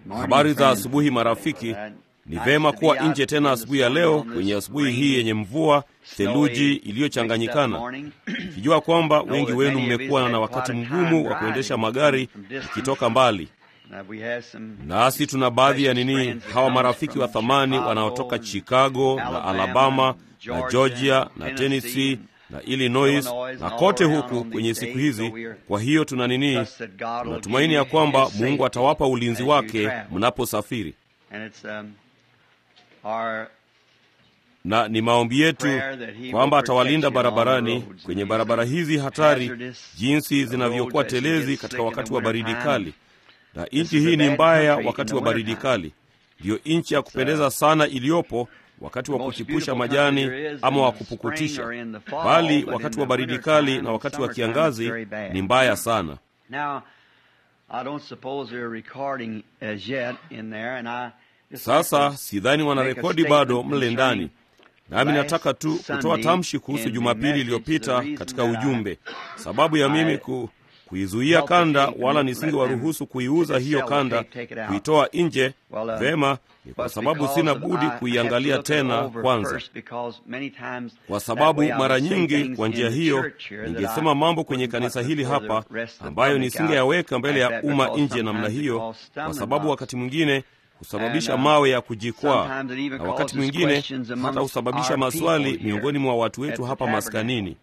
Habari za asubuhi marafiki. Ni vema kuwa nje tena asubuhi ya leo kwenye asubuhi hii yenye mvua, theluji iliyochanganyikana, ikijua kwamba wengi wenu mmekuwa na wakati mgumu wa kuendesha magari ikitoka mbali. Nasi tuna baadhi ya nini, hawa marafiki wa thamani wanaotoka Chicago na Alabama na Georgia na Tennessee na Illinois na kote huku kwenye siku hizi. Kwa hiyo tuna nini, tunatumaini ya kwamba Mungu atawapa ulinzi wake mnaposafiri, na ni maombi yetu kwamba atawalinda barabarani, kwenye barabara hizi hatari, jinsi zinavyokuwa telezi katika wakati wa baridi kali. Na nchi hii ni mbaya wakati wa baridi kali, ndiyo nchi ya kupendeza sana iliyopo wakati wa kuchipusha majani ama wa kupukutisha, bali wakati wa baridi kali na wakati wa kiangazi ni mbaya sana. Sasa sidhani wanarekodi bado mle ndani, nami nataka tu kutoa tamshi kuhusu Jumapili iliyopita katika ujumbe, sababu ya mimi ku kuizuia kanda, wala nisingewaruhusu kuiuza hiyo kanda, kuitoa nje. Vema, ni kwa sababu sina budi kuiangalia tena kwanza, kwa sababu mara nyingi kwa njia hiyo ningesema mambo kwenye kanisa hili hapa ambayo nisingeyaweka mbele ya umma nje namna hiyo, kwa sababu wakati mwingine husababisha mawe ya kujikwaa, na wakati mwingine hata husababisha maswali miongoni mwa watu wetu hapa maskanini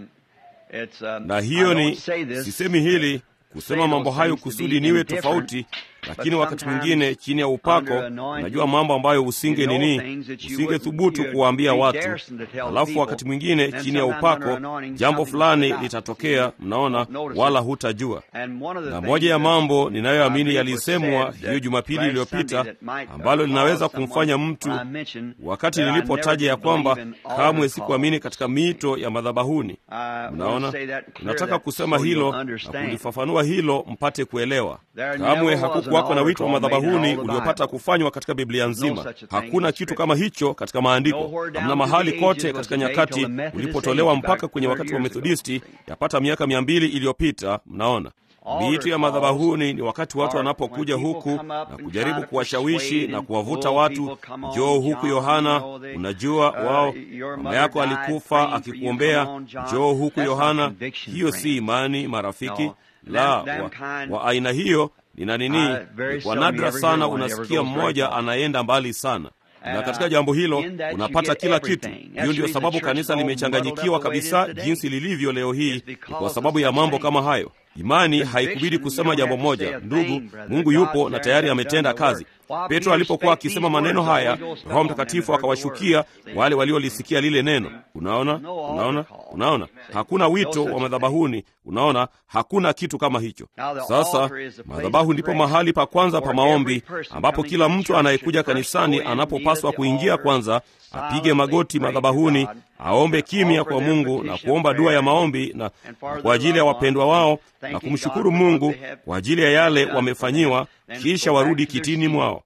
na hiyo ni sisemi hili kusema mambo hayo kusudi niwe tofauti, lakini wakati mwingine chini ya upako unajua mambo ambayo usinge nini, usinge thubutu kuwaambia watu. Alafu wakati mwingine chini ya upako jambo fulani litatokea, mnaona, wala hutajua. Na moja ya mambo ninayoamini yalisemwa hiyo Jumapili iliyopita, ambalo linaweza kumfanya mtu, wakati nilipotaja ya kwamba kamwe sikuamini katika miito ya madhabahuni. Mnaona, nataka kusema hilo na kulifafanua hilo mpate kuelewa. Kamwe hakukuwako na wito wa madhabahuni uliopata kufanywa katika Biblia nzima. Hakuna kitu kama hicho katika Maandiko. Hamna mahali kote katika nyakati ulipotolewa mpaka kwenye wakati wa Methodisti yapata miaka mia mbili iliyopita. Mnaona, miito ya madhabahuni ni wakati watu wanapokuja huku na kujaribu kuwashawishi na kuwavuta watu, njoo huku Yohana, unajua wao mama yako alikufa akikuombea, njoo huku Yohana. Hiyo si imani, marafiki la wa, wa aina hiyo nina nini, kwa nadra sana unasikia mmoja anaenda mbali sana na katika jambo hilo unapata kila kitu. Hiyo ndiyo sababu kanisa limechanganyikiwa kabisa jinsi lilivyo leo hii, ni kwa sababu ya mambo kama hayo. Imani haikubidi kusema jambo moja, ndugu, Mungu yupo na tayari ametenda kazi. Petro alipokuwa akisema maneno haya, Roho Mtakatifu akawashukia wale waliolisikia lile neno. Unaona, unaona, unaona, hakuna wito wa madhabahuni. Unaona, hakuna kitu kama hicho. Sasa madhabahu ndipo mahali pa kwanza pa maombi, ambapo kila mtu anayekuja kanisani anapopaswa kuingia kwanza, apige magoti madhabahuni, aombe kimya kwa Mungu na kuomba dua ya maombi na, na kwa ajili ya wapendwa wao na kumshukuru Mungu kwa ajili ya yale wamefanyiwa, kisha warudi kitini mwao.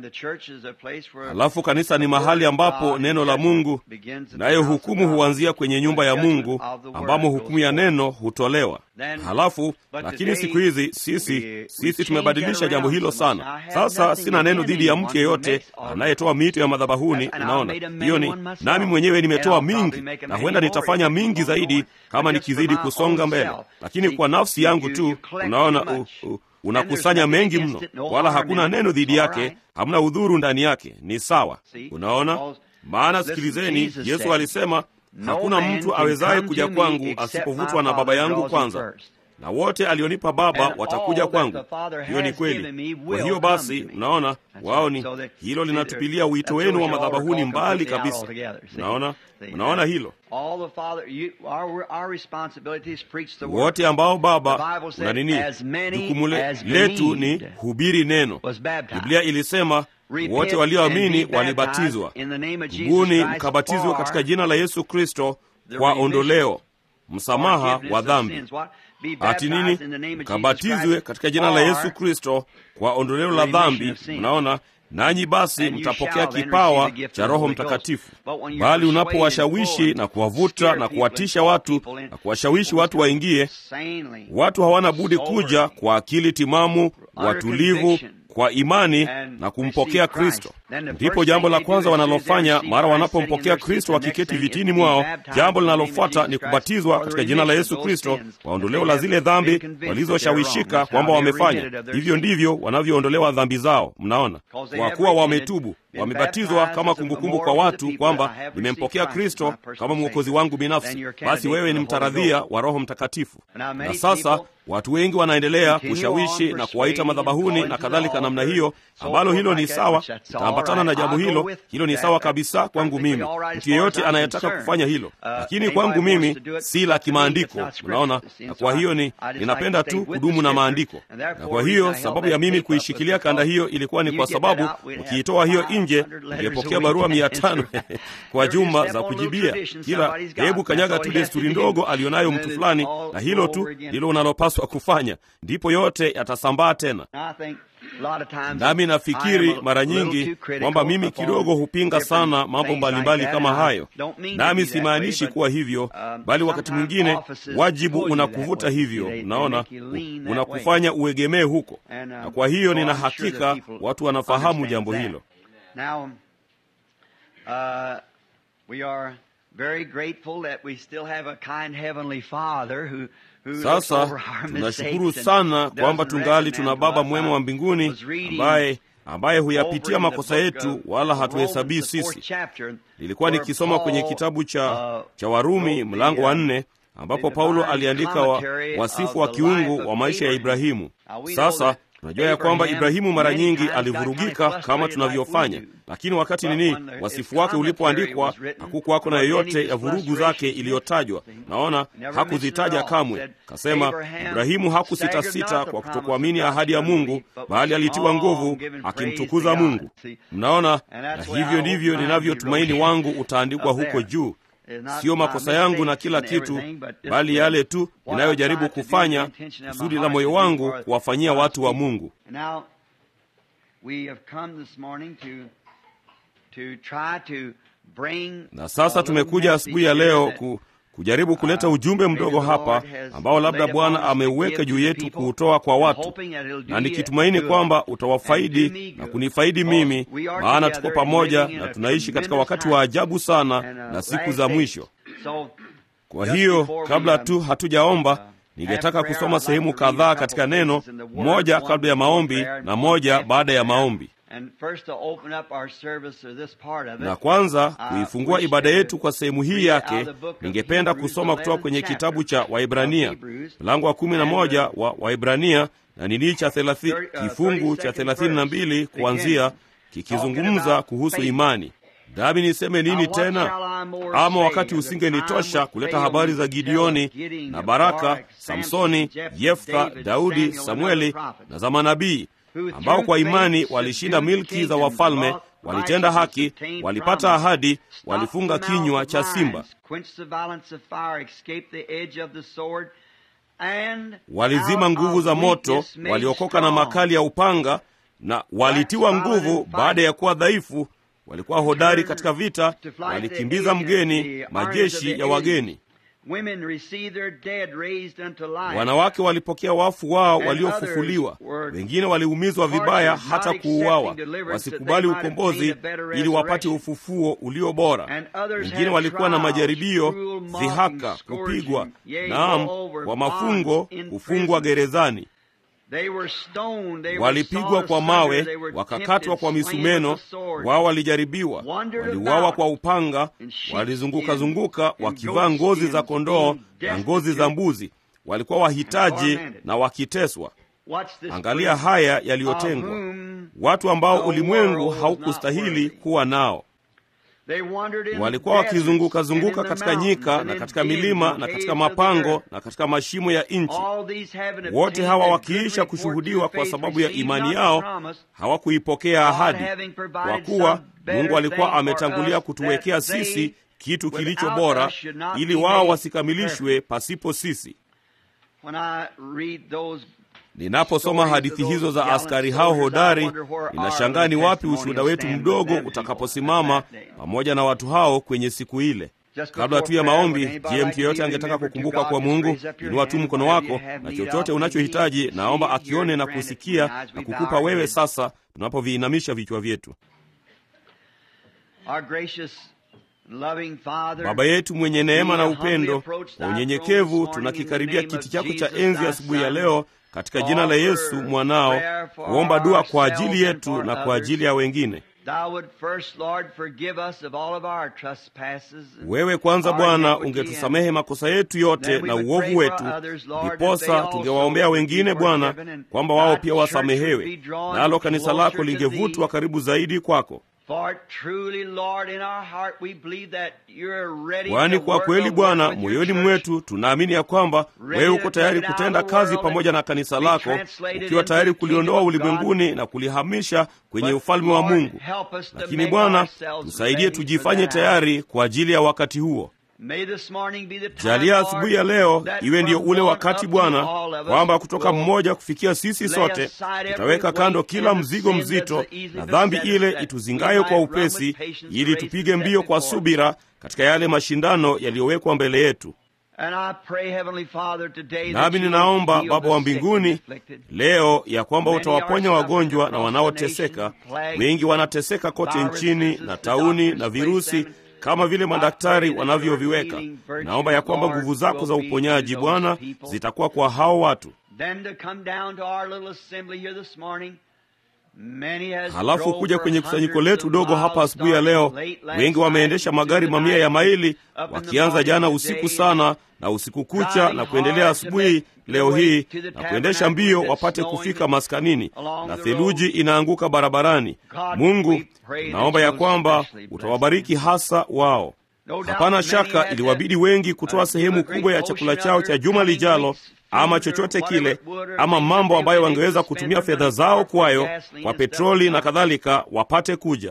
Halafu kanisa ni mahali ambapo neno la Mungu, nayo hukumu huanzia kwenye nyumba ya Mungu ambamo hukumu ya neno hutolewa. Halafu lakini siku hizi sisi sisi tumebadilisha jambo hilo sana. Sasa sina neno dhidi ya mtu yeyote anayetoa miito ya madhabahuni. Unaona, hiyo ni nami mwenyewe nimetoa mingi, na huenda nitafanya mingi zaidi kama nikizidi kusonga mbele, lakini kwa nafsi yangu tu, unaona uh, uh, unakusanya mengi mno, wala hakuna neno dhidi yake, hamna udhuru ndani yake. Ni sawa, unaona. Maana sikilizeni, Yesu alisema hakuna mtu awezaye kuja kwangu asipovutwa na Baba yangu kwanza, na wote alionipa Baba watakuja kwangu. Hiyo ni kweli. Kwa hiyo basi, mnaona, wao ni hilo linatupilia wito wenu wa madhabahuni mbali kabisa. Mnaona, mnaona hilo wote ambao Baba una nini, jukumu letu ni hubiri neno. Biblia ilisema wote walioamini walibatizwa. Tubuni mkabatizwe katika jina la Yesu Kristo kwa ondoleo msamaha wa dhambi. Ati nini? Mkabatizwe katika jina la Yesu Kristo kwa ondoleo la dhambi. Mnaona, nanyi basi mtapokea kipawa cha Roho Mtakatifu. Bali unapowashawishi na kuwavuta na kuwatisha watu na kuwashawishi watu waingie, watu hawana budi kuja kwa akili timamu, watulivu, kwa imani na kumpokea Kristo. Ndipo jambo la kwanza wanalofanya mara wanapompokea Kristo wakiketi vitini mwao, jambo linalofuata ni kubatizwa katika jina la Yesu Kristo kwa ondoleo la zile dhambi walizoshawishika kwamba wamefanya. Hivyo ndivyo wanavyoondolewa dhambi zao. Mnaona, kwa kuwa wametubu wamebatizwa kama kumbukumbu kwa watu kwamba nimempokea Kristo kama mwokozi wangu binafsi, basi wewe ni mtaradhia wa Roho Mtakatifu. Na sasa watu wengi wanaendelea kushawishi na kuwaita madhabahuni na kadhalika namna hiyo, ambalo hilo ni sawa, utaambatana na jambo hilo, hilo ni sawa kabisa kwangu mimi, mtu yeyote anayetaka kufanya hilo, lakini kwangu mimi si la kimaandiko. Unaona, na kwa hiyo ni ninapenda tu kudumu na maandiko, na kwa hiyo sababu ya mimi kuishikilia kanda hiyo ilikuwa ni kwa sababu ukiitoa hiyo nje ungepokea barua mia tano kwa juma za kujibia kila. Hebu kanyaga tu desturi ndogo alionayo mtu fulani, na hilo tu ndilo unalopaswa kufanya, ndipo yote yatasambaa tena. Nami nafikiri mara nyingi kwamba mimi kidogo hupinga sana mambo mbalimbali kama hayo, nami simaanishi kuwa hivyo, bali wakati mwingine wajibu unakuvuta hivyo, unaona, unakufanya uegemee huko, na kwa hiyo nina hakika watu wanafahamu jambo hilo. Now, uh, we are very grateful that we still have a kind heavenly Father who sasa tunashukuru sana kwamba tungali tuna Baba mwema wa mbinguni ambaye ambaye huyapitia makosa yetu wala hatuhesabii sisi. Nilikuwa nikisoma kwenye kitabu cha, cha Warumi mlango wa nne ambapo Paulo aliandika wa, wasifu wa kiungu wa maisha ya Ibrahimu. Sasa tunajua ya kwamba Ibrahimu mara nyingi alivurugika kama tunavyofanya, lakini wakati nini wasifu wake ulipoandikwa hakukuwako na yoyote ya vurugu zake iliyotajwa. Naona hakuzitaja kamwe. Kasema Ibrahimu hakusitasita kwa kutokuamini ahadi ya Mungu, bali alitiwa nguvu akimtukuza Mungu. Mnaona, na hivyo ndivyo ninavyotumaini wangu utaandikwa huko juu Siyo makosa yangu na kila kitu, bali yale tu ninayojaribu kufanya kusudi la moyo wangu kuwafanyia watu wa Mungu. Na sasa tumekuja asubuhi ya leo ku, kujaribu kuleta ujumbe mdogo hapa ambao labda Bwana ameuweka juu yetu kuutoa kwa watu, na nikitumaini kwamba utawafaidi na kunifaidi mimi, maana tuko pamoja na tunaishi katika wakati wa ajabu sana na siku za mwisho. Kwa hiyo kabla tu hatujaomba, ningetaka kusoma sehemu kadhaa katika neno, moja kabla ya maombi na moja baada ya maombi na kwanza kuifungua ibada yetu kwa sehemu hii yake, ningependa kusoma kutoka kwenye kitabu cha Waibrania mlango wa kumi na moja wa Waibrania na nini cha thelathi, kifungu cha thelathini na mbili kuanzia kikizungumza kuhusu imani. Nami niseme nini tena? Ama wakati usingenitosha kuleta habari za Gideoni na Baraka, Samsoni, Yeftha, Daudi, Samueli na za manabii ambao kwa imani walishinda milki za wafalme, walitenda haki, walipata ahadi, walifunga kinywa cha simba, walizima nguvu za moto, waliokoka na makali ya upanga, na walitiwa nguvu baada ya kuwa dhaifu, walikuwa hodari katika vita, walikimbiza mgeni, majeshi ya wageni. Wanawake walipokea wafu wao waliofufuliwa, wengine waliumizwa vibaya hata kuuawa, wasikubali ukombozi ili wapate ufufuo ulio bora. Wengine walikuwa na majaribio, dhihaka, kupigwa, naam, kwa mafungo, kufungwa gerezani walipigwa kwa mawe, wakakatwa kwa misumeno. Wao walijaribiwa, waliuawa kwa upanga, walizunguka-zunguka wakivaa ngozi za kondoo na ngozi za mbuzi. Walikuwa wahitaji na wakiteswa. Angalia haya yaliyotengwa, watu ambao ulimwengu haukustahili kuwa nao. Walikuwa wakizunguka-zunguka katika nyika na katika milima na katika mapango na katika mashimo ya nchi. Wote hawa wakiisha kushuhudiwa kwa sababu ya imani yao, hawakuipokea ahadi, kwa kuwa Mungu alikuwa ametangulia kutuwekea sisi kitu kilicho bora, ili wao wasikamilishwe pasipo sisi. Ninaposoma hadithi hizo za askari hao hodari, ninashangaa ni wapi ushuhuda wetu mdogo utakaposimama pamoja na watu hao kwenye siku ile. Kabla tu ya maombi, je, mtu yeyote angetaka kukumbuka kwa Mungu? Inua tu mkono wako, na chochote unachohitaji naomba akione na kusikia na kukupa wewe sasa, tunapoviinamisha vichwa vyetu. Baba yetu mwenye neema na upendo, kwa unyenyekevu tunakikaribia kiti chako cha enzi asubuhi ya leo katika jina la Yesu mwanao, kuomba dua kwa ajili yetu na kwa ajili ya wengine. Wewe kwanza Bwana ungetusamehe makosa yetu yote na uovu wetu, ndiposa tungewaombea wengine Bwana, kwamba wao pia wasamehewe, nalo kanisa lako lingevutwa karibu zaidi kwako. Kwani kwa kweli Bwana, moyoni mwetu tunaamini ya kwamba wewe uko tayari kutenda kazi pamoja na kanisa lako, ukiwa tayari kuliondoa ulimwenguni na kulihamisha kwenye ufalme wa Mungu. Lakini Bwana, tusaidie tujifanye tayari kwa ajili ya wakati huo. Jalia asubuhi ya leo iwe ndiyo ule wakati Bwana, kwamba kutoka mmoja kufikia sisi sote tutaweka kando kila mzigo mzito na dhambi ile ituzingayo kwa upesi, ili tupige mbio kwa subira katika yale mashindano yaliyowekwa mbele yetu. Nami ninaomba Baba wa mbinguni leo ya kwamba utawaponya wagonjwa na wanaoteseka. Wengi wanateseka kote nchini na tauni na virusi kama vile madaktari wanavyoviweka. Naomba ya kwamba nguvu zako za uponyaji Bwana zitakuwa kwa hao watu. Halafu kuja kwenye kusanyiko letu dogo hapa asubuhi ya leo, wengi wameendesha magari mamia ya maili, wakianza jana usiku sana na usiku kucha na kuendelea asubuhi leo hii na kuendesha mbio wapate kufika maskanini, na theluji inaanguka barabarani. Mungu, naomba ya kwamba utawabariki hasa wao. Hapana shaka iliwabidi wengi kutoa sehemu kubwa ya chakula chao cha juma lijalo ama chochote kile, ama mambo ambayo wangeweza kutumia fedha zao kwayo, kwa petroli na kadhalika, wapate kuja.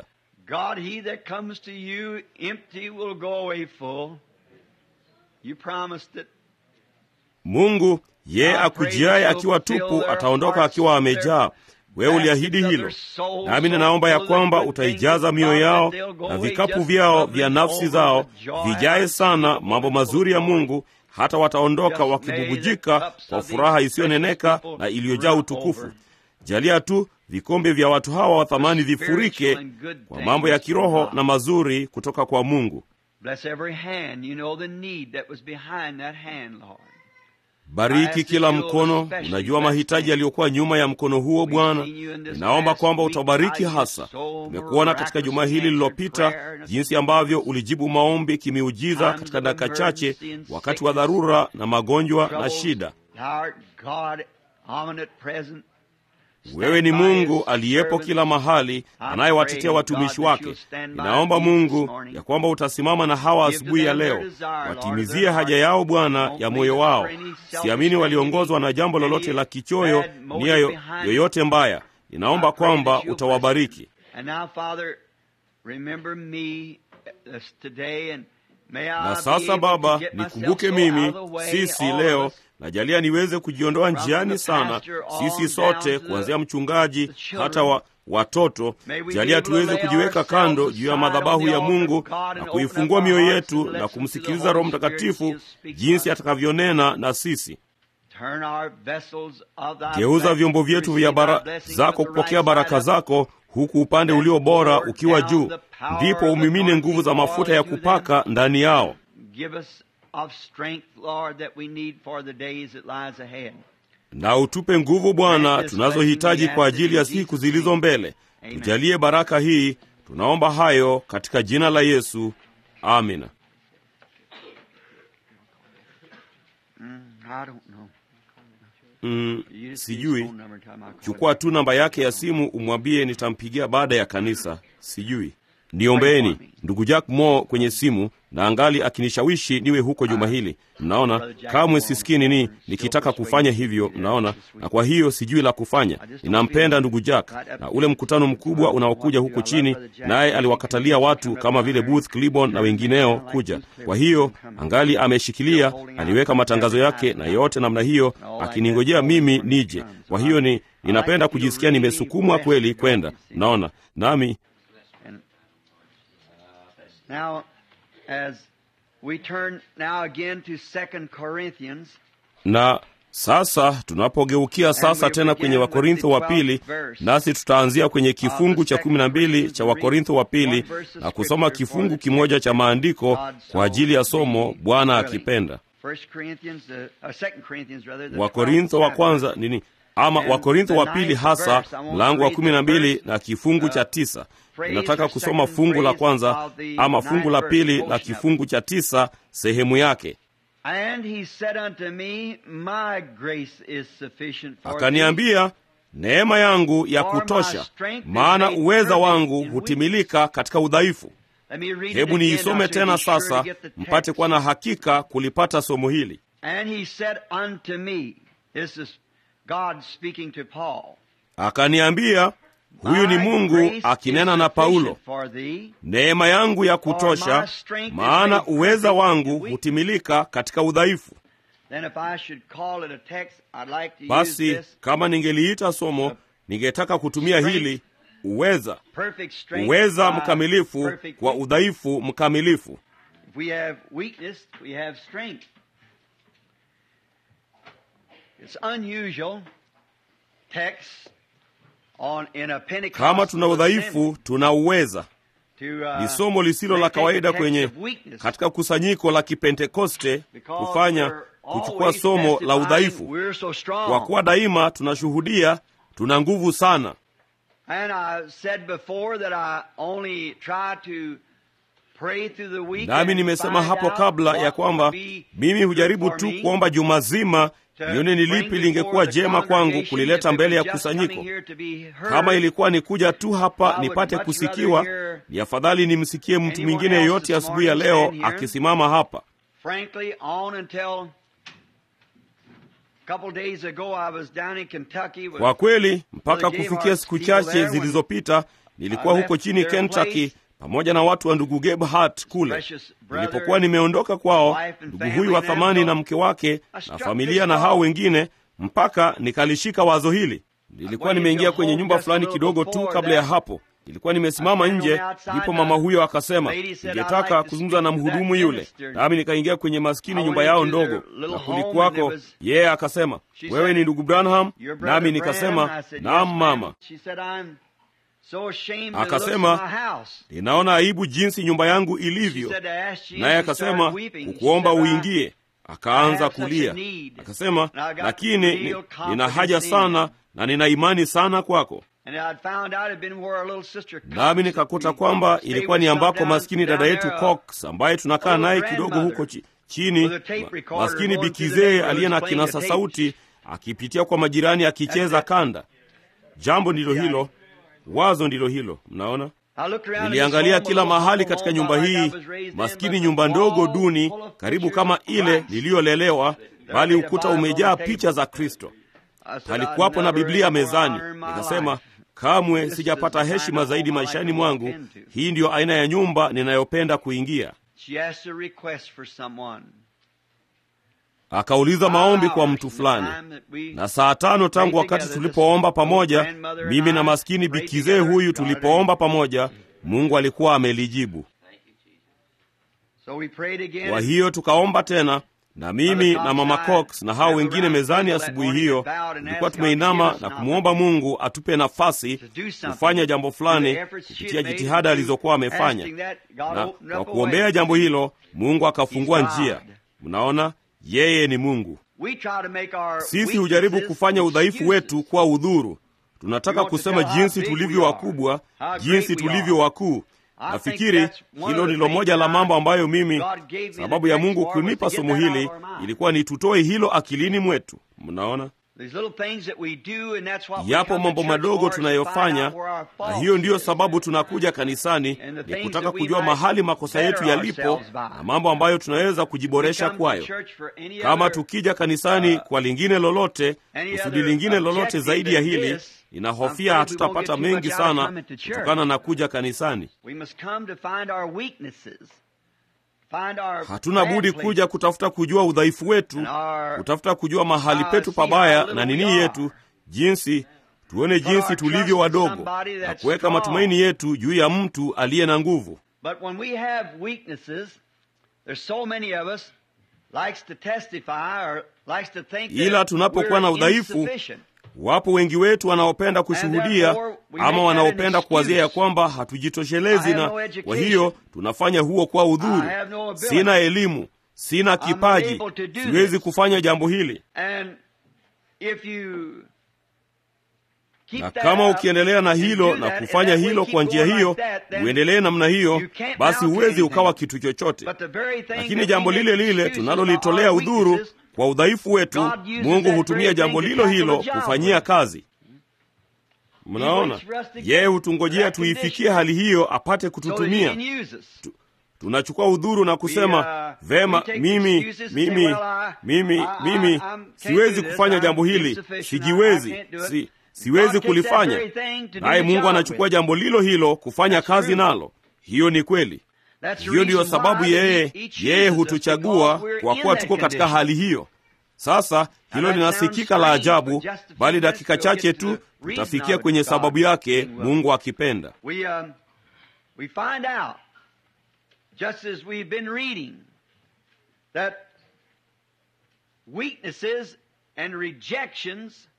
Mungu, yeye akujiaye akiwa tupu ataondoka akiwa amejaa. Wewe uliahidi hilo, nami ninaomba ya kwamba utaijaza mioyo yao na vikapu vyao vya nafsi zao vijae sana mambo mazuri ya Mungu, hata wataondoka wakibubujika kwa furaha isiyoneneka na iliyojaa utukufu. Jalia tu vikombe vya watu hawa wa thamani vifurike kwa mambo ya kiroho na mazuri kutoka kwa Mungu. Bariki kila mkono, unajua mahitaji yaliyokuwa nyuma ya mkono huo Bwana. Ninaomba kwamba utabariki hasa. Tumekuona katika juma hili lililopita jinsi ambavyo ulijibu maombi kimiujiza katika dakika chache, wakati wa dharura na magonjwa na shida. Wewe ni Mungu aliyepo kila mahali, anayewatetea watumishi wake. Ninaomba Mungu ya kwamba utasimama na hawa asubuhi ya leo, watimizie haja yao Bwana ya moyo wao. Siamini waliongozwa na jambo lolote la kichoyo, nia yoyote mbaya. Ninaomba kwamba utawabariki. Na sasa Baba, nikumbuke mimi sisi leo Najalia niweze kujiondoa njiani sana, sisi sote, kuanzia mchungaji hata wa, watoto. Jalia tuweze kujiweka kando juu ya madhabahu ya Mungu na kuifungua mioyo yetu na kumsikiliza Roho Mtakatifu jinsi atakavyonena na sisi. Geuza vyombo vyetu vya bara zako kupokea baraka zako, huku upande ulio bora ukiwa juu, ndipo umimine nguvu za mafuta ya kupaka ndani yao. Na utupe nguvu Bwana tunazohitaji kwa ajili ya siku zilizo mbele. Tujalie baraka hii, tunaomba hayo katika jina la Yesu, amina. Mm, sijui. Chukua tu namba yake ya simu umwambie nitampigia baada ya kanisa. Sijui. Niombeeni ndugu Jack Mo kwenye simu na angali akinishawishi niwe huko juma hili. Mnaona, kamwe sisikii nini nikitaka kufanya hivyo, mnaona, na kwa hiyo sijui la kufanya. Ninampenda ndugu Jack, na ule mkutano mkubwa unaokuja huku chini, naye aliwakatalia watu kama vile Booth Cliburn na wengineo kuja. Kwa hiyo angali ameshikilia, aliweka matangazo yake na yote namna hiyo, akiningojea mimi nije. Kwa hiyo ni ninapenda kujisikia nimesukumwa kweli kwenda, mnaona, nami Now, as we turn now again to Second Corinthians. na sasa tunapogeukia sasa tena kwenye wakorintho wa pili nasi tutaanzia kwenye kifungu cha kumi na mbili cha wakorintho wa pili na kusoma kifungu kimoja cha maandiko kwa ajili ya somo bwana akipenda First Corinthians, uh, uh, Second Corinthians rather. the wakorintho wa 12th kwanza nini ama wakorintho wa pili hasa mlango wa kumi na mbili na kifungu cha tisa ninataka kusoma fungu la kwanza ama fungu la pili la kifungu cha tisa sehemu yake And he said unto me, My grace is sufficient for thee. akaniambia neema yangu ya kutosha maana uweza wangu hutimilika katika udhaifu Let me read it hebu again, niisome now, so you tena be sure to sasa get the mpate text. kuwa na hakika kulipata somo hili And he said unto me, This is God speaking to Paul. akaniambia huyu ni My mungu grace akinena is na paulo sufficient for thee, neema yangu ya kutosha maana uweza wangu hutimilika katika udhaifu Then if I should call it a text, I'd like to use basi this kama ningeliita somo ningetaka kutumia hili uweza perfect strength uweza by mkamilifu perfect kwa weakness. udhaifu mkamilifu If we have weakness, we have strength. It's unusual text on in a Pentecostal kama tuna assembly udhaifu tuna uweza to, uh, ni somo lisilo la make a kawaida text kwenye of weakness. katika kusanyiko la kipentekoste Because kufanya we're kuchukua always somo la testifying udhaifu we're so strong. kwa kuwa daima tunashuhudia tuna nguvu sana And I said before that I only try to pray through the week nami and nimesema find hapo out kabla what ya kwamba would be mimi hujaribu good for tu me kuomba juma zima to nione ni bring lipi lingekuwa before the jema kwangu congregation. kulileta If it mbele ya was just kusanyiko coming here to be heard, kama ilikuwa ni kuja tu hapa I would nipate much kusikiwa rather hear ni afadhali nimsikie mtu anyone mwingine else yeyote this asubuhi ya morning leo stand here. akisimama hapa frankly, on until a couple days ago, I was down in Kentucky with kwa kweli mpaka Brother J. kufikia Hart siku people chache there when zilizopita nilikuwa I huko left chini their kentucky place. pamoja na watu wa ndugu Gabe Hart kule precious brother, nilipokuwa nimeondoka kwao wife and ndugu family huyu wa and them, thamani so na mke wake I na struck familia this na hao thought. wengine mpaka nikalishika wazo hili nilikuwa went nimeingia into kwenye home nyumba just a fulani little kidogo tu before kabla ya that. hapo nilikuwa nimesimama I found nje on outside, ndipo the mama huyo akasema lady said, "I'd ningetaka like to kuzungumza na speak to that mhudumu yule minister." nami nikaingia kwenye maskini I nyumba went yao into their ndogo little na home and kulikuwako there was- yeye akasema She wewe said, ni ndugu branham Your brother nami Branham? nikasema I said, naam yes, mama ma'am. She said, I'm so ashamed of the looks Akasema, of my house. ninaona aibu jinsi nyumba yangu She ilivyo said, I asked you, naye and she started akasema weeping. She kukuomba said, I- uingie akaanza have such a kulia need. akasema And I got lakini real ni- confidence nina haja in sana you." na nina imani sana kwako And I'd found out it'd been where our little sister Cox nami that nikakuta we kwamba stayed ilikuwa with ni some ambako down- maskini down dada yetu there, uh, Cox ambaye tunakaa little naye kidogo grandmother huko chi, chini with a tape ma- recorder maskini going through the bikizee neighborhoods aliye na playing kinasa the tapes. sauti akipitia kwa majirani akicheza That's it. kanda jambo ndilo hilo wazo ndilo hilo mnaona I looked around in this niliangalia home, a kila little mahali humble katika home nyumba like I hii was raised in, maskini but nyumba the ndogo wall duni full of karibu pictures kama of ile Christ. niliyolelewa bali There ukuta was a Bible umejaa on the picha za kristo I said, palikuwapo "I'd na never biblia any more mezani honor in my nikasema life." kamwe This sijapata is the heshima kind of zaidi home I maishani like to walk mwangu into. hii ndiyo aina ya nyumba ninayopenda kuingia She asked a request for someone. akauliza maombi kwa Hours mtu from the fulani time that we na saa tano tangu prayed wakati together, tulipoomba this pamoja grandmother and mimi na I maskini prayed bikizee together, huyu God tulipoomba pamoja mungu alikuwa amelijibu So we prayed again. kwa hiyo tukaomba tena na mimi na mama Cox na hao wengine mezani asubuhi hiyo tulikuwa tumeinama na kumwomba mungu atupe nafasi kufanya jambo fulani kupitia jitihada alizokuwa amefanya na kwa kuombea jambo hilo mungu akafungua njia mnaona yeye ni mungu sisi hujaribu kufanya udhaifu wetu kuwa udhuru tunataka kusema jinsi tulivyo wakubwa jinsi tulivyo wakuu nafikiri hilo ndilo moja la mambo ambayo mimi sababu ya mungu kunipa somo hili ilikuwa ni tutoe hilo akilini mwetu mnaona yapo mambo madogo tunayofanya na hiyo ndiyo sababu tunakuja kanisani ni kutaka kujua mahali makosa yetu yalipo na mambo ambayo tunaweza kujiboresha kwayo kama tukija kanisani kwa lingine lolote kusudi lingine lolote zaidi ya hili ninahofia hatutapata mengi sana kutokana na kuja kanisani hatuna budi kuja kutafuta kujua udhaifu wetu kutafuta kujua mahali petu pabaya na nini yetu jinsi tuone jinsi tulivyo wadogo na kuweka matumaini yetu juu ya mtu aliye na nguvu ila tunapokuwa na udhaifu wapo wengi wetu wanaopenda kushuhudia ama wanaopenda kuwazia ya kwamba hatujitoshelezi na kwa hiyo tunafanya huo kwa udhuru sina elimu sina kipaji siwezi kufanya jambo hili na kama ukiendelea na hilo na kufanya hilo kwa njia hiyo uendelee namna hiyo basi huwezi ukawa kitu chochote lakini jambo lile lile tunalolitolea udhuru kwa udhaifu wetu mungu hutumia jambo lilo hilo kufanyia kazi mnaona yeye hutungojea tuifikie hali hiyo apate kututumia tu, tunachukua udhuru na kusema vema mimi mimi mimi mimi siwezi kufanya jambo hili sijiwezi si, siwezi kulifanya naye mungu anachukua jambo lilo hilo kufanya kazi nalo hiyo ni kweli hiyo ndiyo sababu yeye yeye hutuchagua kwa kuwa tuko katika hali hiyo sasa hilo linasikika la ajabu bali dakika chache tu tutafikia kwenye sababu yake mungu akipenda just as we've been reading that weaknesses and rejections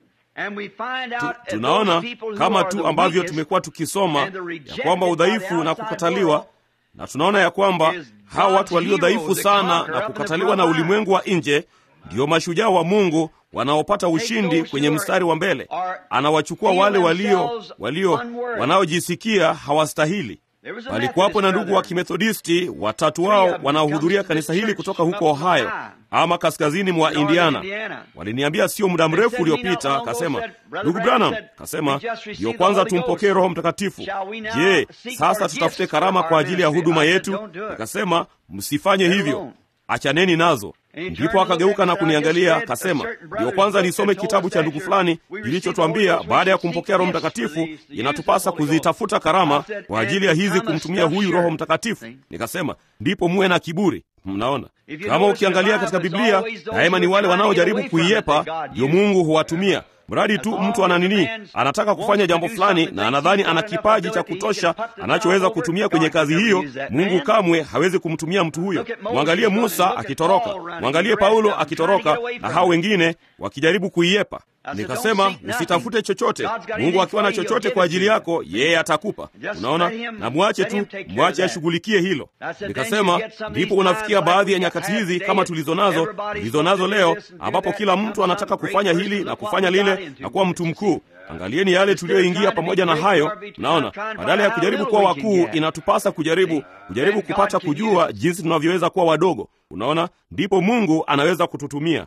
tunaona kama tu ambavyo tumekuwa tukisoma ya kwamba udhaifu na kukataliwa na tunaona ya kwamba hawa watu walio dhaifu sana na kukataliwa na ulimwengu wa nje ndio mashujaa wa mungu wanaopata ushindi kwenye mstari wa mbele anawachukua wale walio walio wanaojisikia hawastahili palikuwapo na ndugu wa kimethodisti watatu wao wanaohudhuria kanisa hili kutoka huko ohio ama kaskazini mwa indiana waliniambia sio muda mrefu uliopita kasema ndugu branham kasema ndiyo kwanza tumpokee roho mtakatifu je sasa tutafute karama kwa ajili ya huduma yetu akasema msifanye hivyo achaneni nazo ndipo akageuka na kuniangalia akasema ndiyo kwanza nisome kitabu cha ndugu fulani kilichotwambia baada ya kumpokea roho mtakatifu inatupasa kuzitafuta karama kwa ajili ya hizi kumtumia huyu roho mtakatifu nikasema ndipo muwe na kiburi mnaona kama ukiangalia katika biblia daima ni wale wanaojaribu kuiepa ndio mungu huwatumia mradi tu mtu ana nini anataka kufanya jambo fulani na anadhani ana kipaji cha kutosha anachoweza kutumia kwenye kazi hiyo mungu kamwe hawezi kumtumia mtu huyo mwangalie musa akitoroka mwangalie paulo akitoroka na hao wengine wakijaribu kuiepa nikasema usitafute chochote mungu akiwa na chochote kwa ajili yako yeye atakupa unaona na mwache tu mwache ashughulikie hilo nikasema ndipo unafikia baadhi ya nyakati hizi kama tulizo nazo tulizo nazo leo ambapo kila mtu anataka kufanya hili na kufanya lile na kuwa mtu mkuu angalieni yale tuliyoingia pamoja na hayo naona badala ya kujaribu kuwa wakuu inatupasa kujaribu kujaribu kupata kujua jinsi tunavyoweza kuwa wadogo unaona ndipo mungu anaweza kututumia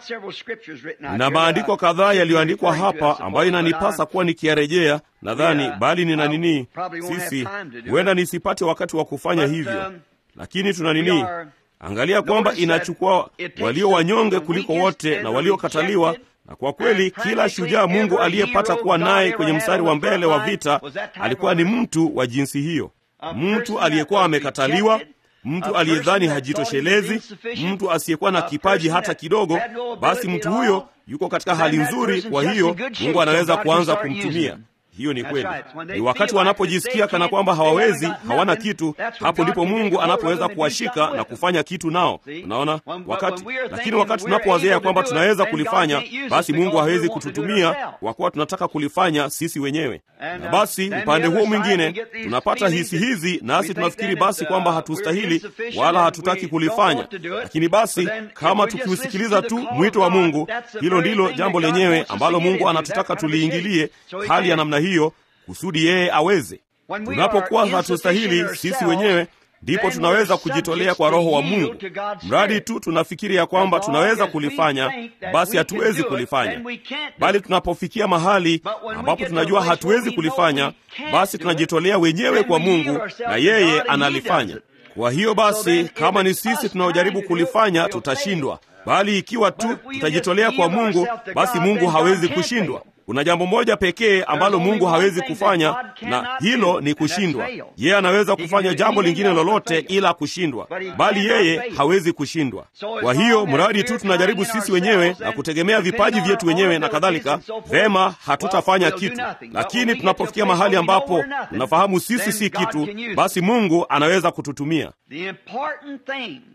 na maandiko kadhaa yaliyoandikwa hapa ambayo inanipasa kuwa nikiyarejea nadhani bali nina nini sisi huenda nisipate wakati wa kufanya hivyo lakini tuna nini angalia kwamba inachukua walio wanyonge kuliko wote na waliokataliwa na kwa kweli kila shujaa mungu aliyepata kuwa naye kwenye mstari wa mbele wa vita alikuwa ni mtu wa jinsi hiyo mtu aliyekuwa amekataliwa mtu aliyedhani hajitoshelezi mtu asiyekuwa na kipaji hata kidogo basi mtu huyo yuko katika hali nzuri kwa hiyo mungu anaweza kuanza kumtumia hiyo ni kweli ni wakati wanapojisikia kana kwamba hawawezi hawana kitu hapo ndipo mungu anapoweza kuwashika na kufanya kitu nao unaona wakati lakini wakati tunapowazia ya kwamba tunaweza kulifanya basi mungu hawezi kututumia kwa kuwa tunataka kulifanya sisi wenyewe na basi upande huo mwingine tunapata hisi hizi nasi tunafikiri basi kwamba hatustahili wala hatutaki kulifanya lakini basi kama tukiusikiliza tu mwito wa mungu hilo ndilo jambo lenyewe ambalo mungu anatutaka tuliingilie hali ya namna hiyo kusudi yeye aweze tunapokuwa hatustahili sisi wenyewe ndipo tunaweza kujitolea kwa roho wa mungu mradi tu tunafikiri ya kwamba tunaweza kulifanya basi hatuwezi kulifanya bali tunapofikia mahali ambapo tunajua hatuwezi kulifanya basi tunajitolea wenyewe kwa mungu na yeye analifanya kwa hiyo basi kama ni sisi tunaojaribu kulifanya tutashindwa bali ikiwa tu tutajitolea kwa mungu basi mungu hawezi kushindwa kuna jambo moja pekee ambalo mungu hawezi kufanya na hilo ni kushindwa yeye anaweza kufanya jambo lingine lolote ila kushindwa bali yeye hawezi kushindwa kwa hiyo mradi tu tunajaribu sisi wenyewe na kutegemea vipaji vyetu wenyewe na kadhalika vema hatutafanya kitu lakini tunapofikia mahali ambapo tunafahamu sisi si kitu basi mungu anaweza kututumia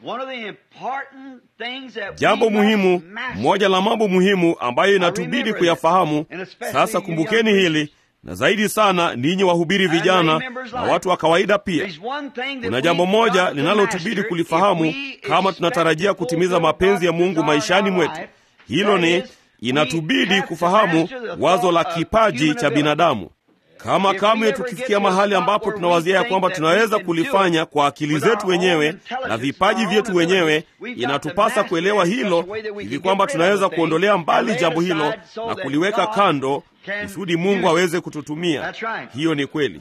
jambo muhimu, moja la mambo muhimu ambayo inatubidi kuyafahamu sasa. Kumbukeni hili na zaidi sana ninyi wahubiri vijana na watu wa kawaida pia, kuna jambo moja linalotubidi kulifahamu kama tunatarajia kutimiza mapenzi ya Mungu maishani mwetu. Hilo ni inatubidi kufahamu wazo la kipaji cha binadamu. Kama kamwe tukifikia mahali ambapo tunawazia ya kwamba tunaweza kulifanya kwa akili zetu wenyewe na vipaji vyetu wenyewe, inatupasa kuelewa hilo hivi kwamba tunaweza kuondolea mbali jambo hilo na kuliweka kando kusudi Mungu aweze kututumia. Hiyo ni kweli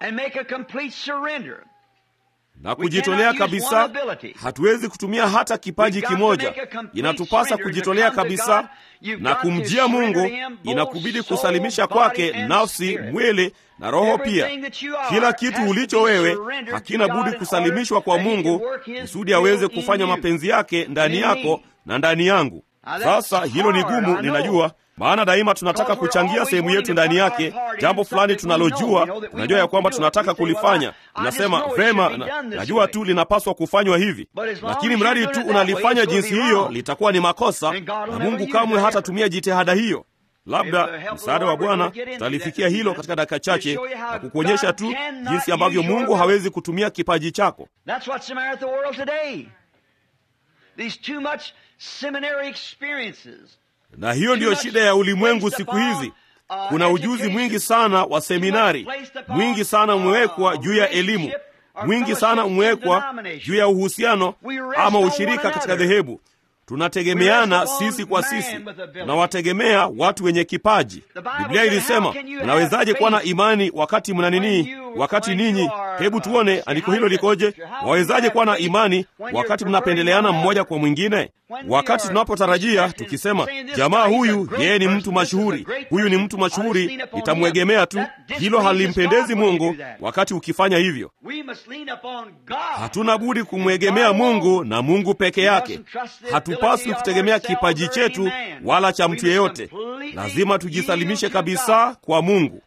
na kujitolea kabisa. Hatuwezi kutumia hata kipaji kimoja, inatupasa kujitolea kabisa na kumjia Mungu. Inakubidi kusalimisha kwake nafsi, mwili na roho pia. Kila kitu ulicho wewe hakina budi kusalimishwa kwa Mungu kusudi aweze kufanya mapenzi yake ndani yako na ndani yangu. Sasa hilo ni gumu, ninajua maana daima tunataka kuchangia sehemu yetu ndani yake, jambo fulani tunalojua, tunajua ya kwamba tunataka kulifanya. Tunasema vema, na, najua tu linapaswa kufanywa hivi, lakini mradi tu unalifanya jinsi hiyo litakuwa ni makosa, na Mungu kamwe hatatumia jitihada hiyo. Labda msaada wa Bwana tutalifikia hilo katika dakika chache na kukuonyesha tu jinsi ambavyo Mungu hawezi kutumia kipaji chako. Na hiyo ndiyo shida ya ulimwengu siku hizi. Kuna ujuzi mwingi sana wa seminari, mwingi sana umewekwa juu ya elimu, mwingi sana umewekwa juu ya uhusiano ama ushirika katika dhehebu. Tunategemeana sisi kwa sisi, tunawategemea watu wenye kipaji. Biblia ilisema, mnawezaje kuwa na imani wakati mna nini? Wakati ninyi, hebu tuone andiko hilo likoje. Wawezaje kuwa na imani wakati mnapendeleana mmoja kwa mwingine? Wakati tunapotarajia tukisema, jamaa huyu yeye ni mtu mashuhuri, huyu ni mtu mashuhuri, nitamwegemea tu. Hilo halimpendezi Mungu wakati ukifanya hivyo. Hatuna budi kumwegemea Mungu na Mungu peke yake. Hatupaswi kutegemea kipaji chetu wala cha mtu yeyote. Lazima tujisalimishe kabisa kwa Mungu.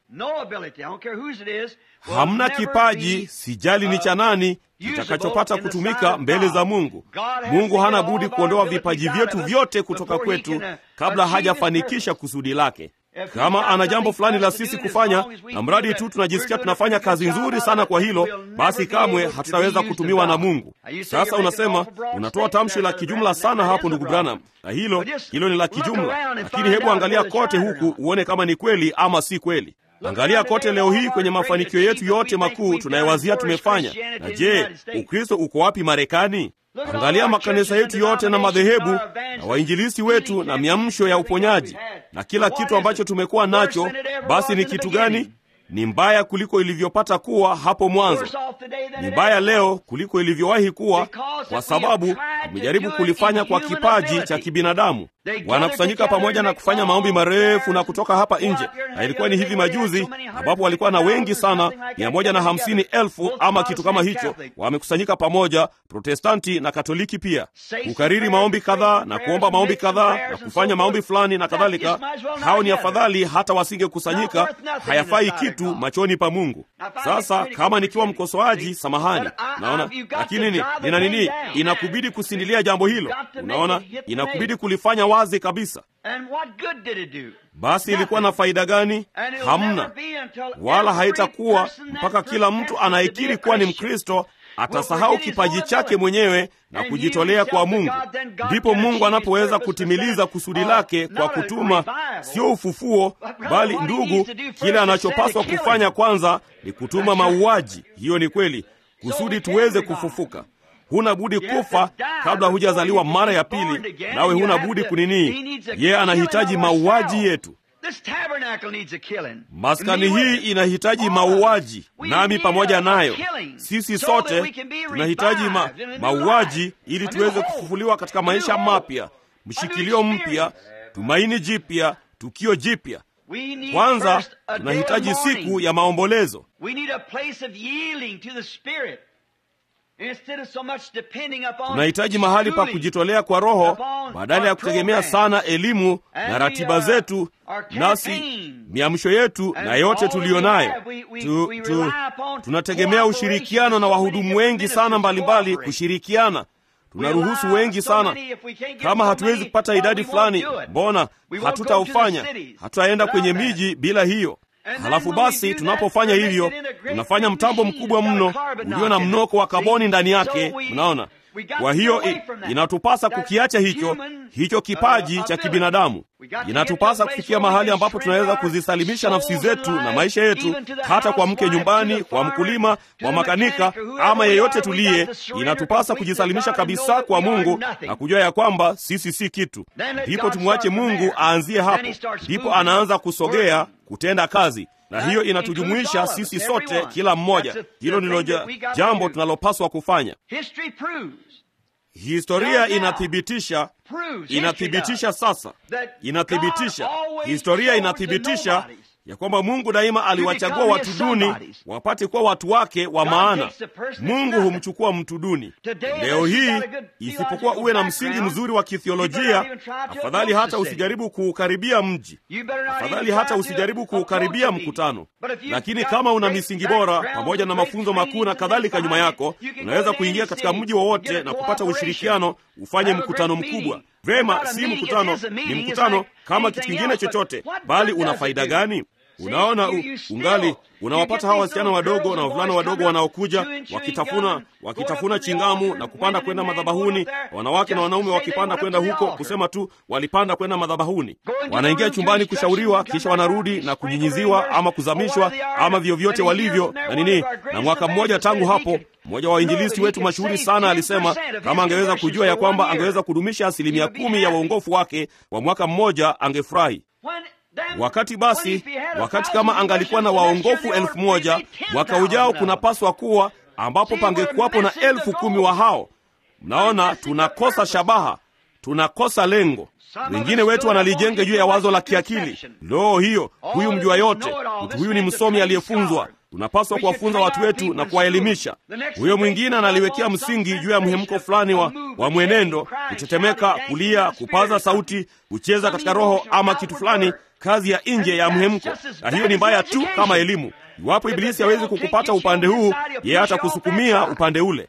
Hamna kipaji, sijali ni cha nani, kitakachopata kutumika mbele za Mungu. Mungu hana budi kuondoa vipaji vyetu vyote kutoka kwetu kabla hajafanikisha kusudi lake. Kama ana jambo fulani la sisi kufanya, na mradi tu tunajisikia tunafanya kazi nzuri sana kwa hilo, basi kamwe hatutaweza kutumiwa na Mungu. Sasa unasema, unatoa tamshi la kijumla sana hapo, ndugu Branham, na hilo hilo ni la kijumla, lakini hebu angalia kote huku uone kama ni kweli ama si kweli. Angalia kote leo hii kwenye mafanikio yetu yote makuu tunayowazia tumefanya. Na je, Ukristo uko wapi Marekani? Angalia makanisa yetu yote na madhehebu na wainjilisti wetu na miamsho ya uponyaji na kila kitu ambacho tumekuwa nacho, basi ni kitu gani? Ni mbaya kuliko ilivyopata kuwa hapo mwanzo. Ni mbaya leo kuliko ilivyowahi kuwa, kwa sababu tumejaribu kulifanya kwa kipaji cha kibinadamu. Wanakusanyika pamoja na kufanya maombi marefu na kutoka hapa nje, na ilikuwa ni hivi majuzi ambapo walikuwa na wengi sana, mia moja na hamsini elfu ama kitu kama hicho, wamekusanyika pamoja, Protestanti na Katoliki pia, kukariri maombi kadhaa na kuomba maombi kadhaa na kufanya maombi fulani na kadhalika. Hao ni afadhali hata wasingekusanyika, hayafai kitu machoni pa Mungu. Sasa kama nikiwa mkosoaji, samahani, naona lakini ni, nina nini, inakubidi kusindilia jambo hilo. Unaona, inakubidi kulifanya wazi kabisa. Basi ilikuwa na faida gani? Hamna, wala haitakuwa mpaka kila mtu anayekiri kuwa ni Mkristo atasahau kipaji chake mwenyewe na kujitolea kwa Mungu. Ndipo Mungu anapoweza kutimiliza kusudi lake kwa kutuma, sio ufufuo, bali ndugu, kile anachopaswa kufanya kwanza ni kutuma mauaji. Hiyo ni kweli, kusudi tuweze kufufuka. Huna budi kufa kabla hujazaliwa mara ya pili, nawe huna budi kunini. Yeye anahitaji mauaji yetu. Maskani hii inahitaji mauaji, nami pamoja nayo. Sisi sote tunahitaji ma, mauaji ili tuweze kufufuliwa katika maisha mapya, mshikilio mpya, tumaini jipya, tukio jipya. Kwanza tunahitaji siku ya maombolezo. Tunahitaji mahali pa kujitolea kwa Roho badala ya kutegemea sana elimu na ratiba zetu, nasi miamsho yetu na yote tuliyo nayo tu, tu, tunategemea ushirikiano na wahudumu wengi sana mbalimbali kushirikiana. tunaruhusu wengi sana. Kama hatuwezi kupata idadi fulani, mbona hatutaufanya? Hatutaenda kwenye miji bila hiyo. Halafu basi tunapofanya hivyo, tunafanya mtambo mkubwa mno ulio na mnoko wa kaboni ndani yake. Mnaona? Kwa hiyo inatupasa kukiacha hicho hicho kipaji cha kibinadamu. Inatupasa kufikia mahali ambapo tunaweza kuzisalimisha nafsi zetu na maisha yetu, hata kwa mke nyumbani, kwa mkulima, kwa makanika, ama yeyote tuliye. Inatupasa kujisalimisha kabisa kwa Mungu na kujua ya kwamba sisi si kitu. Ndipo tumwache Mungu aanzie hapo, ndipo anaanza kusogea kutenda kazi na hiyo inatujumuisha sisi sote, kila mmoja. Hilo ndilo jambo tunalopaswa kufanya. Historia inathibitisha, inathibitisha sasa, inathibitisha, historia inathibitisha ya kwamba Mungu daima aliwachagua watu duni wapate kuwa watu wake wa maana. Mungu humchukua mtu duni. Leo hii, isipokuwa uwe na msingi mzuri wa kithiolojia, afadhali hata usijaribu kuukaribia mji, afadhali hata usijaribu kuukaribia mkutano. Lakini kama una misingi bora pamoja na mafunzo makuu na kadhalika nyuma yako, unaweza kuingia katika mji wowote na kupata ushirikiano, ufanye mkutano mkubwa. Vema, si mkutano, ni mkutano kama kitu kingine chochote, bali una faida gani? Unaona, u, ungali unawapata hawa wasichana wadogo na wavulana wadogo wanaokuja wakitafuna wakitafuna chingamu na kupanda kwenda madhabahuni, wanawake na wanaume wakipanda kwenda huko, kusema tu walipanda kwenda madhabahuni. Wanaingia chumbani kushauriwa, kisha wanarudi na kunyinyiziwa ama kuzamishwa ama vyovyote walivyo na nini. Na mwaka mmoja tangu hapo, mmoja wa wainjilisti wetu mashuhuri sana alisema kama angeweza kujua ya kwamba angeweza kudumisha asilimia kumi ya uongofu wake kwa mwaka mmoja, angefurahi. Wakati basi, wakati kama angalikuwa na waongofu elfu moja mwaka ujao kunapaswa kuwa ambapo pangekuwapo na elfu kumi wa hao. Mnaona, tunakosa shabaha, tunakosa lengo. Wengine wetu wanalijenga juu ya wazo la kiakili. Loo, hiyo huyu mjua yote, mtu huyu ni msomi aliyefunzwa. Tunapaswa kuwafunza watu wetu na kuwaelimisha. Huyo mwingine analiwekea msingi juu ya mhemko fulani wa, wa mwenendo, kutetemeka, kulia, kupaza sauti, kucheza katika roho ama kitu fulani, kazi ya nje ya mhemko. Na hiyo ni mbaya tu kama elimu. Iwapo Ibilisi hawezi kukupata upande huu, yeye atakusukumia upande ule.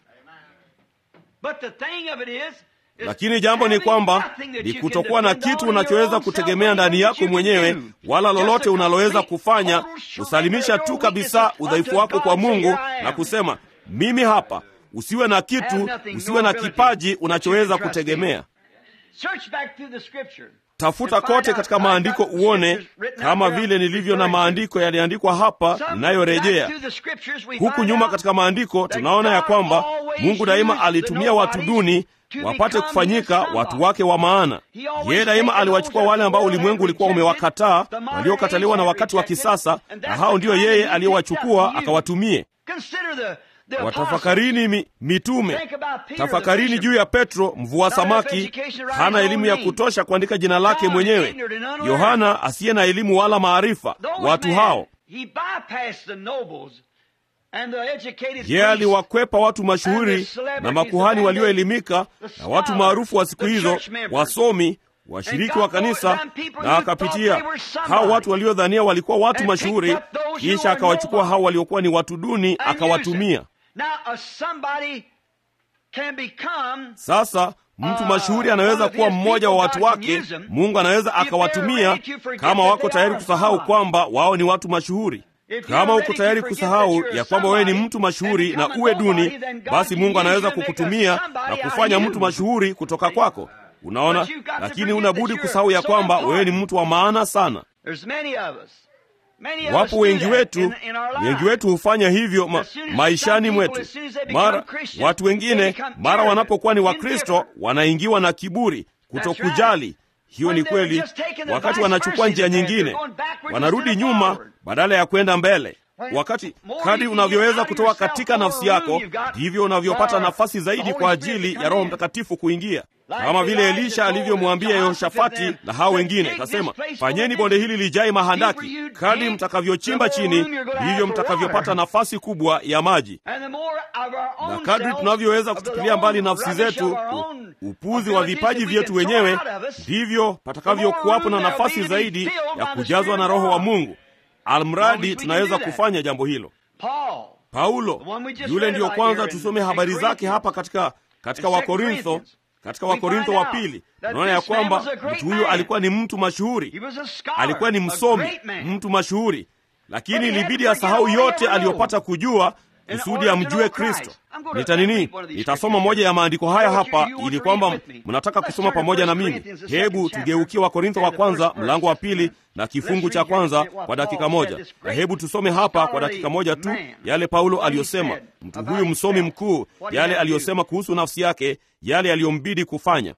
Lakini jambo ni kwamba ni kutokuwa na kitu unachoweza kutegemea ndani yako mwenyewe, wala lolote unaloweza kufanya, kusalimisha tu kabisa udhaifu wako kwa Mungu na kusema mimi hapa. Usiwe na kitu, usiwe na kipaji unachoweza kutegemea. Tafuta kote katika maandiko uone, kama vile nilivyo na maandiko yaliandikwa hapa ninayorejea. Huku nyuma katika maandiko tunaona ya kwamba Mungu daima alitumia watu duni wapate kufanyika watu wake wa maana. Yeye daima aliwachukua wale ambao ulimwengu ulikuwa umewakataa, waliokataliwa na wakati wa kisasa, na hao ndiyo yeye aliyowachukua akawatumie. Watafakarini mi, mitume. Tafakarini juu ya Petro mvua samaki, hana elimu ya kutosha kuandika jina lake mwenyewe. Yohana asiye na elimu wala maarifa. Watu hao yeye aliwakwepa watu mashuhuri na makuhani walioelimika na watu maarufu wa siku hizo, wasomi, washiriki wa kanisa, na akapitia hao watu waliodhania walikuwa watu mashuhuri, kisha akawachukua hao waliokuwa ni watu duni, akawatumia. Sasa mtu mashuhuri anaweza kuwa mmoja wa watu wake. Mungu anaweza akawatumia kama wako tayari kusahau kwamba wao ni watu mashuhuri. Kama uko tayari kusahau ya kwamba wewe ni mtu mashuhuri na uwe duni, basi Mungu anaweza kukutumia na kufanya mtu mashuhuri kutoka kwako. Unaona, lakini unabudi kusahau ya kwamba wewe ni mtu wa maana sana. Wapo wengi wetu, wengi wetu hufanya hivyo ma, maishani mwetu. Mara watu wengine, mara wanapokuwa ni Wakristo, wanaingiwa na kiburi, kutokujali hiyo ni kweli. Wakati wanachukua njia nyingine, wanarudi nyuma badala ya kwenda mbele. Wakati kadri unavyoweza kutoa katika nafsi yako, ndivyo unavyopata nafasi zaidi kwa ajili ya Roho Mtakatifu kuingia, kama vile Elisha alivyomwambia Yehoshafati na hao wengine, akasema, fanyeni bonde hili lijae mahandaki. Kadri mtakavyochimba chini, ndivyo mtakavyopata nafasi kubwa ya maji. Na kadri tunavyoweza kutupilia mbali nafsi zetu, upuzi wa vipaji vyetu wenyewe, ndivyo patakavyokuwapo na nafasi zaidi ya kujazwa na Roho wa Mungu. Almradi tunaweza kufanya jambo hilo. Paulo yule ndiyo kwanza tusome habari zake hapa katika katika Wakorintho, katika Wakorintho wa pili unaona ya kwamba mtu huyo alikuwa ni mtu mashuhuri, alikuwa ni msomi, mtu mashuhuri, lakini ilibidi asahau yote aliyopata kujua kusudi amjue Kristo. Nita nini? Nitasoma moja ya maandiko haya hapa, ili kwamba mnataka kusoma pamoja na mimi. Hebu tugeukie Wakorintho wa kwanza mlango wa pili na kifungu cha kwanza kwa dakika moja, na hebu tusome hapa kwa dakika moja tu yale Paulo aliyosema, mtu huyu msomi mkuu, yale aliyosema kuhusu nafsi yake, yale aliyombidi kufanya.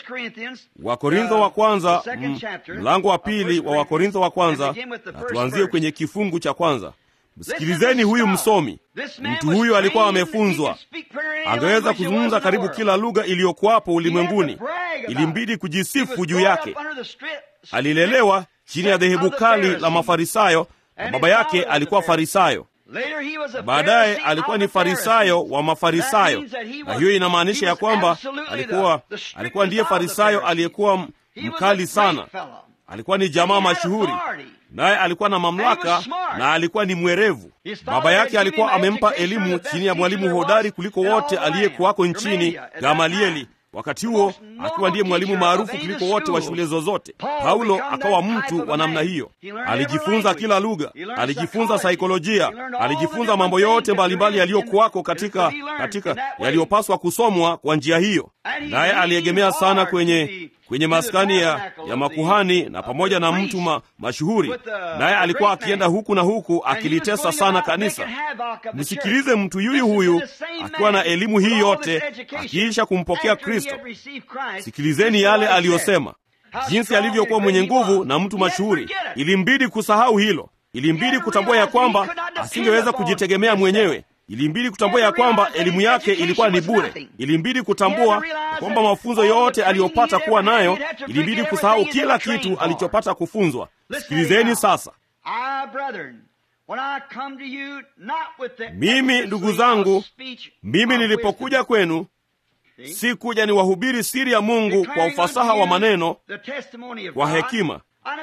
Wakorintho wa kwanza mlango wa pili wa Wakorintho wa kwanza, na tuanzie kwenye kifungu cha kwanza. Msikilizeni huyu msomi. Mtu huyu alikuwa amefunzwa, angeweza kuzungumza karibu kila lugha iliyokuwapo ulimwenguni. Ilimbidi kujisifu juu yake. Alilelewa chini ya dhehebu kali la Mafarisayo, na baba yake alikuwa Farisayo. Baadaye alikuwa ni Farisayo wa Mafarisayo, na hiyo inamaanisha ya kwamba alikuwa alikuwa ndiye Farisayo aliyekuwa mkali sana. Alikuwa ni jamaa mashuhuri, naye alikuwa na mamlaka na alikuwa ni mwerevu. Baba yake alikuwa amempa elimu chini ya mwalimu hodari kuliko wote aliyekuwako nchini, Gamalieli, wakati huo akiwa ndiye mwalimu maarufu kuliko wote wa shule zozote. Paulo akawa mtu wa namna hiyo. Alijifunza kila lugha, alijifunza saikolojia, alijifunza mambo yote mbalimbali yaliyokuwako katika katika yaliyopaswa kusomwa kwa njia hiyo, naye aliegemea sana kwenye kwenye maskani ya, ya makuhani na pamoja na mtu ma, mashuhuri, naye alikuwa akienda huku na huku akilitesa sana kanisa. Msikilize mtu yuyu huyu akiwa na elimu hii yote, akiisha kumpokea Kristo. Sikilizeni yale aliyosema, jinsi alivyokuwa mwenye nguvu na mtu mashuhuri. Ilimbidi kusahau hilo, ilimbidi kutambua ya kwamba asingeweza kujitegemea mwenyewe ilimbidi kutambua ya kwamba elimu yake ilikuwa ni bure. Ilimbidi kutambua kwamba mafunzo yote aliyopata kuwa nayo, ilimbidi kusahau kila kitu alichopata kufunzwa. Sikilizeni sasa. Mimi ndugu zangu, mimi nilipokuja kwenu si kuja ni wahubiri siri ya Mungu kwa ufasaha wa maneno, kwa hekima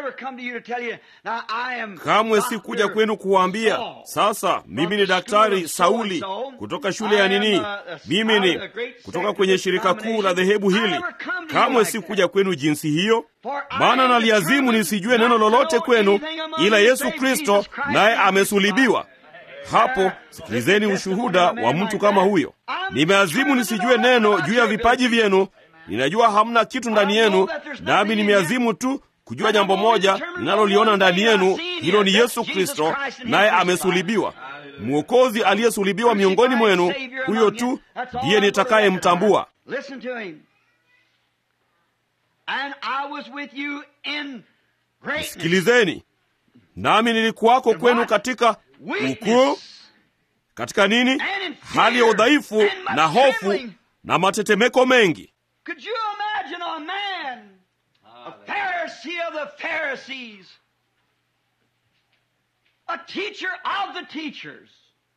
Kamwe si kuja kwenu kuwaambia sasa, mimi ni daktari Sauli kutoka shule ya nini, mimi ni kutoka kwenye shirika kuu la dhehebu hili. Kamwe si kuja kwenu jinsi hiyo, maana naliazimu nisijue neno lolote kwenu ila Yesu Kristo naye amesulibiwa. Hapo sikilizeni ushuhuda wa mtu kama huyo. Nimeazimu nisijue neno juu ya vipaji vyenu. Ninajua hamna kitu ndani yenu, nami nimeazimu tu kujua jambo moja ninaloliona ndani yenu, hilo ni Yesu Kristo naye amesulibiwa. Mwokozi aliyesulibiwa miongoni mwenu, huyo tu ndiye nitakayemtambua. Sikilizeni, nami nilikuwako kwenu katika ukuu, katika nini, hali ya udhaifu na hofu na matetemeko mengi. A Pharisee of the Pharisees, a teacher of the teachers,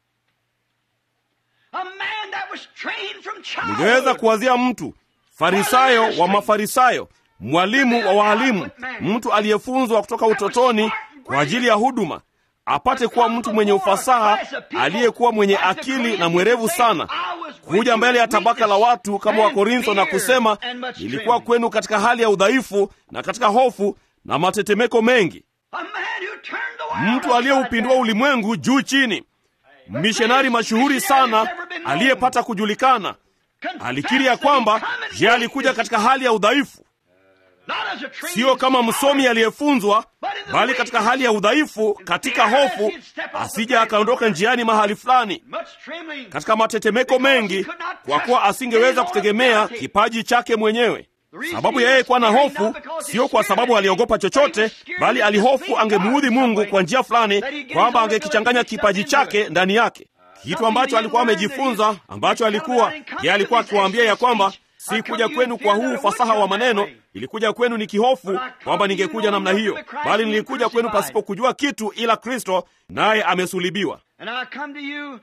a man that was trained from ningeweza childhood. kuwazia mtu farisayo wa mafarisayo, mwalimu wa waalimu, mtu aliyefunzwa kutoka utotoni kwa ajili ya huduma, apate kuwa mtu mwenye ufasaha, aliyekuwa mwenye akili na mwerevu sana, kuja mbele ya tabaka la watu kama Wakorintho na kusema, nilikuwa kwenu katika hali ya udhaifu na katika hofu na matetemeko mengi, A man who turned the world mtu aliyeupindua ulimwengu juu chini, mishonari mashuhuri sana aliyepata kujulikana. Alikiri ya kwamba je, alikuja katika hali ya udhaifu, sio kama msomi aliyefunzwa, bali katika hali ya udhaifu, katika hofu, asije akaondoka njiani mahali fulani katika matetemeko mengi, kwa kuwa asingeweza kutegemea kipaji chake mwenyewe. Sababu ya yeye kuwa na hofu sio kwa sababu aliogopa chochote, bali alihofu angemuudhi Mungu kwa njia fulani, kwamba angekichanganya kipaji chake ndani yake, kitu ambacho alikuwa amejifunza, ambacho alikuwa yeye alikuwa akiwaambia ya kwamba si kuja kwenu kwa huu ufasaha wa maneno, ilikuja kwenu ni kihofu kwamba ningekuja namna hiyo, bali nilikuja kwenu pasipo kujua kitu ila Kristo, naye amesulibiwa. And I come to you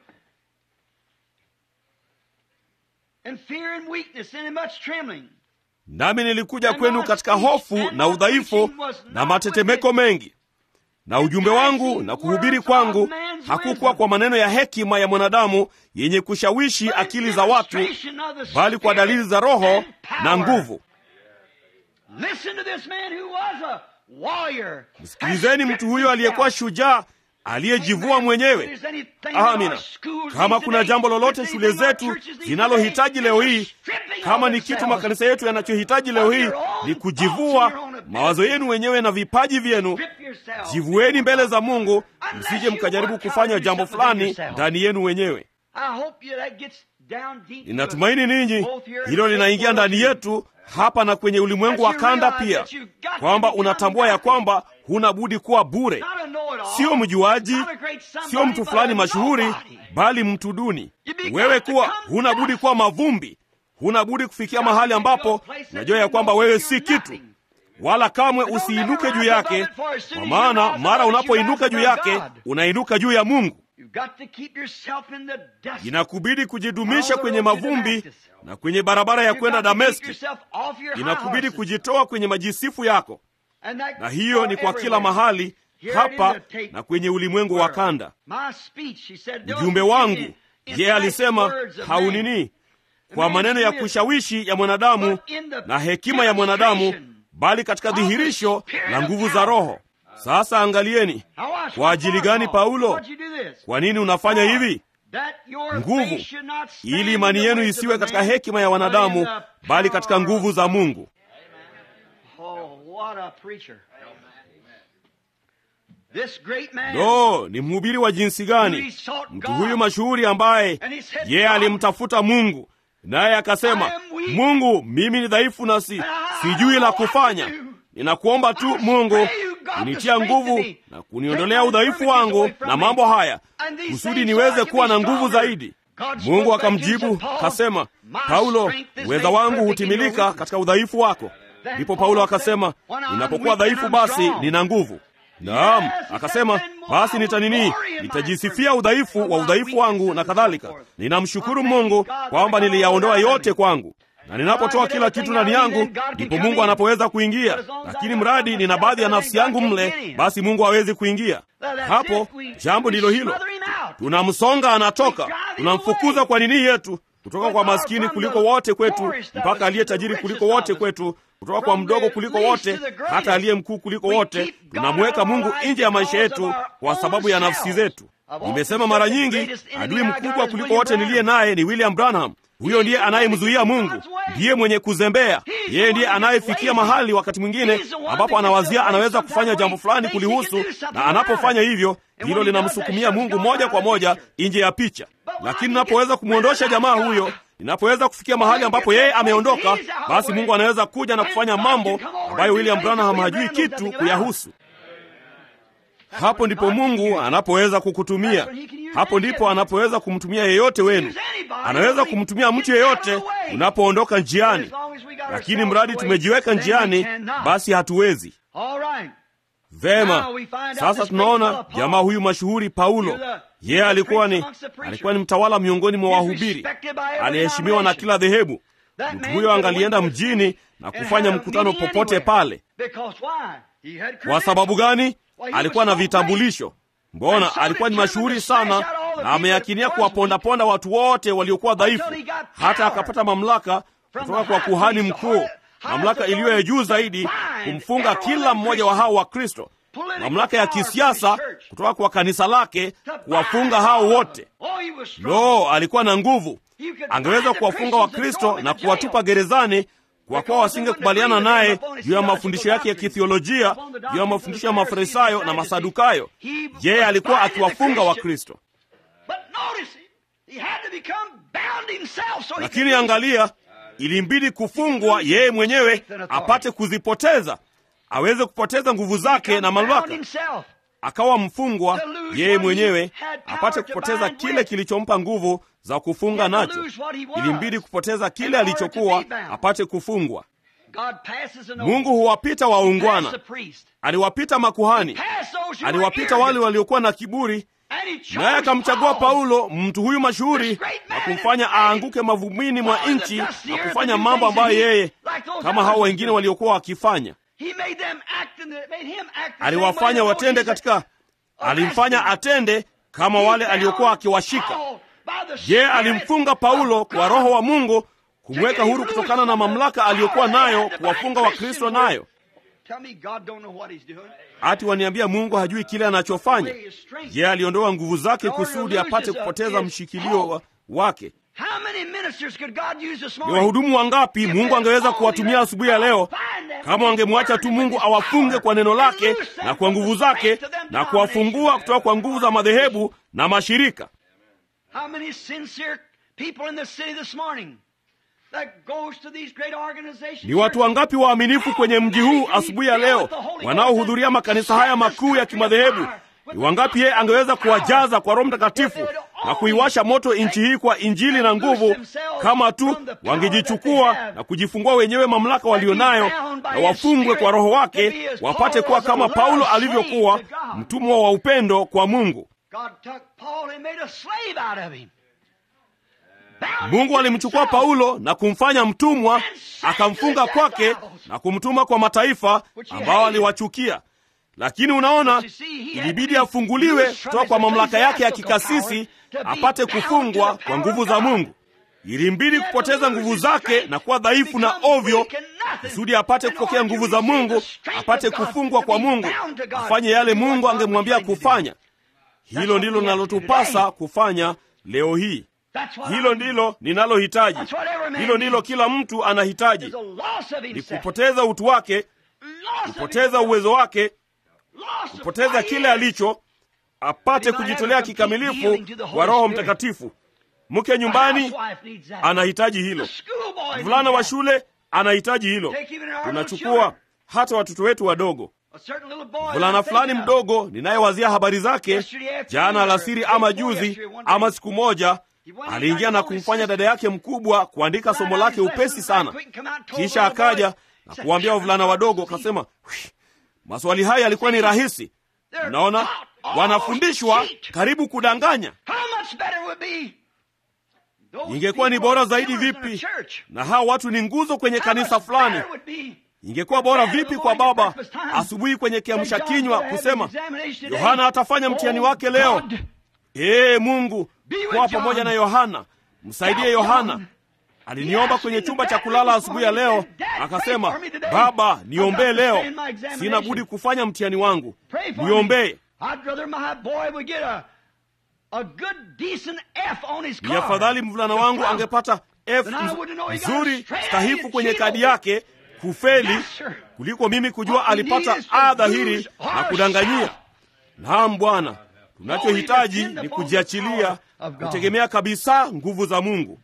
in fear and weakness and in much trembling. Nami nilikuja kwenu katika hofu na udhaifu na matetemeko mengi, na ujumbe wangu na kuhubiri kwangu hakukuwa kwa maneno ya hekima ya mwanadamu yenye kushawishi akili za watu, bali kwa dalili za Roho na nguvu. Msikilizeni mtu huyo aliyekuwa shujaa aliyejivua mwenyewe. Amina. Kama kuna jambo lolote shule zetu zinalohitaji leo hii, kama ni kitu makanisa yetu yanachohitaji leo hii, ni kujivua mawazo yenu wenyewe na vipaji vyenu. Jivueni mbele za Mungu, msije mkajaribu kufanya jambo fulani ndani yenu wenyewe. Ninatumaini ninyi hilo linaingia ndani yetu hapa na kwenye ulimwengu wa kanda pia, kwamba unatambua ya kwamba huna budi kuwa bure, sio mjuaji, sio mtu fulani mashuhuri, bali mtu duni. Wewe kuwa huna budi kuwa mavumbi, huna budi kufikia mahali ambapo unajua ya kwamba wewe si kitu, wala kamwe usiinuke juu yake, kwa maana mara unapoinuka juu yake unainuka juu ya Mungu. Inakubidi kujidumisha kwenye mavumbi na kwenye barabara ya kwenda Dameski. Inakubidi kujitoa kwenye majisifu yako, na hiyo ni kwa kila mahali hapa na kwenye ulimwengu wa kanda. Ujumbe wangu, yeye alisema haunini kwa maneno ya kushawishi ya mwanadamu na hekima ya mwanadamu, bali katika dhihirisho la nguvu za Roho. Sasa angalieni, kwa ajili gani Paulo? Kwa nini unafanya hivi? Nguvu, ili imani yenu isiwe katika hekima ya wanadamu, bali katika nguvu za Mungu. Lo, ni mhubiri wa jinsi gani mtu huyu mashuhuri, ambaye yeye alimtafuta Mungu naye akasema, Mungu, mimi ni dhaifu na si sijui la kufanya Ninakuomba tu Mungu kunitia nguvu na kuniondolea udhaifu wangu na mambo haya kusudi niweze kuwa na nguvu zaidi. Mungu akamjibu kasema, Paulo, uweza wangu hutimilika katika udhaifu wako. Ndipo Paulo akasema, ninapokuwa dhaifu, basi nina nguvu. Naam, akasema basi nitanini, nitajisifia udhaifu wa udhaifu wangu na kadhalika. Ninamshukuru Mungu kwamba niliyaondoa yote kwangu na ninapotoa kila kitu ndani yangu, ndipo Mungu anapoweza kuingia. Lakini mradi nina baadhi ya nafsi yangu mle, basi Mungu hawezi kuingia hapo. Jambo ndilo hilo, tunamsonga anatoka, tunamfukuza kwa nini yetu, kutoka kwa maskini kuliko wote kwetu mpaka aliye tajiri kuliko wote kwetu, kutoka kwa mdogo kuliko wote hata aliye mkuu kuliko wote. Tunamweka Mungu nje ya maisha yetu kwa sababu ya nafsi zetu. Nimesema mara nyingi, adui mkubwa kuliko wote niliye naye ni William Branham. Huyo ndiye anayemzuia Mungu, ndiye mwenye kuzembea. Yeye ndiye anayefikia mahali wakati mwingine ambapo anawazia anaweza kufanya jambo fulani kulihusu, na anapofanya hivyo, hilo linamsukumia Mungu moja kwa moja nje ya picha. Lakini ninapoweza kumwondosha jamaa huyo, ninapoweza kufikia mahali ambapo yeye ameondoka, basi Mungu anaweza kuja na kufanya mambo ambayo William Branham hajui kitu kuyahusu. Hapo ndipo Mungu anapoweza kukutumia. Hapo ndipo anapoweza kumtumia yeyote wenu. Anaweza kumtumia mtu yeyote unapoondoka njiani, lakini mradi tumejiweka njiani, basi hatuwezi. Vema, sasa tunaona jamaa huyu mashuhuri Paulo. Yeye alikuwa ni alikuwa ni mtawala miongoni mwa wahubiri, aliheshimiwa na kila dhehebu. Mtu huyo angalienda mjini na kufanya mkutano popote pale. Kwa sababu gani? Alikuwa na vitambulisho. Mbona alikuwa ni mashuhuri sana, na ameyakinia kuwapondaponda watu wote waliokuwa dhaifu, hata akapata mamlaka kutoka kwa kuhani mkuu, mamlaka iliyo ya juu zaidi, kumfunga kila mmoja wa hao wa Kristo, mamlaka ya kisiasa kutoka kwa kanisa lake, kuwafunga hao wote. Lo, alikuwa na nguvu, angeweza kuwafunga Wakristo na kuwatupa gerezani kwa kuwa wasingekubaliana naye juu ya mafundisho yake ya kithiolojia, juu ya mafundisho ya Mafarisayo na Masadukayo. Yeye alikuwa akiwafunga Wakristo. Lakini angalia, ilimbidi kufungwa yeye mwenyewe apate kuzipoteza, aweze kupoteza nguvu zake na mamlaka. Akawa mfungwa yeye mwenyewe apate kupoteza kile kilichompa nguvu za kufunga nacho. Ilimbidi kupoteza kile alichokuwa apate kufungwa. Mungu huwapita waungwana, aliwapita makuhani, aliwapita wale waliokuwa na kiburi, naye akamchagua Paulo, mtu huyu mashuhuri, na kumfanya aanguke mavumbini mwa nchi na kufanya mambo ambayo yeye kama hao wengine waliokuwa wakifanya. aliwafanya watende katika alimfanya atende kama wale aliokuwa akiwashika je alimfunga paulo kwa roho wa mungu kumweka huru kutokana na mamlaka aliyokuwa nayo kuwafunga wakristo nayo ati waniambia mungu hajui kile anachofanya je aliondoa nguvu zake kusudi apate kupoteza mshikilio wa, wake ni wahudumu wangapi mungu angeweza kuwatumia asubuhi ya leo kama wangemwacha tu mungu awafunge kwa neno lake na kwa nguvu zake na kuwafungua kutoka kwa nguvu za madhehebu na mashirika ni watu wangapi waaminifu kwenye mji huu asubuhi ya leo wanaohudhuria makanisa haya makuu ya kimadhehebu ni wangapi yeye angeweza kuwajaza kwa roho mtakatifu na kuiwasha moto nchi hii kwa injili na nguvu kama tu wangejichukua na kujifungua wenyewe mamlaka walionayo na wafungwe kwa roho wake wapate kuwa kama paulo alivyokuwa mtumwa wa upendo kwa mungu mungu alimchukua paulo na kumfanya mtumwa akamfunga kwake na kumtuma kwa mataifa ambao aliwachukia lakini unaona ilibidi afunguliwe kutoka kwa mamlaka yake ya kikasisi apate kufungwa kwa nguvu za mungu ilimbidi kupoteza nguvu zake na kuwa dhaifu na ovyo kusudi apate kupokea nguvu za mungu apate kufungwa kwa mungu afanye yale mungu angemwambia kufanya hilo ndilo linalotupasa kufanya leo hii hilo ndilo ninalohitaji hilo ndilo kila mtu anahitaji ni kupoteza utu wake kupoteza uwezo wake kupoteza kile alicho apate kujitolea kikamilifu kwa roho mtakatifu mke nyumbani anahitaji hilo mvulana wa shule anahitaji hilo tunachukua hata watoto wetu wadogo mvulana fulani mdogo ninayewazia habari zake jana alasiri ama juzi ama siku moja aliingia na kumfanya dada yake mkubwa kuandika somo lake upesi sana kisha akaja na kuwaambia wavulana wadogo akasema maswali haya yalikuwa ni rahisi mnaona wanafundishwa karibu kudanganya ingekuwa ni bora zaidi vipi na hawa watu ni nguzo kwenye kanisa fulani ingekuwa bora vipi kwa baba asubuhi kwenye kiamsha kinywa kusema yohana atafanya mtihani wake leo ee mungu kuwa pamoja na yohana msaidie yohana aliniomba kwenye chumba cha kulala asubuhi ya leo akasema baba niombee leo sina budi kufanya mtihani wangu niombee ni afadhali mvulana wangu angepata f nzuri stahifu kwenye kadi yake kufeli kuliko mimi kujua alipata a dhahiri na kudanganyia naam bwana tunachohitaji ni kujiachilia kutegemea kabisa nguvu za mungu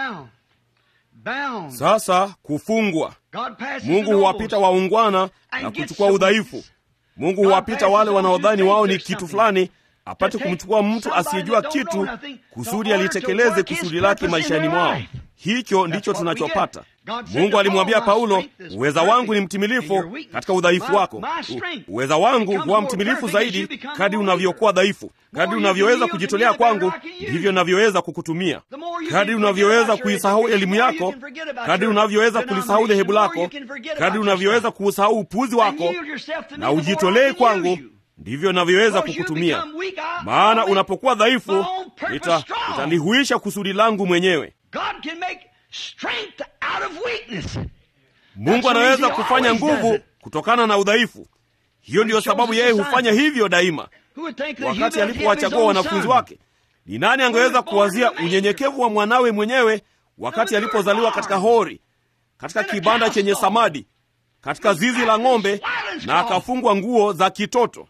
sasa kufungwa mungu huwapita waungwana na kuchukua udhaifu mungu huwapita wale wanaodhani wao ni kitu fulani apate kumchukua mtu asiyejua kitu kusudi alitekeleze kusudi lake maishani mwao hicho ndicho tunachopata mungu alimwambia paulo uweza wangu ni mtimilifu katika udhaifu wako U, uweza wangu huwa mtimilifu zaidi kadi unavyokuwa dhaifu kadi unavyoweza kujitolea kwangu ndivyo navyoweza kukutumia kadi unavyoweza kuisahau elimu yako kadi unavyoweza kulisahau dhehebu lako kadi unavyoweza kuusahau upuzi wako na ujitolee kwangu ndivyo navyoweza kukutumia maana unapokuwa dhaifu nitalihuisha nita kusudi langu mwenyewe mungu anaweza kufanya nguvu kutokana na udhaifu hiyo ndiyo sababu yeye hufanya hivyo daima wakati alipowachagua wanafunzi wake ni nani angeweza kuwazia unyenyekevu wa mwanawe mwenyewe wakati alipozaliwa katika hori katika kibanda chenye samadi katika zizi la ng'ombe na akafungwa nguo za kitoto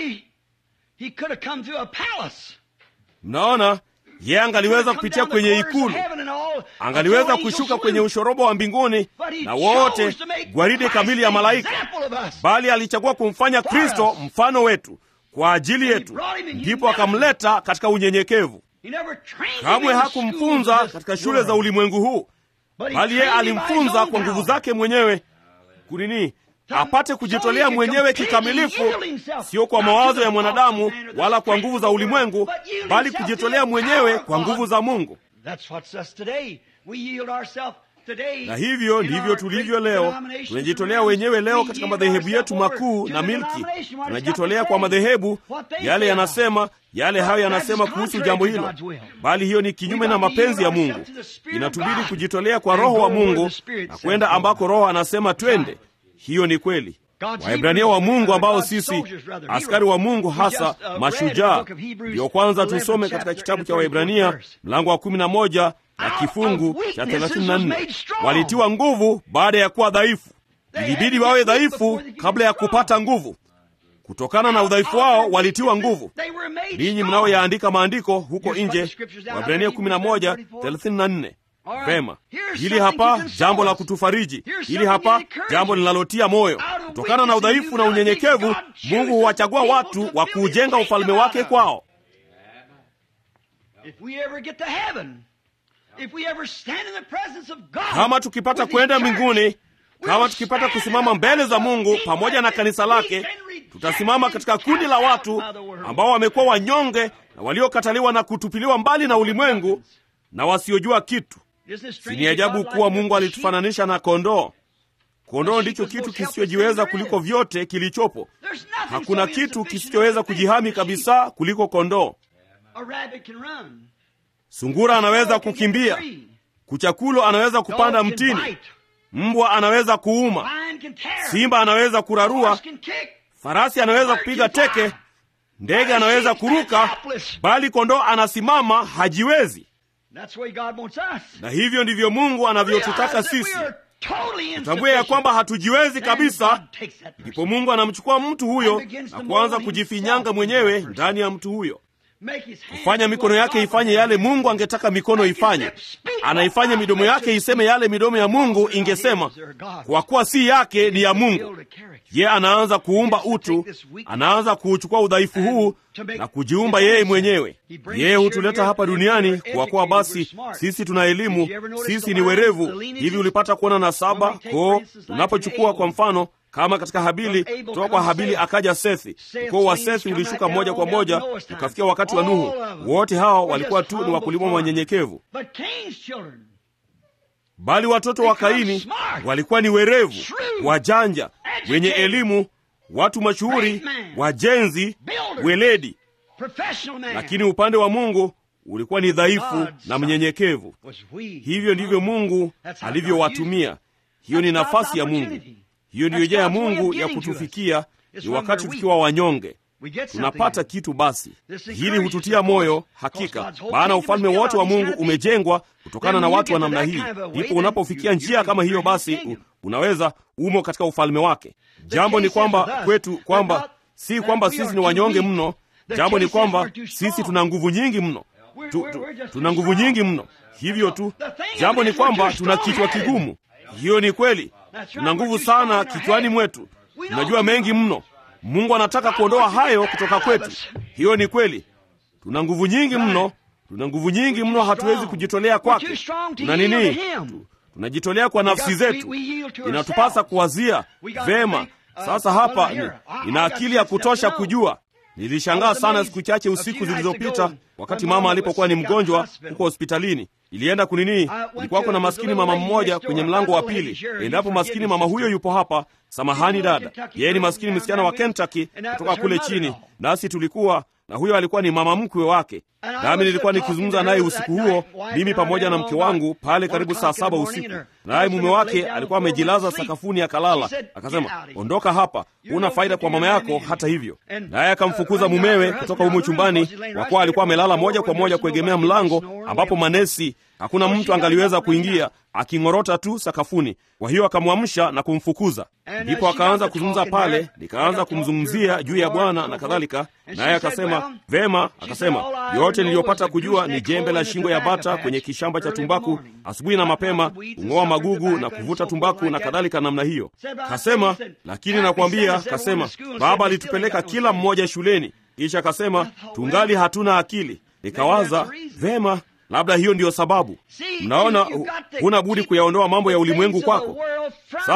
mnaona yeye angaliweza kupitia kwenye ikulu angaliweza kushuka kwenye ushorobo wa mbinguni na wote gwaride kamili ya malaika bali alichagua kumfanya kristo mfano wetu kwa ajili yetu ndipo akamleta katika unyenyekevu kamwe hakumfunza katika shule za ulimwengu huu bali yeye alimfunza kwa nguvu zake mwenyewe kunini apate kujitolea mwenyewe kikamilifu sio kwa mawazo ya mwanadamu wala kwa nguvu za ulimwengu bali kujitolea mwenyewe kwa nguvu za mungu na hivyo ndivyo tulivyo leo. Tunajitolea wenyewe leo katika madhehebu yetu makuu na milki, tunajitolea kwa madhehebu yale yanasema yale hayo yanasema kuhusu jambo hilo, bali hiyo ni kinyume na mapenzi ya Mungu. Inatubidi kujitolea kwa Roho wa Mungu na kwenda ambako Roho anasema twende. Hiyo ni kweli. Waebrania wa Mungu ambao sisi askari wa Mungu hasa mashujaa, ndiyo kwanza tusome katika kitabu cha Waebrania mlango wa kumi na moja na kifungu cha thelathini na nne walitiwa nguvu baada ya kuwa dhaifu. Ilibidi wawe dhaifu kabla ya kupata nguvu. Kutokana na udhaifu wao walitiwa nguvu. Ninyi mnaoyaandika maandiko huko nje, Waebrania 11:34. Vema, hili hapa jambo la kutufariji, hili hapa jambo linalotia moyo. Kutokana na udhaifu na unyenyekevu, Mungu huwachagua watu wa kuujenga ufalme wake kwao. Kama tukipata kwenda mbinguni, kama tukipata kusimama mbele za Mungu pamoja na kanisa lake, tutasimama katika kundi la watu ambao wamekuwa wanyonge na waliokataliwa na kutupiliwa mbali na ulimwengu na wasiojua kitu. Si ni ajabu kuwa Mungu alitufananisha na kondoo? Kondoo ndicho kitu kisichojiweza kuliko vyote kilichopo. Hakuna kitu kisichoweza kujihami kabisa kuliko kondoo. Sungura anaweza kukimbia, kuchakulo anaweza kupanda mtini, mbwa anaweza kuuma, simba anaweza kurarua, farasi anaweza kupiga teke, ndege anaweza kuruka, bali kondoo anasimama, hajiwezi. Na hivyo ndivyo Mungu anavyotutaka sisi. Tutambue ya kwamba hatujiwezi kabisa, ndipo Mungu anamchukua mtu huyo na kuanza kujifinyanga mwenyewe ndani ya mtu huyo, kufanya mikono yake ifanye yale Mungu angetaka mikono ifanye. Anaifanya midomo yake iseme yale midomo ya Mungu ingesema, kwa kuwa si yake, ni ya Mungu. Ye anaanza kuumba utu, anaanza kuuchukua udhaifu huu na kujiumba yeye mwenyewe. Yeye hutuleta hapa duniani kwa kuwa basi sisi tuna elimu, sisi ni werevu. Hivi ulipata kuona na saba koo, tunapochukua kwa mfano kama katika Habili, kutoka kwa Habili akaja Sethi. Ukoo wa Sethi ulishuka moja kwa moja ukafikia wakati wa Nuhu. Wote hao walikuwa tu ni wakulima wanyenyekevu, bali watoto wa Kaini walikuwa ni werevu, wajanja, wenye elimu, watu mashuhuri, wajenzi, weledi. Lakini upande wa Mungu ulikuwa ni dhaifu na mnyenyekevu. Hivyo ndivyo Mungu alivyowatumia. Hiyo ni nafasi ya Mungu. Hiyo ndiyo njia ya Mungu ya kutufikia, ni wakati tukiwa wanyonge tunapata kitu. Basi hili hututia moyo hakika, maana ufalme wote wa Mungu umejengwa kutokana na watu wa namna hii. Ndipo unapofikia njia kama hiyo, basi unaweza umo katika ufalme wake. Jambo ni kwamba kwetu, kwamba si kwamba sisi ni wanyonge mno. Jambo ni kwamba sisi tuna nguvu nyingi mno tu, tu, tuna nguvu nyingi mno. Hivyo tu, jambo ni kwamba tuna kichwa kigumu. Hiyo ni kweli, tuna nguvu sana kichwani mwetu, tunajua mengi mno. Mungu anataka kuondoa hayo kutoka kwetu. Hiyo ni kweli, tuna nguvu nyingi mno, tuna nguvu nyingi mno, hatuwezi kujitolea kwake. Tuna nini? Tunajitolea kwa nafsi zetu, inatupasa kuwazia vema. Sasa hapa ni, nina akili ya kutosha kujua Nilishangaa sana siku chache usiku zilizopita, wakati mama alipokuwa ni mgonjwa huko hospitalini. Ilienda kunini, ilikuwa kuna maskini mama mmoja kwenye mlango wa pili. Endapo maskini mama huyo yupo hapa, samahani dada, yeye ni maskini msichana wa Kentucky kutoka kule chini, nasi tulikuwa na huyo alikuwa ni mama mkwe wake, nami nilikuwa nikizungumza naye usiku huo, mimi pamoja na mke wangu pale karibu saa saba usiku. Naye mume wake alikuwa amejilaza sakafuni akalala. Akasema, ondoka hapa, huna faida kwa mama yako hata hivyo. Naye akamfukuza mumewe kutoka humo chumbani, kwa kuwa alikuwa amelala moja kwa moja kuegemea mlango, ambapo manesi hakuna mtu angaliweza kuingia, aking'orota tu sakafuni. Kwa hiyo akamwamsha na kumfukuza. Ndipo akaanza kuzungumza pale, nikaanza kumzungumzia juu ya Bwana na kadhalika, naye akasema vema. Akasema yote niliyopata kujua ni jembe la shingo ya bata kwenye kishamba cha tumbaku asubuhi na mapema, kung'oa magugu na kuvuta tumbaku na kadhalika namna hiyo. Kasema lakini nakwambia, kasema baba alitupeleka kila mmoja shuleni, kisha akasema tungali hatuna akili. Nikawaza vema labda hiyo ndiyo sababu. Mnaona, huna budi kuyaondoa mambo ya ulimwengu kwako. Sasa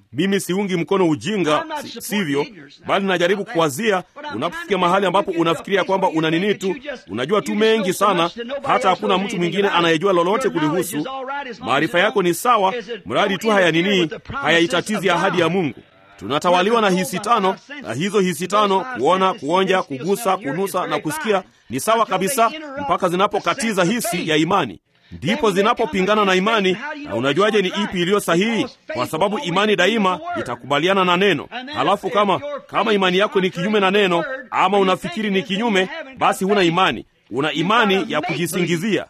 mimi siungi mkono ujinga, si, sivyo, bali najaribu kuwazia unapofikia mahali ambapo unafikiria kwamba una nini tu, unajua tu mengi sana, hata hakuna mtu mwingine anayejua lolote kulihusu. Maarifa yako ni sawa, mradi tu haya nini, hayaitatizi ahadi ya Mungu. Tunatawaliwa na hisi tano, na hizo hisi tano, kuona, kuonja, kugusa, kunusa na kusikia, ni sawa kabisa mpaka zinapokatiza hisi ya imani ndipo zinapopingana na imani. Na unajuaje ni ipi iliyo sahihi? Kwa sababu imani daima itakubaliana na neno. Halafu kama kama imani yako ni kinyume na neno, ama unafikiri ni kinyume, basi huna imani. Una imani ya kujisingizia,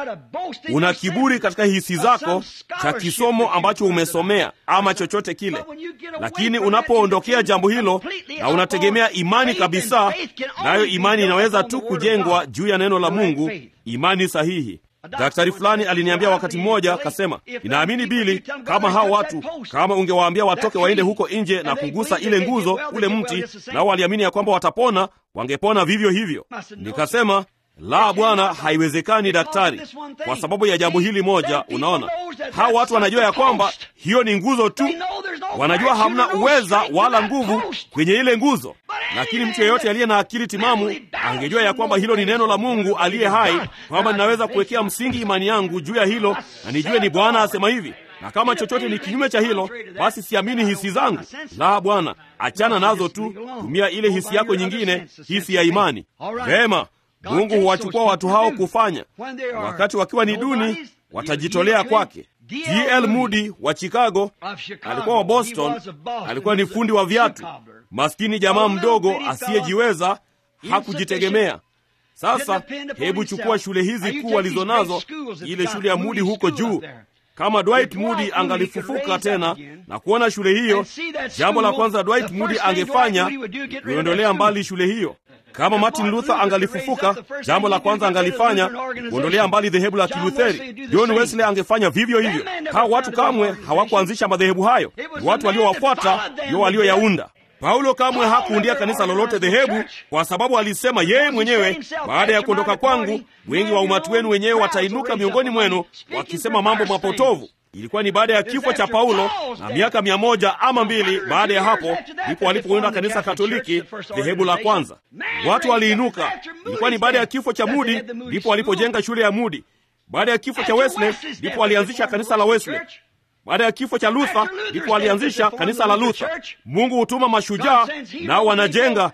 una kiburi katika hisi zako cha kisomo ambacho umesomea ama chochote kile. Lakini unapoondokea jambo hilo na unategemea imani kabisa, nayo imani inaweza tu kujengwa juu ya neno la Mungu, imani sahihi. Daktari fulani aliniambia wakati mmoja, akasema, ninaamini Bili, kama hao watu, kama ungewaambia watoke waende huko nje na kugusa ile nguzo, ule mti, nao waliamini ya kwamba watapona, wangepona vivyo hivyo. Nikasema, la bwana, haiwezekani daktari, kwa sababu ya jambo hili moja. Unaona, hao watu wanajua ya kwamba hiyo ni nguzo tu, wanajua hamna uweza wala nguvu kwenye ile nguzo. Lakini mtu yeyote aliye na akili timamu angejua ya kwamba hilo ni neno la Mungu aliye hai, kwamba ninaweza kuwekea msingi imani yangu juu ya hilo na nijue ni Bwana asema hivi, na kama chochote ni kinyume cha hilo, basi siamini hisi zangu. La bwana, achana nazo tu, tumia ile hisi yako nyingine, hisi ya imani. Vema, Mungu huwachukua watu hao kufanya wakati wakiwa ni duni, watajitolea kwake. D.L. Moody wa Chicago alikuwa wa Boston, alikuwa ni fundi wa viatu, maskini jamaa mdogo asiyejiweza, hakujitegemea. Sasa hebu chukua shule hizi kuu walizo nazo, ile shule ya Moody huko juu. Kama Dwight Moody angalifufuka tena na kuona shule hiyo, jambo la kwanza Dwight Moody angefanya kuondolea mbali shule hiyo. Kama Martin Luther angalifufuka, jambo la kwanza angalifanya kuondolea mbali dhehebu la Kilutheri. John Wesley angefanya vivyo hivyo. Hao watu kamwe hawakuanzisha madhehebu hayo, ni watu waliowafuata ndio walioyaunda. Paulo kamwe hakuundia kanisa lolote dhehebu, kwa sababu alisema yeye mwenyewe, baada ya kuondoka kwangu, wengi wa umati wenu wenyewe watainuka miongoni mwenu wakisema mambo mapotovu. Ilikuwa ni baada ya kifo cha Paulo na miaka mia moja ama mbili baada ya hapo ndipo walipounda kanisa Katoliki, dhehebu la kwanza. Watu waliinuka. Ilikuwa ni baada ya kifo cha Mudi ndipo walipojenga shule ya Mudi. Baada ya kifo cha Wesley ndipo walianzisha kanisa la Wesley. Baada ya kifo cha Luther ndipo walianzisha kanisa la Luther. Mungu hutuma mashujaa nao wanajenga.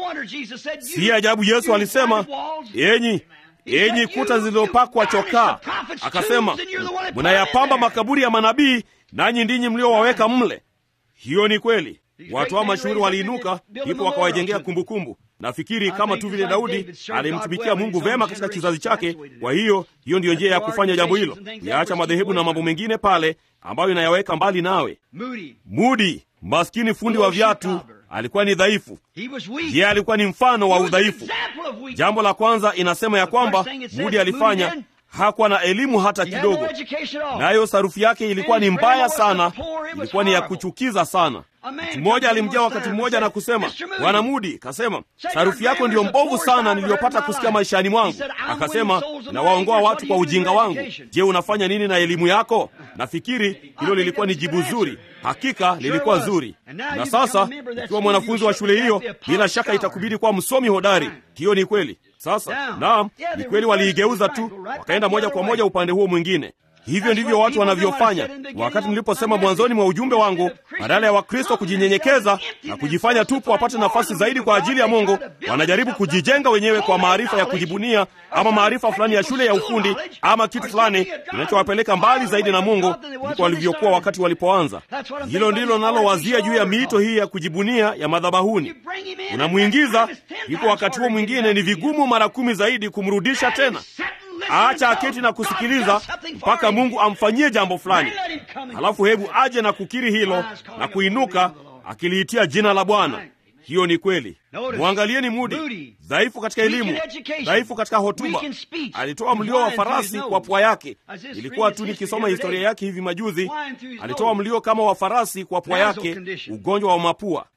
Si ajabu Yesu alisema, enyi enyi kuta zilizopakwa chokaa, akasema mnayapamba makaburi ya manabii, nanyi ndinyi mliowaweka mle. Hiyo ni kweli. Watu hao mashuhuri waliinuka, ndipo wakawajengea kumbukumbu. Nafikiri kama tu vile Daudi alimtumikia Mungu vema katika kizazi chake. Kwa hiyo hiyo ndiyo njia ya kufanya jambo hilo, yaacha madhehebu na mambo mengine pale ambayo inayaweka mbali nawe. Mudi, maskini fundi wa viatu, alikuwa ni dhaifu. Yeye alikuwa ni mfano wa udhaifu. Jambo la kwanza inasema ya kwamba Mudi alifanya hakuwa na elimu hata kidogo, nayo sarufi yake ilikuwa ni mbaya sana, ilikuwa ni ya kuchukiza sana. Mtu mmoja alimjia wakati mmoja na kusema, Bwana Mudi, kasema sarufi yako ndiyo mbovu sana niliyopata kusikia maishani mwangu. Akasema, nawaongoa watu kwa ujinga wangu. Je, unafanya nini na elimu yako? Nafikiri hilo lilikuwa ni jibu zuri. Hakika lilikuwa zuri. Na sasa ukiwa mwanafunzi wa shule hiyo, bila shaka itakubidi kuwa msomi hodari. Hiyo ni kweli. Sasa naam, ni kweli, waliigeuza tu, wakaenda moja kwa moja upande huo mwingine. Hivyo ndivyo watu wanavyofanya. Wakati niliposema mwanzoni mwa ujumbe wangu, badala ya Wakristo kujinyenyekeza na kujifanya tupu wapate nafasi zaidi kwa ajili ya Mungu, wanajaribu kujijenga wenyewe kwa maarifa ya kujibunia ama maarifa fulani ya shule ya ufundi ama kitu fulani kinachowapeleka mbali zaidi na Mungu kuliko walivyokuwa wakati walipoanza. Hilo ndilo nalowazia juu ya miito hii ya kujibunia ya madhabahuni. Unamwingiza, ndipo wakati huo mwingine ni vigumu mara kumi zaidi kumrudisha tena. Acha aketi na kusikiliza mpaka Mungu amfanyie jambo fulani, halafu hebu aje na kukiri hilo na kuinuka akiliitia jina la Bwana. Hiyo ni kweli. Mwangalieni Mudi, dhaifu katika elimu, dhaifu katika hotuba. Alitoa mlio wa farasi kwa pua yake. Ilikuwa tu nikisoma historia yake hivi majuzi, alitoa mlio kama wa farasi kwa pua yake, ugonjwa wa mapua.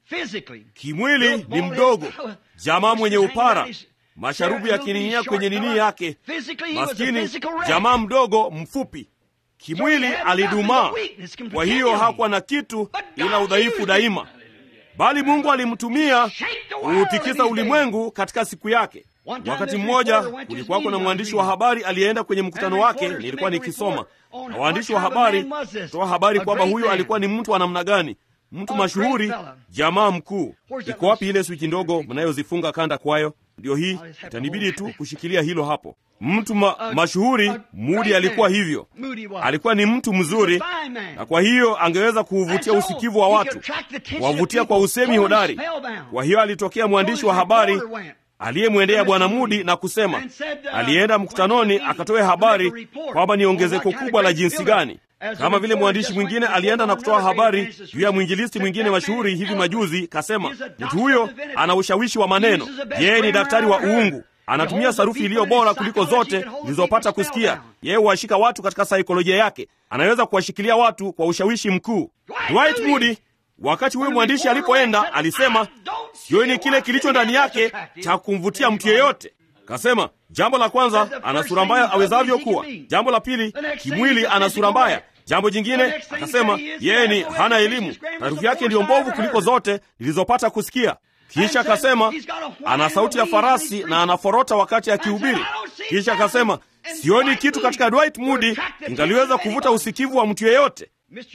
Kimwili ni mdogo, jamaa mwenye upara masharubu yakining'inia kwenye nini yake, maskini jamaa mdogo mfupi. kimwili alidumaa. Kwa hiyo hakuwa na kitu ila udhaifu daima, bali Mungu alimtumia kuutikisa ulimwengu katika siku yake. Wakati mmoja kulikuwako na mwandishi wa habari aliyeenda kwenye mkutano wake, nilikuwa nikisoma, na waandishi wa habari toa habari kwamba huyo alikuwa ni mtu wa namna gani, mtu mashuhuri, jamaa mkuu. Iko wapi ile swichi ndogo mnayozifunga kanda kwayo? Ndiyo hii, itanibidi tu kushikilia hilo hapo. Mtu ma, mashuhuri Mudi alikuwa hivyo, alikuwa ni mtu mzuri, na kwa hiyo angeweza kuuvutia usikivu wa watu, kuwavutia kwa usemi hodari. Kwa hiyo alitokea mwandishi wa habari aliyemwendea Bwana Mudi na kusema, alienda mkutanoni akatoe habari kwamba ni ongezeko kubwa la jinsi gani. Kama vile mwandishi mwingine alienda na kutoa habari juu ya mwinjilisti mwingine mashuhuri hivi majuzi, kasema mtu huyo ana ushawishi wa maneno, yeye ni daktari wa uungu, anatumia sarufi iliyo bora kuliko zote zilizopata kusikia. Yeye huwashika watu katika saikolojia yake, anaweza kuwashikilia watu kwa ushawishi mkuu. Dwight Moody wakati huyo mwandishi alipoenda alisema, sioni kile kilicho ndani yake cha kumvutia mtu yeyote. Kasema jambo la kwanza, ana sura mbaya awezavyo kuwa. Jambo la pili, kimwili ana sura mbaya. Jambo jingine akasema, yeye ni hana elimu, harufu yake ndiyo mbovu kuliko zote nilizopata kusikia. Kisha akasema ana sauti ya farasi na anaforota wakati akihubiri. Kisha akasema sioni kitu katika Dwight Moody ingaliweza kuvuta usikivu wa mtu yeyote.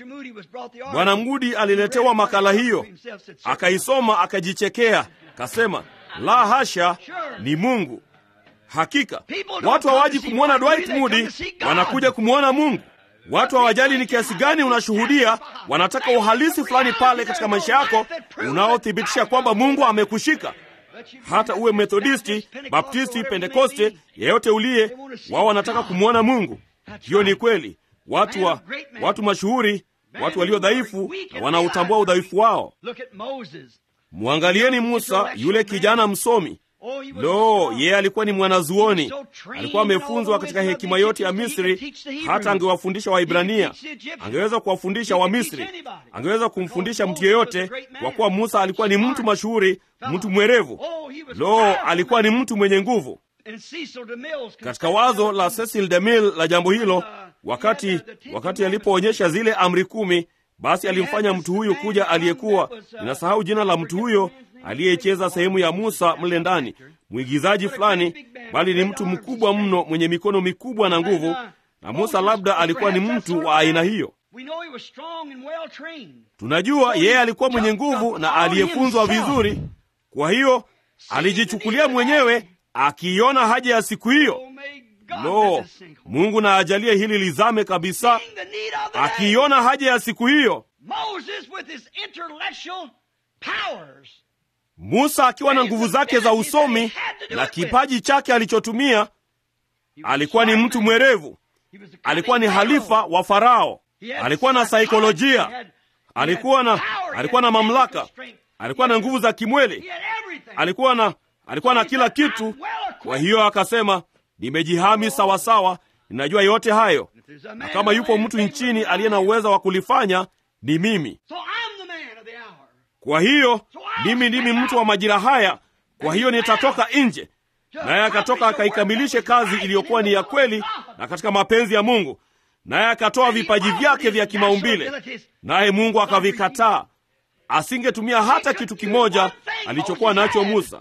Bwana Mudi aliletewa makala hiyo, akaisoma, akajichekea, kasema la hasha, ni Mungu. Hakika watu hawaji kumwona Dwight Moody, wanakuja kumwona Mungu. Watu hawajali ni kiasi gani unashuhudia, wanataka uhalisi fulani pale katika maisha yako unaothibitisha kwamba Mungu amekushika. Hata uwe Methodisti, Baptisti, Pentekoste, yeyote uliye, wao wanataka kumwona Mungu. Hiyo ni kweli. Watu wa watu mashuhuri, watu walio dhaifu na wanautambua udhaifu wao. Mwangalieni Musa, yule kijana msomi. Lo, yeye alikuwa ni mwanazuoni, alikuwa amefunzwa katika hekima yote ya Misri. Hata angewafundisha Waibrania, angeweza kuwafundisha Wamisri, angeweza kumfundisha mtu yeyote, kwa kuwa Musa alikuwa ni mtu mashuhuri, mtu mwerevu. Lo, alikuwa ni mtu mwenye nguvu. Katika wazo la Cecil DeMille la jambo hilo, wakati wakati alipoonyesha zile amri kumi, basi alimfanya mtu huyu kuja, aliyekuwa ninasahau jina la mtu huyo aliyecheza sehemu ya Musa mle ndani, mwigizaji fulani, bali ni mtu mkubwa mno mwenye mikono mikubwa na nguvu, na Musa labda alikuwa ni mtu wa aina hiyo. Tunajua yeye alikuwa mwenye nguvu na aliyefunzwa vizuri, kwa hiyo alijichukulia mwenyewe akiiona haja ya siku hiyo. Lo, Mungu na ajalie hili lizame kabisa, akiiona haja ya siku hiyo. Musa akiwa na nguvu zake za usomi na kipaji chake alichotumia, alikuwa ni mtu mwerevu, alikuwa ni halifa wa Farao, alikuwa na saikolojia, alikuwa na alikuwa na mamlaka, alikuwa na nguvu za kimwili, alikuwa na alikuwa na kila kitu. Kwa hiyo akasema, nimejihami sawasawa, ninajua yote hayo, na kama yupo mtu nchini aliye na uwezo wa kulifanya ni mimi. Kwa hiyo mimi ndimi mtu wa majira haya, kwa hiyo nitatoka nje. Naye akatoka akaikamilishe kazi iliyokuwa ni ya kweli na katika mapenzi ya Mungu, naye akatoa vipaji vyake vya kimaumbile, naye Mungu akavikataa. Asingetumia hata kitu kimoja alichokuwa nacho Musa.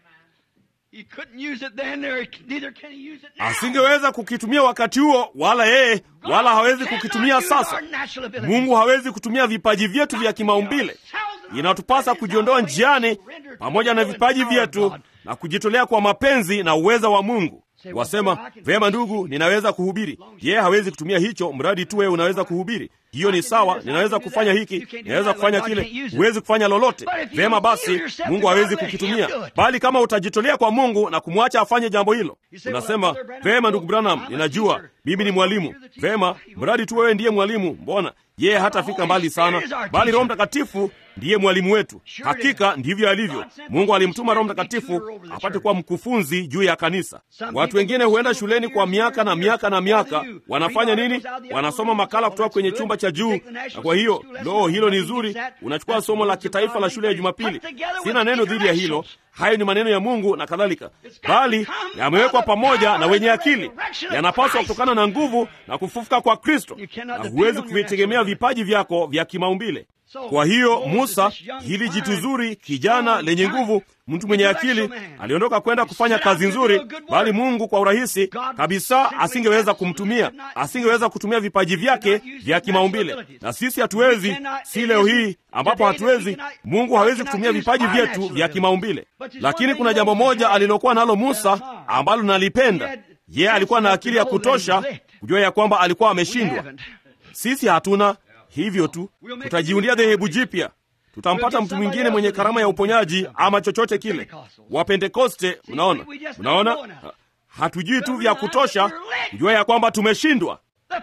Asingeweza kukitumia wakati huo, wala yeye, wala hawezi kukitumia sasa. Mungu hawezi kutumia vipaji vyetu vya kimaumbile. Inatupasa kujiondoa njiani pamoja na vipaji vyetu na kujitolea kwa mapenzi na uweza wa Mungu. Wasema vema, ndugu, ninaweza kuhubiri. Yeye hawezi kutumia hicho, mradi tu wewe unaweza kuhubiri. Hiyo ni sawa, ninaweza kufanya hiki, ninaweza kufanya kile. Huwezi kufanya lolote. Vema basi, Mungu hawezi kukitumia, bali kama utajitolea kwa Mungu na kumwacha afanye jambo hilo. Unasema vema, ndugu Branham, ninajua mimi ni mwalimu. Vema, mradi tu wewe ndiye mwalimu. Mbona yeye hatafika mbali sana, bali Roho Mtakatifu ndiye mwalimu wetu. Hakika ndivyo alivyo. Mungu alimtuma Roho Mtakatifu apate kuwa mkufunzi juu ya kanisa. Watu wengine huenda shuleni kwa miaka na miaka na miaka, wanafanya nini? Wanasoma makala kutoka kwenye chumba cha juu, na kwa hiyo lo, hilo ni zuri. Unachukua somo la kitaifa la shule ya Jumapili. Sina neno dhidi ya hilo, hayo ni maneno ya Mungu na kadhalika, bali yamewekwa pamoja na wenye akili, yanapaswa kutokana na nguvu na kufufuka kwa Kristo, na huwezi kuvitegemea vipaji vyako vya kimaumbile. Kwa hiyo Musa, hili jitu zuri, kijana lenye nguvu, mtu mwenye akili, aliondoka kwenda kufanya kazi nzuri, bali Mungu kwa urahisi kabisa asingeweza kumtumia, asingeweza kutumia vipaji vyake vya kimaumbile. Na sisi hatuwezi, si leo hii ambapo hatuwezi. Mungu hawezi kutumia vipaji vyetu vya kimaumbile. Lakini kuna jambo moja alilokuwa nalo Musa ambalo nalipenda. Yeye alikuwa na akili ya kutosha kujua ya kwamba alikuwa ameshindwa. Sisi hatuna hivyo tu, tutajiundia dhehebu jipya, tutampata mtu mwingine mwenye karama ya uponyaji ama chochote kile. Wapentekoste, mnaona, mnaona, hatujui tu vya kutosha kujua ya kwamba tumeshindwa.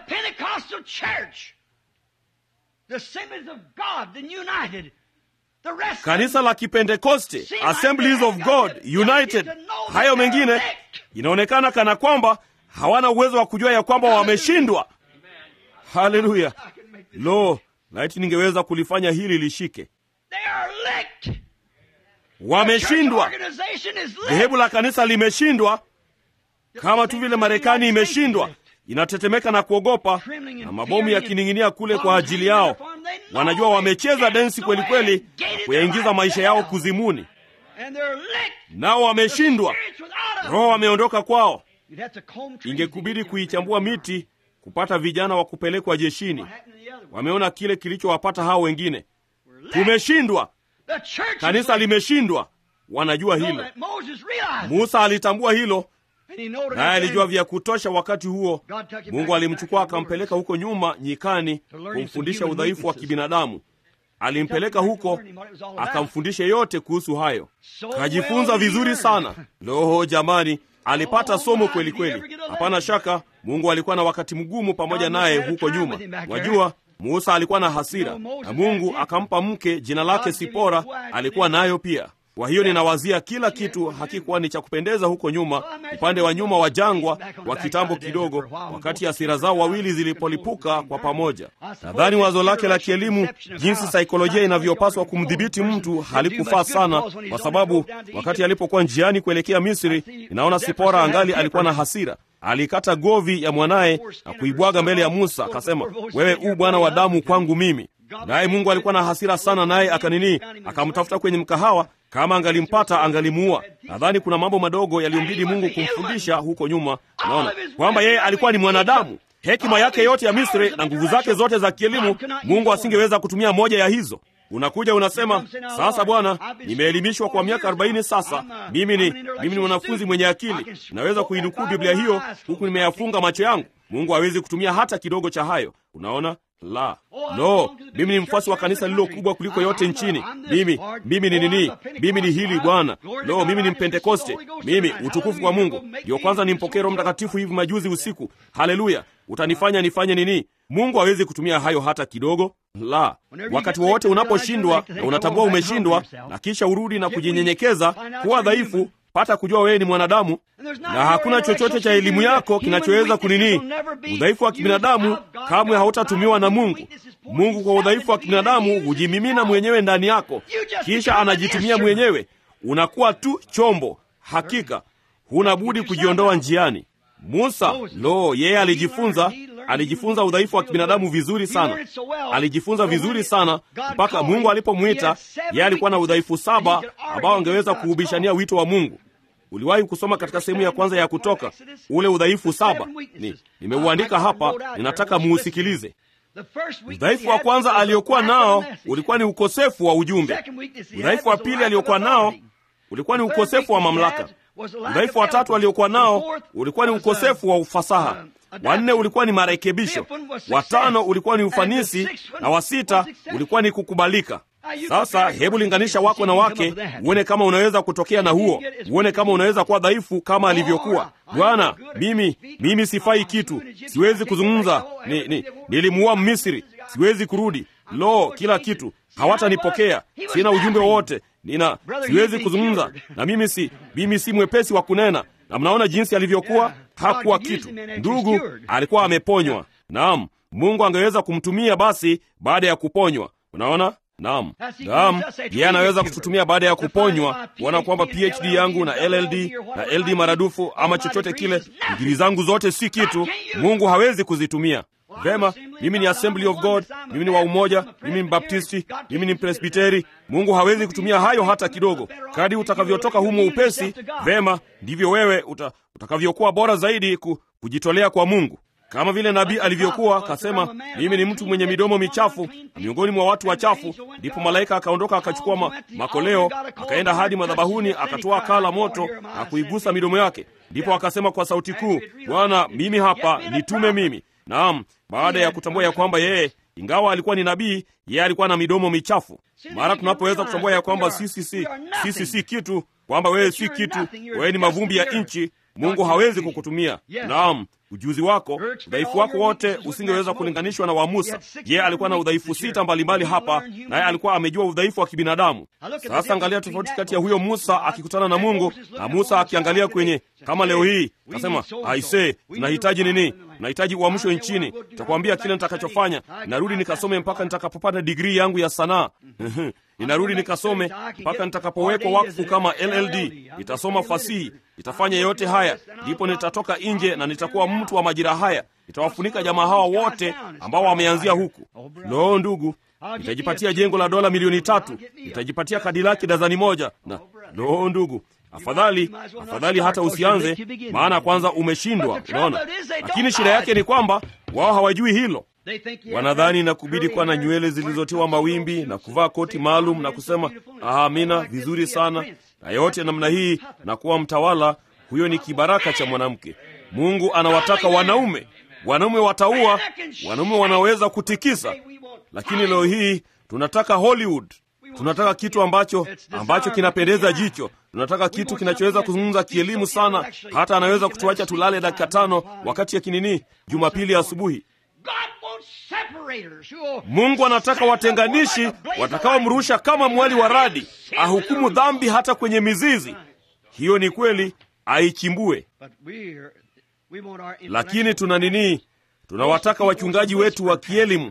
Kanisa la Kipentekoste, Assemblies of God United, hayo mengine inaonekana kana kwamba hawana uwezo wa kujua ya kwamba wameshindwa. Haleluya! Lo, laiti ningeweza kulifanya hili lishike. Wameshindwa. Dhehebu la kanisa limeshindwa, kama tu vile Marekani imeshindwa, inatetemeka na kuogopa, na mabomu yakining'inia kule kwa ajili yao. Wanajua wamecheza densi kweli kweli, kuyaingiza maisha yao kuzimuni, nao wameshindwa. Roho wameondoka kwao. Ingekubidi kuichambua miti kupata vijana wa kupelekwa jeshini. Wameona kile kilichowapata hao wengine. Tumeshindwa, kanisa limeshindwa. Wanajua hilo. Musa alitambua hilo, naye alijua vya kutosha. Wakati huo Mungu alimchukua akampeleka huko nyuma nyikani, kumfundisha udhaifu wa kibinadamu. Alimpeleka huko akamfundisha yote kuhusu hayo. Kajifunza vizuri sana. Loho jamani, alipata somo kweli kweli. Hapana shaka Mungu alikuwa na wakati mgumu pamoja naye huko nyuma. Wajua, Musa alikuwa na hasira na Mungu akampa mke jina lake Sipora, alikuwa nayo pia. Kwa hiyo ninawazia kila kitu hakikuwa ni cha kupendeza huko nyuma, upande wa nyuma wa jangwa wa kitambo kidogo, wakati hasira zao wawili zilipolipuka kwa pamoja. Nadhani wazo lake la kielimu, jinsi saikolojia inavyopaswa kumdhibiti mtu, halikufaa sana, kwa sababu wakati alipokuwa njiani kuelekea Misri, inaona Sipora angali alikuwa na hasira. Alikata govi ya mwanaye na kuibwaga mbele ya Musa, akasema, wewe u bwana wa damu kwangu mimi. Naye Mungu alikuwa na hasira sana, naye akanini, akamtafuta kwenye mkahawa kama angalimpata angalimuua. Nadhani kuna mambo madogo yaliyombidi Mungu kumfundisha huko nyuma. Naona kwamba yeye alikuwa ni mwanadamu, hekima yake yote ya Misri na nguvu zake zote za kielimu, Mungu asingeweza kutumia moja ya hizo. Unakuja unasema, sasa Bwana, nimeelimishwa kwa miaka arobaini sasa, mimi ni mimi ni mwanafunzi mwenye akili, naweza kuinukuu Biblia hiyo huku nimeyafunga macho yangu. Mungu hawezi kutumia hata kidogo cha hayo. Unaona, la no, mimi ni mfuasi wa kanisa lililo kubwa kuliko yote nchini. Mimi mimi ni nini? Mimi ni hili Bwana. No, mimi ni Mpentekoste. Mimi utukufu kwa Mungu. Ndio kwanza nimpokee Roho Mtakatifu hivi majuzi usiku. Haleluya! Utanifanya nifanye nini? Mungu hawezi kutumia hayo hata kidogo. La, wakati wowote unaposhindwa na unatambua umeshindwa, na kisha urudi na kujinyenyekeza, kuwa dhaifu pata kujua wewe ni mwanadamu na hakuna chochote cha elimu yako kinachoweza kunini. Udhaifu wa kibinadamu kamwe hautatumiwa na Mungu. Mungu kwa udhaifu wa kibinadamu hujimimina mwenyewe ndani yako, kisha anajitumia mwenyewe. Unakuwa tu chombo. Hakika huna budi kujiondoa njiani. Musa, lo, yeye alijifunza alijifunza udhaifu wa kibinadamu vizuri sana, alijifunza vizuri sana mpaka Mungu alipomwita yeye. Alikuwa na udhaifu saba ambao angeweza kuubishania wito wa Mungu. Uliwahi kusoma katika sehemu ya kwanza ya Kutoka ule udhaifu saba? Ni nimeuandika hapa, ninataka muusikilize. Udhaifu wa kwanza aliokuwa nao ulikuwa ni ukosefu wa ujumbe. Udhaifu wa pili aliokuwa nao ulikuwa ni ukosefu wa mamlaka. Udhaifu wa tatu aliokuwa nao ulikuwa ni ukosefu wa ufasaha. Wanne ulikuwa ni marekebisho. Watano ulikuwa ni ufanisi, na wa sita ulikuwa ni kukubalika. Sasa hebu linganisha wako na wake, uone kama unaweza kutokea na huo, uone kama unaweza kuwa dhaifu kama alivyokuwa. Bwana, mimi mimi sifai kitu, siwezi kuzungumza, ni, ni, nilimuua Mmisri. siwezi kurudi. Lo, kila kitu hawatanipokea, sina ujumbe wowote, nina siwezi kuzungumza, na mimi si mimi si mwepesi wa kunena. Na mnaona jinsi alivyokuwa, hakuwa kitu. Ndugu alikuwa ameponywa. Naam, Mungu angeweza kumtumia basi baada ya kuponywa. Unaona? Naam, naam, yeye anaweza kututumia baada ya kuponywa, kuona kwamba PhD yangu na LLD na LD maradufu ama chochote kile, digrii zangu zote si kitu. Mungu hawezi kuzitumia vema. Mimi ni Assembly of God, mimi ni wa Umoja, mimi ni Baptisti, mimi ni Presbiteri. Mungu hawezi kutumia hayo hata kidogo. Kadi utakavyotoka humo upesi, vema, ndivyo wewe uta, utakavyokuwa bora zaidi ku, kujitolea kwa Mungu kama vile nabii alivyokuwa akasema, mimi ni mtu mwenye midomo michafu na miongoni mwa watu wachafu. Ndipo malaika akaondoka akachukua ma, makoleo akaenda hadi madhabahuni akatoa kaa la moto na kuigusa midomo yake. Ndipo akasema kwa sauti kuu, Bwana, mimi hapa, nitume mimi. Naam, baada ya kutambua ya kwamba yeye ingawa alikuwa ni nabii, yeye alikuwa na midomo michafu. Mara tunapoweza kutambua ya kwamba sisi si sisi si kitu, kwamba wewe si kitu, wewe ni mavumbi ya nchi, Mungu hawezi kukutumia. Naam, ujuzi wako, udhaifu wako wote usingeweza kulinganishwa na wa Musa. Yeye alikuwa na udhaifu sita mbalimbali hapa, naye alikuwa amejua udhaifu wa kibinadamu. Sasa angalia tofauti kati ya huyo Musa akikutana na Mungu na Musa akiangalia kwenye, kama leo hii kasema, aise, tunahitaji nini? Tunahitaji uamsho nchini. Nitakwambia kile nitakachofanya. Narudi nikasome mpaka nitakapopata digrii yangu ya sanaa ninarudi nikasome mpaka nitakapowekwa wakfu kama LLD. Nitasoma fasihi, nitafanya yote haya, ndipo nitatoka nje na nitakuwa mtu wa majira haya. Nitawafunika jamaa hawa wote ambao wameanzia huku. Lo, ndugu, nitajipatia jengo la dola milioni tatu, nitajipatia kadilaki dazani moja. Na lo, ndugu, afadhali afadhali hata usianze, maana kwanza umeshindwa. Unaona, lakini shida yake ni kwamba wao hawajui hilo wanadhani na kubidi kuwa na nywele zilizotiwa mawimbi na kuvaa koti maalum na kusema amina, vizuri sana na yote namna hii na kuwa mtawala. Huyo ni kibaraka cha mwanamke. Mungu anawataka wanaume. Wanaume wataua, wanaume wanaweza kutikisa, lakini leo hii tunataka Hollywood. Tunataka kitu ambacho ambacho kinapendeza jicho. Tunataka kitu kinachoweza kuzungumza kielimu sana, hata anaweza kutuacha tulale dakika tano wakati ya kinini Jumapili asubuhi. Mungu anataka watenganishi watakaomrusha kama mwali wa radi, ahukumu dhambi hata kwenye mizizi. Hiyo ni kweli, aichimbue. Lakini tuna nini? Tunawataka wachungaji wetu wa kielimu.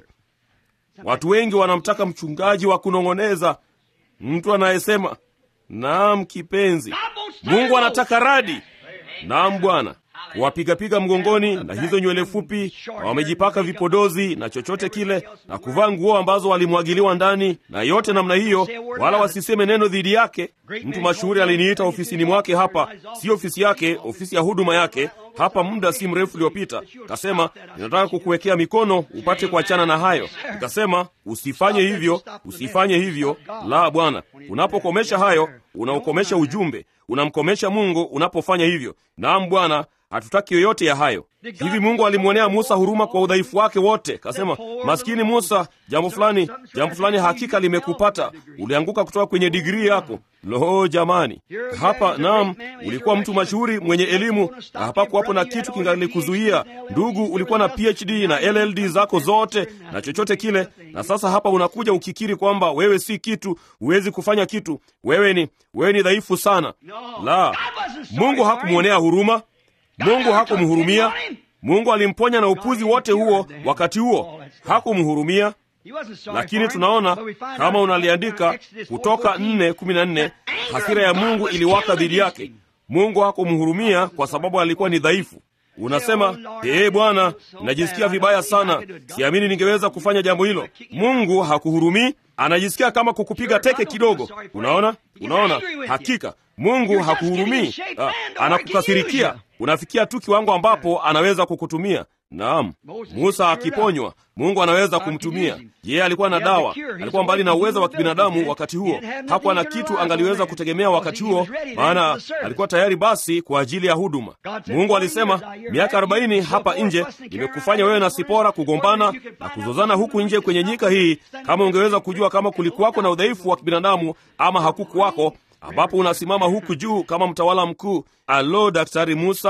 Watu wengi wanamtaka mchungaji wa kunong'oneza, mtu anayesema naam kipenzi. Mungu anataka radi. Naam Bwana kuwapigapiga mgongoni na hizo nywele fupi, na wamejipaka vipodozi na chochote kile, na kuvaa nguo ambazo walimwagiliwa ndani na yote namna hiyo, wala wasiseme neno dhidi yake. Mtu mashuhuri aliniita ofisini mwake hapa, si ofisi yake, ofisi ya huduma yake hapa, muda si mrefu uliopita. Kasema, ninataka kukuwekea mikono upate kuachana na hayo. Nikasema, usifanye hivyo, usifanye hivyo. La, Bwana, unapokomesha hayo, unaukomesha ujumbe, unamkomesha Mungu unapofanya hivyo. Naam Bwana, hatutaki yoyote ya hayo. Hivi Mungu alimwonea Musa huruma kwa udhaifu wake wote? Kasema, maskini Musa, jambo fulani, jambo fulani hakika limekupata, ulianguka kutoka kwenye digrii yako. Lo, jamani, hapa naam, ulikuwa mtu mashuhuri mwenye elimu na hapakuwapo na kitu kingalikuzuia. Ndugu, ulikuwa na PhD na LLD zako zote na chochote kile, na sasa hapa unakuja ukikiri kwamba wewe si kitu, huwezi kufanya kitu, wewe ni wewe ni dhaifu sana. La, Mungu hakumwonea huruma. Mungu hakumhurumia. Mungu alimponya na upuzi wote huo wakati huo, hakumhurumia. Lakini tunaona kama unaliandika Kutoka nne kumi na nne, hasira ya Mungu iliwaka dhidi yake. Mungu hakumhurumia kwa sababu alikuwa ni dhaifu. Unasema, ee Bwana, najisikia vibaya sana, siamini ningeweza kufanya jambo hilo. Mungu hakuhurumii, anajisikia kama kukupiga teke kidogo. Unaona, unaona, hakika Mungu hakuhurumii, anakukasirikia. Unafikia tu kiwango ambapo anaweza kukutumia. Naam, Musa akiponywa, Mungu anaweza kumtumia yeye. Alikuwa na dawa, alikuwa mbali na uwezo wa kibinadamu wakati huo. Hakuwa na kitu angaliweza kutegemea wakati huo, maana alikuwa tayari basi kwa ajili ya huduma. Mungu alisema, miaka arobaini hapa nje nimekufanya wewe na Sipora kugombana na kuzozana huku nje kwenye nyika hii. Kama ungeweza kujua kama kulikuwako na udhaifu wa kibinadamu ama hakukuwako, ambapo unasimama huku juu kama mtawala mkuu. Alo, Daktari Musa,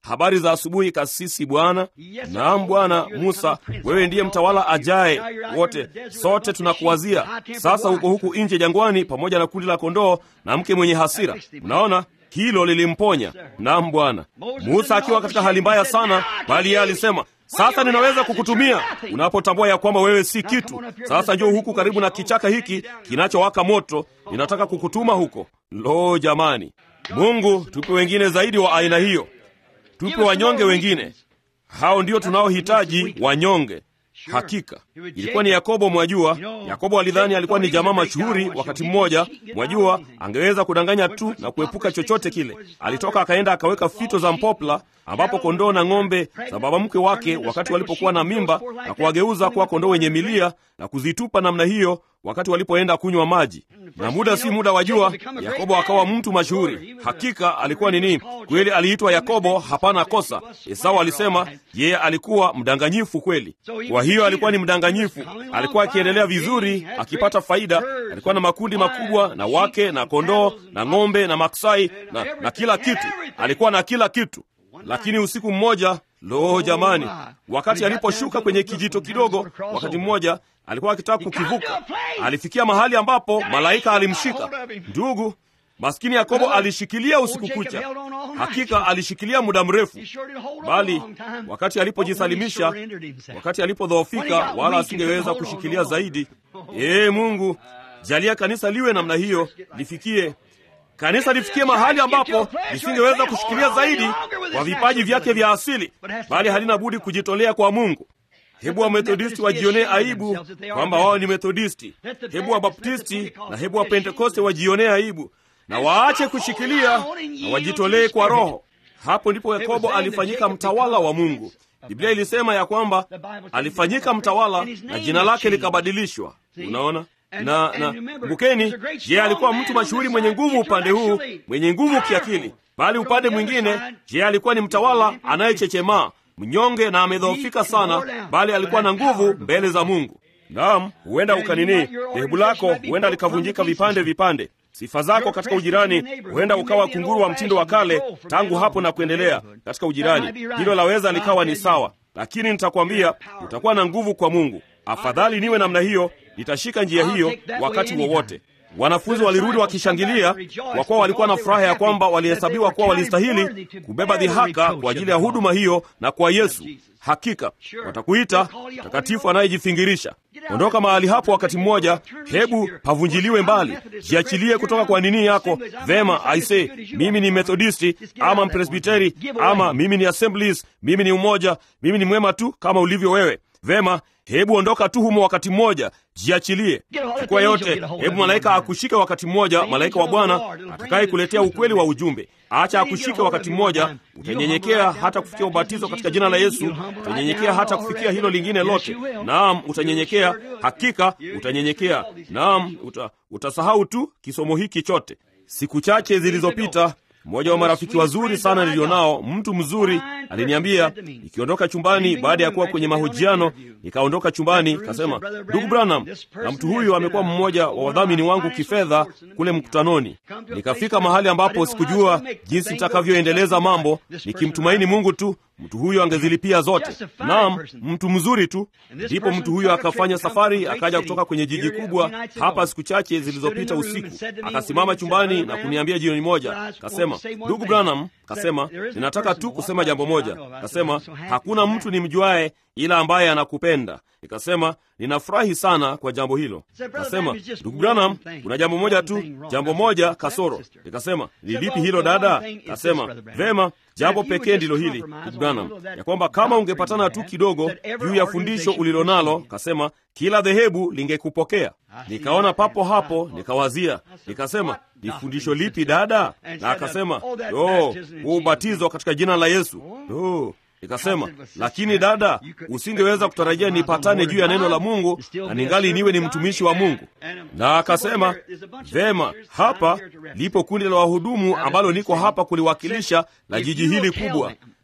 habari za asubuhi kasisi bwana naam bwana musa wewe ndiye mtawala ajaye wote sote tunakuwazia sasa huko huku nje jangwani pamoja na kundi la kondoo na mke mwenye hasira mnaona hilo lilimponya naam bwana musa akiwa katika hali mbaya sana bali yeye alisema sasa ninaweza kukutumia unapotambua ya kwamba wewe si kitu sasa njoo huku karibu na kichaka hiki kinachowaka moto ninataka kukutuma huko lo jamani mungu tupe wengine zaidi wa aina hiyo tupe wanyonge wengine hao ndio tunaohitaji wanyonge hakika ilikuwa ni yakobo mwajua yakobo alidhani alikuwa ni jamaa mashuhuri wakati mmoja mwajua angeweza kudanganya tu na kuepuka chochote kile alitoka akaenda akaweka fito za mpopla ambapo kondoo na ng'ombe za baba mkwe wake wakati walipokuwa na mimba na kuwageuza kuwa kondoo wenye milia na kuzitupa namna hiyo wakati walipoenda kunywa maji na muda si muda wajua yakobo akawa mtu mashuhuri hakika alikuwa nini kweli aliitwa yakobo hapana kosa esau alisema yeye alikuwa mdanganyifu kweli kwa hiyo alikuwa ni mdanganyifu alikuwa akiendelea vizuri akipata faida alikuwa na makundi makubwa na wake na kondoo na ng'ombe na maksai na, na kila kitu alikuwa na kila kitu lakini usiku mmoja lo jamani wakati aliposhuka kwenye kijito kidogo wakati mmoja alikuwa akitaka kukivuka alifikia mahali ambapo malaika alimshika ndugu maskini yakobo alishikilia usiku kucha hakika alishikilia muda mrefu bali wakati alipojisalimisha wakati alipodhoofika wala asingeweza kushikilia zaidi ee mungu jalia kanisa liwe namna hiyo lifikie kanisa lifikie mahali ambapo lisingeweza kushikilia zaidi kwa vipaji vyake vya asili bali halina budi kujitolea kwa mungu hebu wamethodisti wajionee aibu kwamba wao ni methodisti hebu wabaptisti na hebu wapentekoste wajionee aibu na waache kushikilia na wajitolee kwa roho hapo ndipo yakobo alifanyika mtawala wa mungu biblia ilisema ya kwamba alifanyika mtawala na jina lake likabadilishwa unaona na na kumbukeni je alikuwa mtu mashuhuri mwenye nguvu upande huu mwenye nguvu kiakili bali upande mwingine je alikuwa ni mtawala anayechechemaa mnyonge na amedhoofika sana bali alikuwa na nguvu mbele za mungu naam huenda ukanini dhehebu lako huenda likavunjika vipande vipande sifa zako katika ujirani huenda ukawa kunguru wa mtindo wa kale tangu hapo na kuendelea katika ujirani hilo laweza likawa ni sawa lakini nitakwambia utakuwa na nguvu kwa mungu afadhali niwe namna hiyo nitashika njia hiyo wakati wowote wanafunzi walirudi wakishangilia kwa kuwa walikuwa na furaha ya kwamba walihesabiwa kuwa walistahili kubeba dhihaka kwa ajili ya huduma hiyo na kwa yesu hakika watakuita mtakatifu anayejifingirisha ondoka mahali hapo wakati mmoja hebu pavunjiliwe mbali jiachilie kutoka kwa nini yako vema aise mimi ni methodisti ama mpresbiteri ama mimi ni assemblies mimi ni umoja mimi ni mwema tu kama ulivyo wewe vema hebu ondoka tu humo wakati mmoja jiachilie chukua yote hebu malaika akushike wakati mmoja malaika wa bwana atakaye kuletea ukweli wa ujumbe acha akushike wakati mmoja utanyenyekea hata kufikia ubatizo katika jina la yesu utanyenyekea hata kufikia hilo lingine lote naam utanyenyekea hakika utanyenyekea naam uta, utasahau tu kisomo hiki chote siku chache zilizopita mmoja wa marafiki wazuri sana nilionao mtu mzuri aliniambia nikiondoka chumbani baada ya kuwa kwenye mahojiano nikaondoka chumbani kasema ndugu branham na mtu huyu amekuwa mmoja wa wadhamini wangu kifedha kule mkutanoni nikafika mahali ambapo sikujua jinsi nitakavyoendeleza mambo nikimtumaini mungu tu mtu huyo angezilipia zote naam mtu mzuri tu ndipo mtu huyo akafanya safari akaja kutoka kwenye jiji kubwa hapa siku chache zilizopita usiku akasimama chumbani na kuniambia jioni moja kasema ndugu branham kasema ninataka tu kusema jambo moja kasema hakuna mtu nimjuaye ila ambaye anakupenda nikasema ninafurahi sana kwa jambo hilo kasema ndugu branham kuna jambo moja tu jambo moja kasoro nikasema ni lipi hilo dada kasema vema jambo pekee ndilo hili ndugu branham ya kwamba kama ungepatana tu kidogo juu ya fundisho ulilonalo kasema kila dhehebu lingekupokea nikaona papo hapo nikawazia nikasema ni fundisho lipi dada na akasema o huu ubatizo katika jina la yesu o nikasema lakini dada usingeweza kutarajia nipatane juu ya neno la mungu na ningali niwe ni mtumishi wa mungu na akasema vema hapa lipo kundi la wahudumu ambalo niko hapa kuliwakilisha la jiji hili kubwa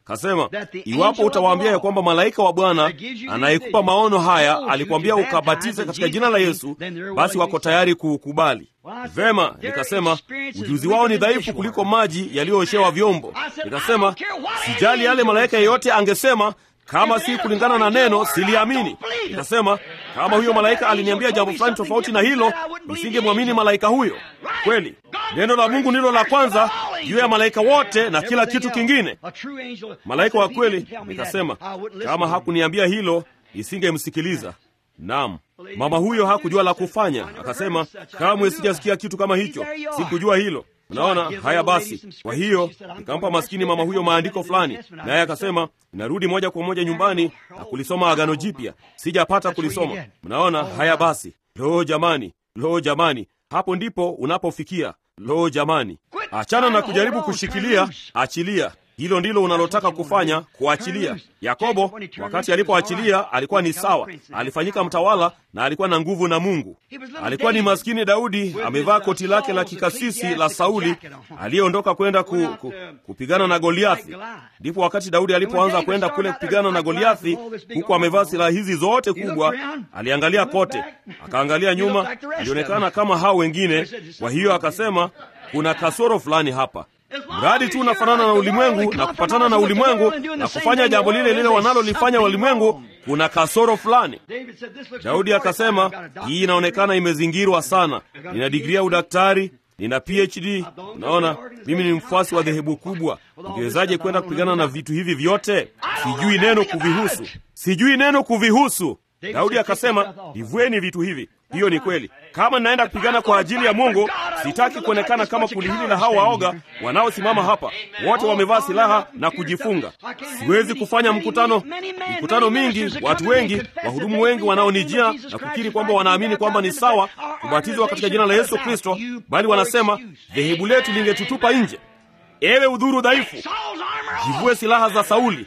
kasema iwapo utawaambia ya kwamba malaika wa bwana anayekupa maono haya alikwambia ukabatize katika jina la yesu basi wako tayari kuukubali vema nikasema ujuzi wao ni dhaifu kuliko maji yaliyooshewa vyombo nikasema sijali yale malaika yeyote angesema kama si kulingana na neno siliamini nikasema kama huyo malaika aliniambia jambo fulani tofauti na hilo nisingemwamini malaika huyo kweli neno la mungu ndilo la kwanza juu ya malaika wote na kila kitu kingine malaika wa kweli nikasema kama hakuniambia hilo nisingemsikiliza naam mama huyo hakujua la kufanya akasema kamwe sijasikia kitu kama hicho sikujua hilo unaona haya basi kwa hiyo nikampa maskini mama huyo maandiko fulani naye akasema narudi moja kwa moja nyumbani na kulisoma agano jipya sijapata kulisoma mnaona haya basi loo jamani loo jamani hapo ndipo unapofikia loo jamani achana na kujaribu kushikilia achilia hilo ndilo unalotaka kufanya kuachilia yakobo wakati alipoachilia alikuwa ni sawa alifanyika mtawala na alikuwa na nguvu na mungu alikuwa ni maskini daudi amevaa koti lake la kikasisi la sauli aliyeondoka kwenda ku, ku, kupigana na goliathi ndipo wakati daudi alipoanza kwenda kule kupigana na goliathi huku amevaa silaha hizi zote kubwa aliangalia kote akaangalia nyuma alionekana kama hao wengine kwa hiyo akasema kuna kasoro fulani hapa mradi tu unafanana na ulimwengu na kupatana na ulimwengu na kufanya jambo lile lile wanalolifanya walimwengu kuna kasoro fulani daudi akasema hii inaonekana imezingirwa sana nina digrii ya udaktari nina phd unaona mimi ni mfuasi wa dhehebu kubwa ungewezaje kwenda kupigana na vitu hivi vyote sijui neno kuvihusu sijui neno kuvihusu daudi akasema livueni vitu hivi hiyo ni kweli kama ninaenda kupigana kwa ajili ya mungu sitaki kuonekana kama kundi hili la hao waoga wanaosimama hapa wote wamevaa silaha na kujifunga siwezi kufanya mkutano mikutano mingi watu wengi wahudumu wengi wanaonijia na kukiri kwamba wanaamini kwamba ni sawa kubatizwa katika jina la yesu kristo bali wanasema dhehebu letu lingetutupa nje ewe udhuru dhaifu jivue silaha za sauli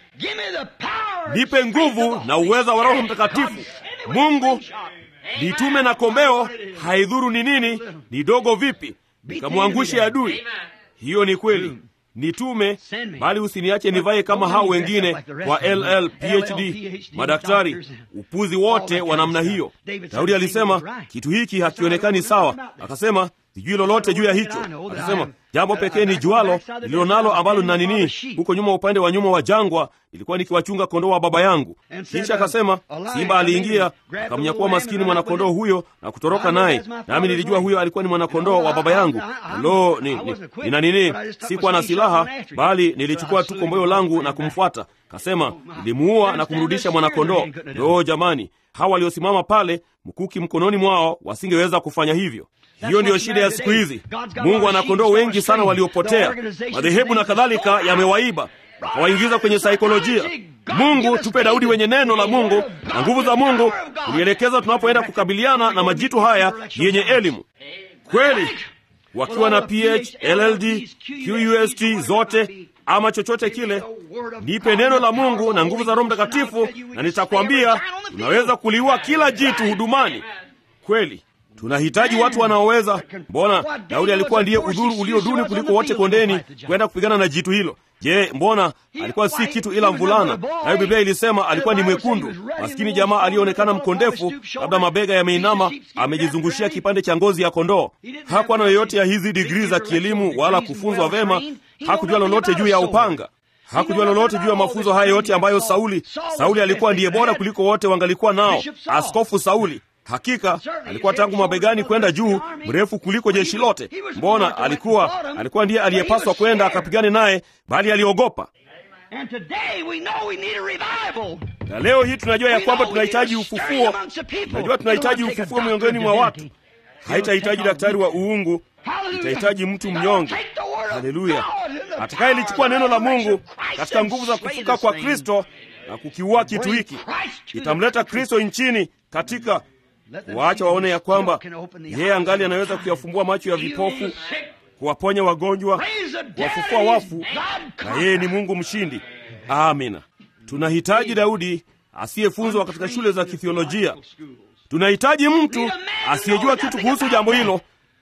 nipe nguvu na uweza wa roho mtakatifu mungu nitume na kombeo haidhuru ni nini ni dogo vipi nikamwangushe adui hiyo ni kweli nitume bali usiniache nivaye kama hao wengine wa ll phd madaktari upuzi wote wa namna hiyo daudi alisema kitu hiki hakionekani sawa akasema sijui lolote juu ya hicho akasema jambo pekee ni jualo lililo nalo ambalo nina nini huko nyuma upande wa nyuma wa jangwa ilikuwa nikiwachunga kondoo wa baba yangu kisha akasema simba aliingia akamnyakua maskini mwanakondoo huyo na kutoroka naye nami nilijua huyo alikuwa ni mwanakondoo wa baba yangu lo ni, ni, nina nini sikuwa na silaha bali nilichukua tu komboyo langu na kumfuata kasema nilimuua na kumrudisha mwanakondoo lo jamani hawa waliosimama pale mkuki mkononi mwao wasingeweza kufanya hivyo hiyo ndiyo shida ya siku hizi mungu ana kondoo wengi sana waliopotea madhehebu na kadhalika yamewaiba wakawaingiza kwenye saikolojia mungu tupe daudi wenye neno la mungu na nguvu za mungu kulielekeza tunapoenda kukabiliana na majitu haya yenye elimu kweli wakiwa na ph lld qust zote ama chochote kile nipe neno la mungu na nguvu za roho mtakatifu na nitakwambia unaweza kuliua kila jitu hudumani kweli tunahitaji watu wanaoweza mbona daudi alikuwa ndiye udhuru ulio duni kuliko wote kondeni kwenda kupigana na jitu hilo je mbona alikuwa si kitu ila mvulana nayo biblia ilisema alikuwa ni mwekundu maskini jamaa aliyeonekana mkondefu labda mabega yameinama amejizungushia kipande cha ngozi ya kondoo hakuwa na yoyote ya hizi digrii za kielimu wala kufunzwa vema hakujua lolote juu ya upanga hakujua lolote juu ya mafunzo haya yote ambayo sauli sauli alikuwa ndiye bora kuliko wote wangalikuwa nao askofu sauli hakika alikuwa tangu mabegani kwenda juu mrefu kuliko jeshi lote mbona alikuwa alikuwa ndiye aliyepaswa kwenda akapigane naye bali aliogopa na leo hii tunajua ya kwamba tunahitaji ufufuo tunajua tunahitaji ufufuo miongoni mwa watu haitahitaji daktari wa uungu itahitaji mtu mnyonge haleluya atakayelichukua neno la mungu katika nguvu za kufuka kwa kristo na kukiua kitu hiki itamleta kristo nchini katika kuwaacha waone ya kwamba yeye angali anaweza kuyafumbua macho ya vipofu kuwaponya wagonjwa kuwafufua wafu na yeye ni mungu mshindi amina tunahitaji daudi asiyefunzwa katika shule za kithiolojia tunahitaji mtu asiyejua kitu kuhusu jambo hilo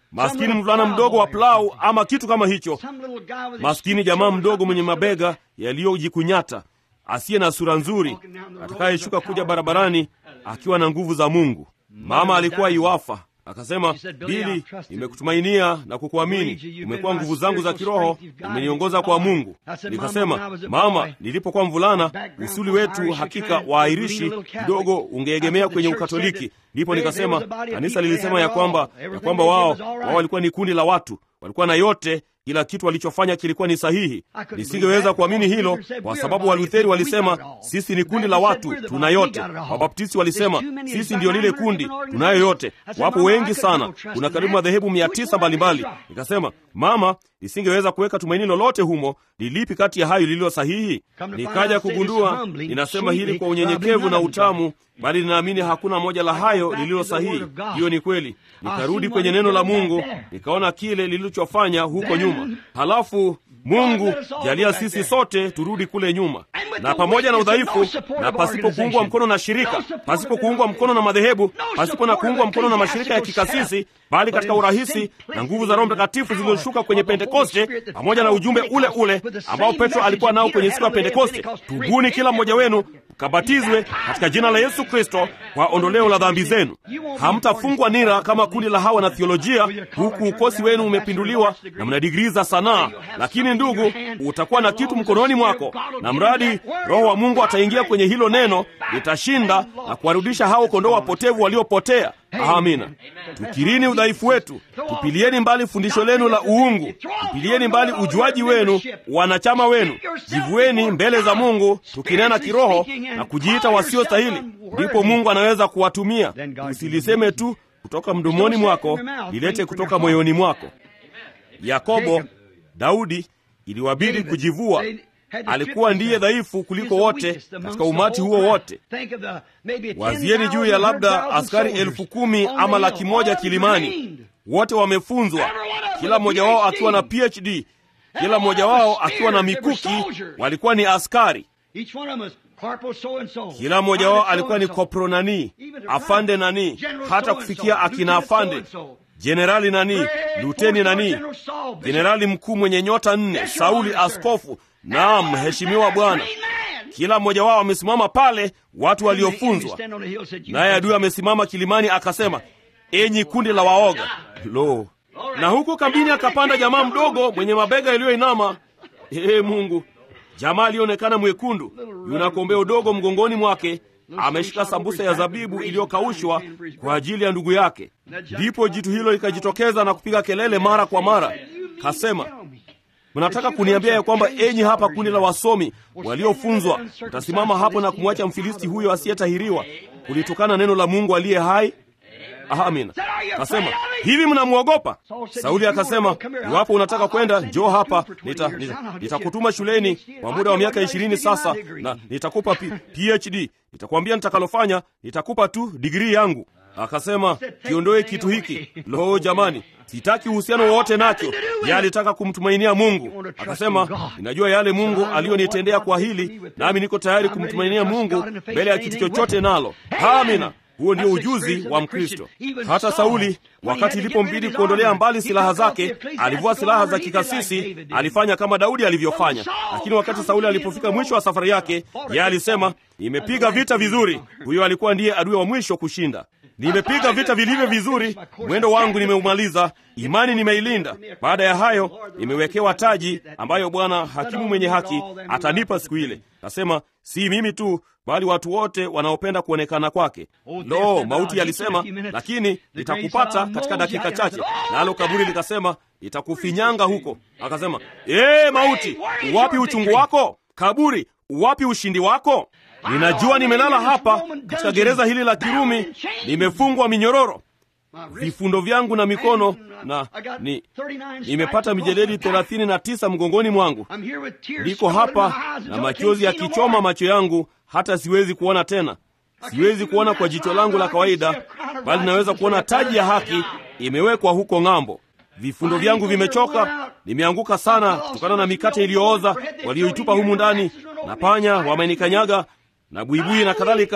maskini mvulana mdogo wa plau ama kitu kama hicho maskini jamaa mdogo mwenye mabega yaliyojikunyata asiye na sura nzuri atakayeshuka kuja barabarani akiwa na nguvu za mungu mama alikuwa iwafa akasema bili nimekutumainia na kukuamini umekuwa nguvu zangu za kiroho umeniongoza kwa mungu nikasema mama nilipokuwa mvulana usuli wetu hakika waairishi kidogo ungeegemea kwenye ukatoliki ndipo nikasema kanisa lilisema ya kwamba ya kwamba wao wao walikuwa ni kundi la watu walikuwa na yote kila kitu walichofanya kilikuwa ni sahihi nisingeweza kuamini hilo kwa sababu walutheri walisema sisi ni kundi la watu tuna yote wabaptisti walisema sisi ndio lile kundi tunayo yote wapo wengi sana kuna karibu madhehebu mia tisa mbalimbali nikasema mama nisingeweza kuweka tumaini lolote humo ni lipi kati ya hayo lililo sahihi nikaja kugundua ninasema hili kwa unyenyekevu na utamu bali ninaamini hakuna moja la hayo lililo sahihi hiyo ni kweli nikarudi kwenye neno la mungu nikaona kile lilichofanya huko nyuma halafu mungu jalia sisi sote turudi kule nyuma na pamoja na udhaifu na pasipo kuungwa mkono na shirika pasipo kuungwa mkono na madhehebu pasipo na kuungwa mkono na mashirika ya kikasisi bali katika urahisi na nguvu za roho mtakatifu zilizoshuka kwenye pentekoste pamoja na ujumbe ule ule ambao petro alikuwa nao kwenye siku ya pentekoste tubuni kila mmoja wenu mkabatizwe katika jina la yesu kristo kwa ondoleo la dhambi zenu hamtafungwa nira kama kundi la hawa na thiolojia huku ukosi wenu umepinduliwa na mna digrii za sanaa lakini ndugu utakuwa na kitu mkononi mwako na mradi roho wa mungu ataingia kwenye hilo neno litashinda na kuwarudisha hao kondoo wapotevu waliopotea amina tukirini udhaifu wetu tupilieni mbali fundisho lenu la uungu tupilieni mbali ujuaji wenu wanachama wenu jivueni mbele za mungu tukinena kiroho na kujiita wasiostahili ndipo mungu anaweza kuwatumia usiliseme tu kutoka mdomoni mwako lilete kutoka moyoni mwako yakobo daudi iliwabidi kujivua alikuwa ndiye dhaifu kuliko wote katika umati huo wote wazieni juu ya labda askari elfu kumi ama laki moja kilimani wote wamefunzwa kila mmoja wao akiwa na phd kila mmoja wao akiwa na mikuki walikuwa ni askari kila mmoja wao alikuwa ni kopro nani afande nani hata kufikia akina afande jenerali nani luteni nani jenerali mkuu mwenye nyota nne sauli askofu naam mheshimiwa bwana kila mmoja wao amesimama pale watu waliofunzwa naye adui amesimama kilimani akasema enyi kundi la waoga lo na huku kambini akapanda jamaa mdogo mwenye mabega yaliyoinama ee mungu jamaa aliyeonekana mwekundu yuna kombeo dogo mgongoni mwake ameshika sambusa ya zabibu iliyokaushwa kwa ajili ya ndugu yake ndipo jitu hilo likajitokeza na kupiga kelele mara kwa mara kasema mnataka kuniambia ya kwamba enyi hapa kundi la wasomi waliofunzwa mtasimama hapo na kumwacha mfilisti huyo asiyetahiriwa kulitokana neno la mungu aliye hai amina kasema hivi mnamwogopa sauli akasema iwapo unataka kwenda njoo hapa nitakutuma nita, nita shuleni kwa muda wa miaka ishirini sasa na nitakupa P, phd nitakwambia nitakalofanya nitakupa tu digrii yangu akasema kiondoe kitu hiki lo jamani sitaki uhusiano wowote nacho ye alitaka kumtumainia mungu akasema ninajua yale mungu aliyonitendea kwa hili nami niko tayari kumtumainia mungu mbele ya kitu chochote nalo amina huo ndio ujuzi wa mkristo hata sauli wakati ilipombidi kuondolea mbali silaha zake alivua silaha za kikasisi alifanya kama daudi alivyofanya lakini wakati sauli alipofika mwisho wa safari yake yeye alisema nimepiga vita vizuri huyo alikuwa ndiye adui wa mwisho kushinda nimepiga vita vilivyo vizuri mwendo wangu nimeumaliza imani nimeilinda baada ya hayo nimewekewa taji ambayo bwana hakimu mwenye haki atanipa siku ile nasema si mimi tu bali watu wote wanaopenda kuonekana kwake lo mauti yalisema lakini nitakupata katika dakika chache nalo kaburi likasema nitakufinyanga huko akasema ee mauti uwapi uchungu wako kaburi uwapi ushindi wako ninajua nimelala hapa katika gereza hili la kirumi nimefungwa minyororo vifundo vyangu na mikono na ni, nimepata mijeledi thelathini na tisa mgongoni mwangu niko hapa na machozi yakichoma macho yangu hata siwezi kuona tena siwezi kuona kwa jicho langu la kawaida bali naweza kuona taji ya haki imewekwa huko ng'ambo vifundo vyangu vimechoka nimeanguka sana kutokana na mikate iliyooza walioitupa humu ndani na panya wamenikanyaga na buibui na kadhalika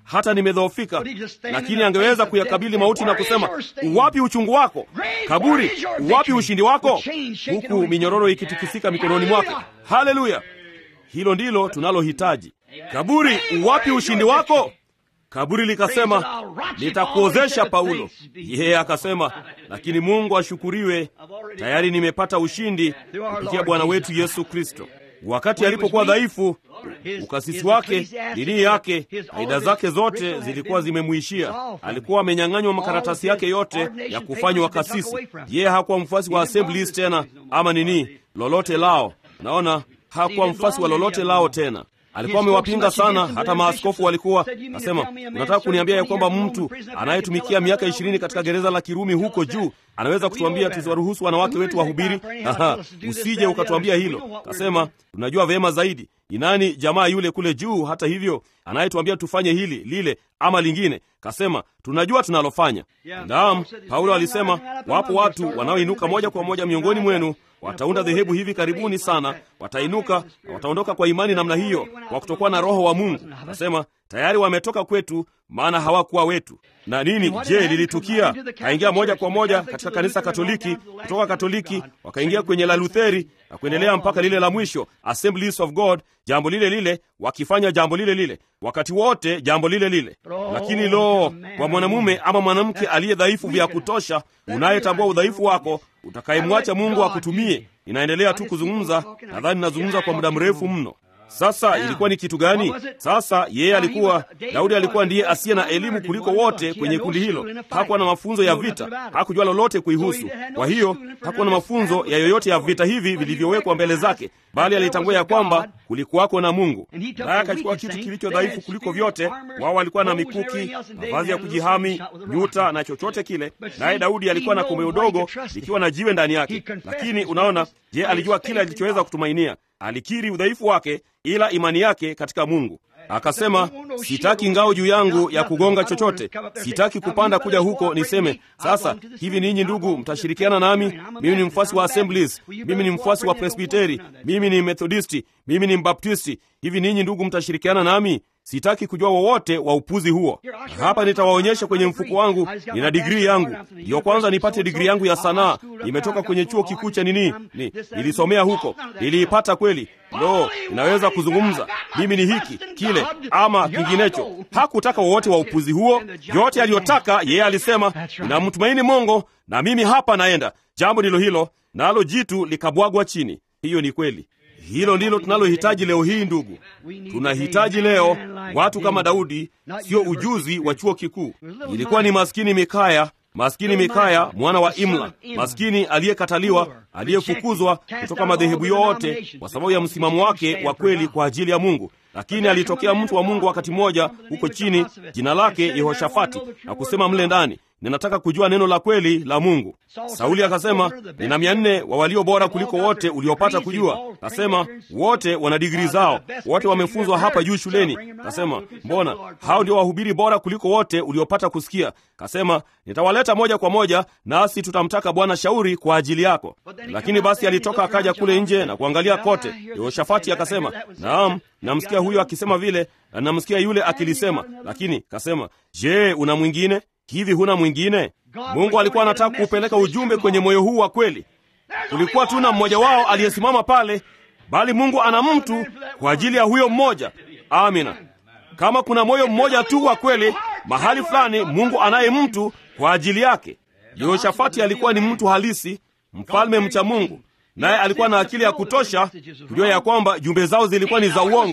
hata nimedhoofika, lakini angeweza kuyakabili mauti na kusema, uwapi uchungu wako kaburi? Uwapi ushindi wako? Huku minyororo ikitikisika mikononi mwake. Haleluya! Hilo ndilo tunalohitaji. Kaburi, uwapi ushindi wako? Kaburi likasema, nitakuozesha Paulo. Yeye akasema, lakini Mungu ashukuriwe, tayari nimepata ushindi kupitia Bwana wetu Yesu Kristo. Wakati alipokuwa dhaifu, ukasisi wake, dini yake, faida zake zote zilikuwa zimemwishia. Alikuwa amenyang'anywa makaratasi yake yote ya kufanywa kasisi. Yeye hakuwa mfuasi wa Assemblies tena, ama nini lolote lao. Naona hakuwa mfuasi wa lolote lao tena. Alikuwa amewapinga sana, hata maaskofu walikuwa nasema, unataka kuniambia ya kwamba mtu anayetumikia miaka ishirini katika gereza la Kirumi huko juu anaweza kutuambia tusiwaruhusu wanawake wetu wahubiri? Aha, usije ukatuambia hilo. Kasema tunajua vyema zaidi ni nani jamaa yule kule juu, hata hivyo anayetuambia tufanye hili lile ama lingine. Kasema tunajua tunalofanya. Naam, Paulo alisema wapo watu wanaoinuka moja kwa moja miongoni mwenu wataunda dhehebu hivi karibuni sana, watainuka na wataondoka kwa imani namna hiyo, kwa kutokuwa na Roho wa Mungu. Nasema tayari wametoka kwetu, maana hawakuwa wetu. Na nini? Je, lilitukia? Kaingia moja kwa moja katika kanisa Katoliki, kutoka Katoliki wakaingia kwenye la Lutheri na kuendelea mpaka lile la mwisho, Assemblies of God, jambo lile lile, wakifanya jambo lile lile wakati wote, jambo lile lile. Lakini lo, kwa mwanamume ama mwanamke aliye dhaifu vya kutosha, unayetambua udhaifu wako, utakayemwacha Mungu akutumie. Inaendelea tu kuzungumza, nadhani nazungumza kwa muda mrefu mno. Sasa ilikuwa ni kitu gani? Sasa yeye alikuwa, Daudi alikuwa ndiye asiye na elimu kuliko wote kwenye kundi hilo. Hakuwa na mafunzo ya vita, hakujua lolote kuihusu. Kwa hiyo hakuwa na mafunzo ya yoyote ya vita hivi vilivyowekwa mbele zake, bali alitambua ya kwamba kulikuwako na Mungu, naye akachukua kitu kilicho dhaifu kuliko vyote. Wao walikuwa na mikuki, mavazi ya kujihami, nyuta na chochote kile, naye Daudi alikuwa na komeo dogo likiwa na jiwe ndani yake. Lakini unaona, je, alijua kile alichoweza kutumainia? Alikiri udhaifu wake, ila imani yake katika Mungu. Akasema, sitaki ngao juu yangu ya kugonga chochote, sitaki kupanda kuja huko niseme sasa hivi, ninyi ndugu mtashirikiana nami. Mimi ni mfuasi wa Assemblies, mimi ni mfuasi wa Presbiteri, mimi ni Methodisti, mimi ni Mbaptisti. Hivi ninyi ndugu mtashirikiana nami? Sitaki kujua wowote wa upuzi huo. Hapa nitawaonyesha kwenye mfuko wangu, nina digrii yangu, ndiyo kwanza nipate digrii yangu ya sanaa. Nimetoka kwenye chuo kikuu cha nini, ni nilisomea huko, niliipata kweli. Lo, inaweza kuzungumza, mimi ni hiki kile ama kinginecho. Hakutaka wowote wa upuzi huo. Yote aliyotaka yeye alisema, ninamtumaini Mungu na mimi hapa naenda. Jambo ndilo hilo, nalo jitu likabwagwa chini. Hiyo ni kweli. Hilo ndilo tunalohitaji leo hii, ndugu. Tunahitaji leo watu kama Daudi, sio ujuzi wa chuo kikuu. Ilikuwa ni maskini Mikaya, maskini Mikaya mwana wa Imla, maskini aliyekataliwa, aliyefukuzwa kutoka madhehebu yote kwa sababu ya msimamo wake wa kweli kwa ajili ya Mungu. Lakini alitokea mtu wa Mungu wakati mmoja huko chini, jina lake Yehoshafati, na kusema mle ndani ninataka kujua neno la kweli la Mungu. Sauli akasema, nina mia nne wa walio bora kuliko wote uliopata kujua. Kasema wote wana digrii zao, wote wamefunzwa hapa juu shuleni. Kasema mbona hao ndio wahubiri bora kuliko wote uliopata kusikia. Kasema nitawaleta moja kwa moja, nasi tutamtaka Bwana shauri kwa ajili yako. Lakini basi alitoka akaja kule nje na kuangalia kote. Yehoshafati akasema, naam, namsikia huyo akisema vile na namsikia yule akilisema, lakini kasema, je, una mwingine? Hivi huna mwingine? Mungu alikuwa anataka kuupeleka ujumbe kwenye moyo huu wa kweli. Kulikuwa tu na mmoja wao aliyesimama pale, bali Mungu ana mtu kwa ajili ya huyo mmoja. Amina. Kama kuna moyo mmoja tu wa kweli mahali fulani, Mungu anaye mtu kwa ajili yake. Yehoshafati alikuwa ni mtu halisi, mfalme mcha Mungu, naye alikuwa na akili ya kutosha kujua ya kwamba jumbe zao zilikuwa ni za uongo.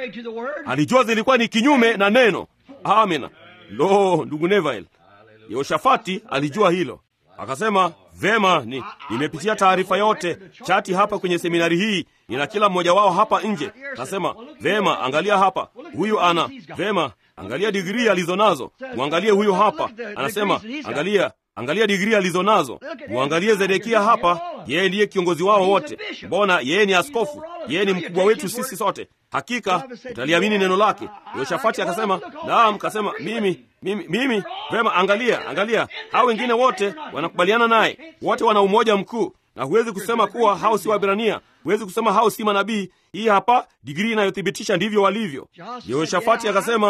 Alijua zilikuwa ni kinyume na neno. Amina. Lo, ndugu Neville, Yehoshafati alijua hilo, akasema vema, ni nimepitia taarifa yote chati hapa kwenye seminari hii, nina kila mmoja wao hapa nje. Akasema vema, angalia hapa, huyu ana vema, angalia digrii alizo nazo, mwangalie huyu hapa, anasema angalia angalia digrii alizo nazo, mwangalie Zedekia hapa, yeye ndiye kiongozi wao wote. Mbona yeye ni askofu, yeye ni mkubwa wetu sisi sote. Hakika utaliamini neno lake. Yoshafati akasema naam, kasema mimi mimi mimi. Vema, angalia angalia, hao wengine wote wanakubaliana naye, wote wana umoja mkuu, na huwezi kusema kuwa hao si Waebrania, huwezi kusema hao si manabii. Hii hapa digrii inayothibitisha ndivyo walivyo. Yehoshafati akasema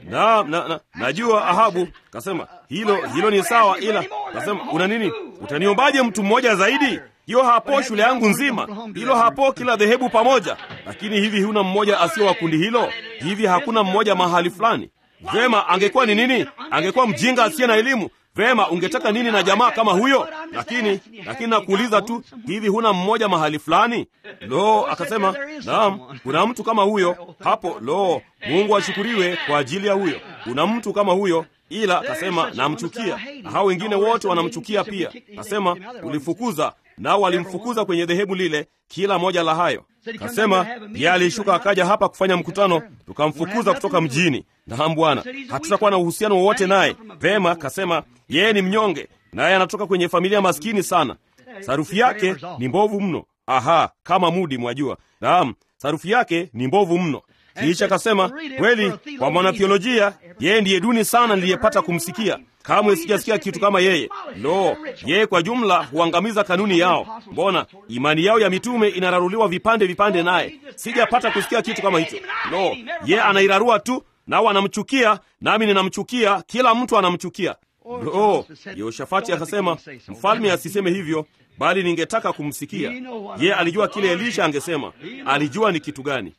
na, na, na najua Ahabu kasema hilo hilo ni sawa, ila kasema una nini? Utaniombaje mtu mmoja zaidi? Hiyo hapo shule yangu nzima, hilo hapo kila dhehebu pamoja. Lakini hivi huna mmoja asiyo wa kundi hilo? Hivi hakuna mmoja mahali fulani? Vema, angekuwa ni nini? Angekuwa mjinga asiye na elimu. Vema, ungetaka nini na jamaa kama huyo? Lakini lakini nakuuliza tu, hivi huna mmoja mahali fulani? Lo, akasema naam, kuna mtu kama huyo hapo. Lo, Mungu ashukuriwe kwa ajili ya huyo. Kuna mtu kama huyo, ila akasema namchukia, na hao wengine wote wanamchukia pia. Akasema ulifukuza nao walimfukuza kwenye dhehebu lile, kila moja la hayo. Kasema yeye alishuka akaja hapa kufanya mkutano, tukamfukuza kutoka mjini. Naam Bwana, hatutakuwa na uhusiano wowote naye. Vema, kasema yeye ni mnyonge, naye anatoka kwenye familia maskini sana. Sarufi yake ni mbovu mno. Aha, kama mudi, mwajua. Naam, sarufi yake ni mbovu mno. Kisha kasema kweli, kwa mwanatheolojia yeye ndiye duni sana niliyepata kumsikia. Kamwe sijasikia kitu kama yeye. Lo, yeye kwa jumla huangamiza kanuni yao. Mbona imani yao ya mitume inararuliwa vipande vipande, naye sijapata kusikia kitu kama hicho. Lo, yeye anairarua tu, nao wanamchukia, nami ninamchukia, kila mtu anamchukia. Lo, Yehoshafati akasema, mfalme asiseme hivyo, bali ningetaka kumsikia. Yeye alijua kile Elisha angesema, alijua ni kitu gani.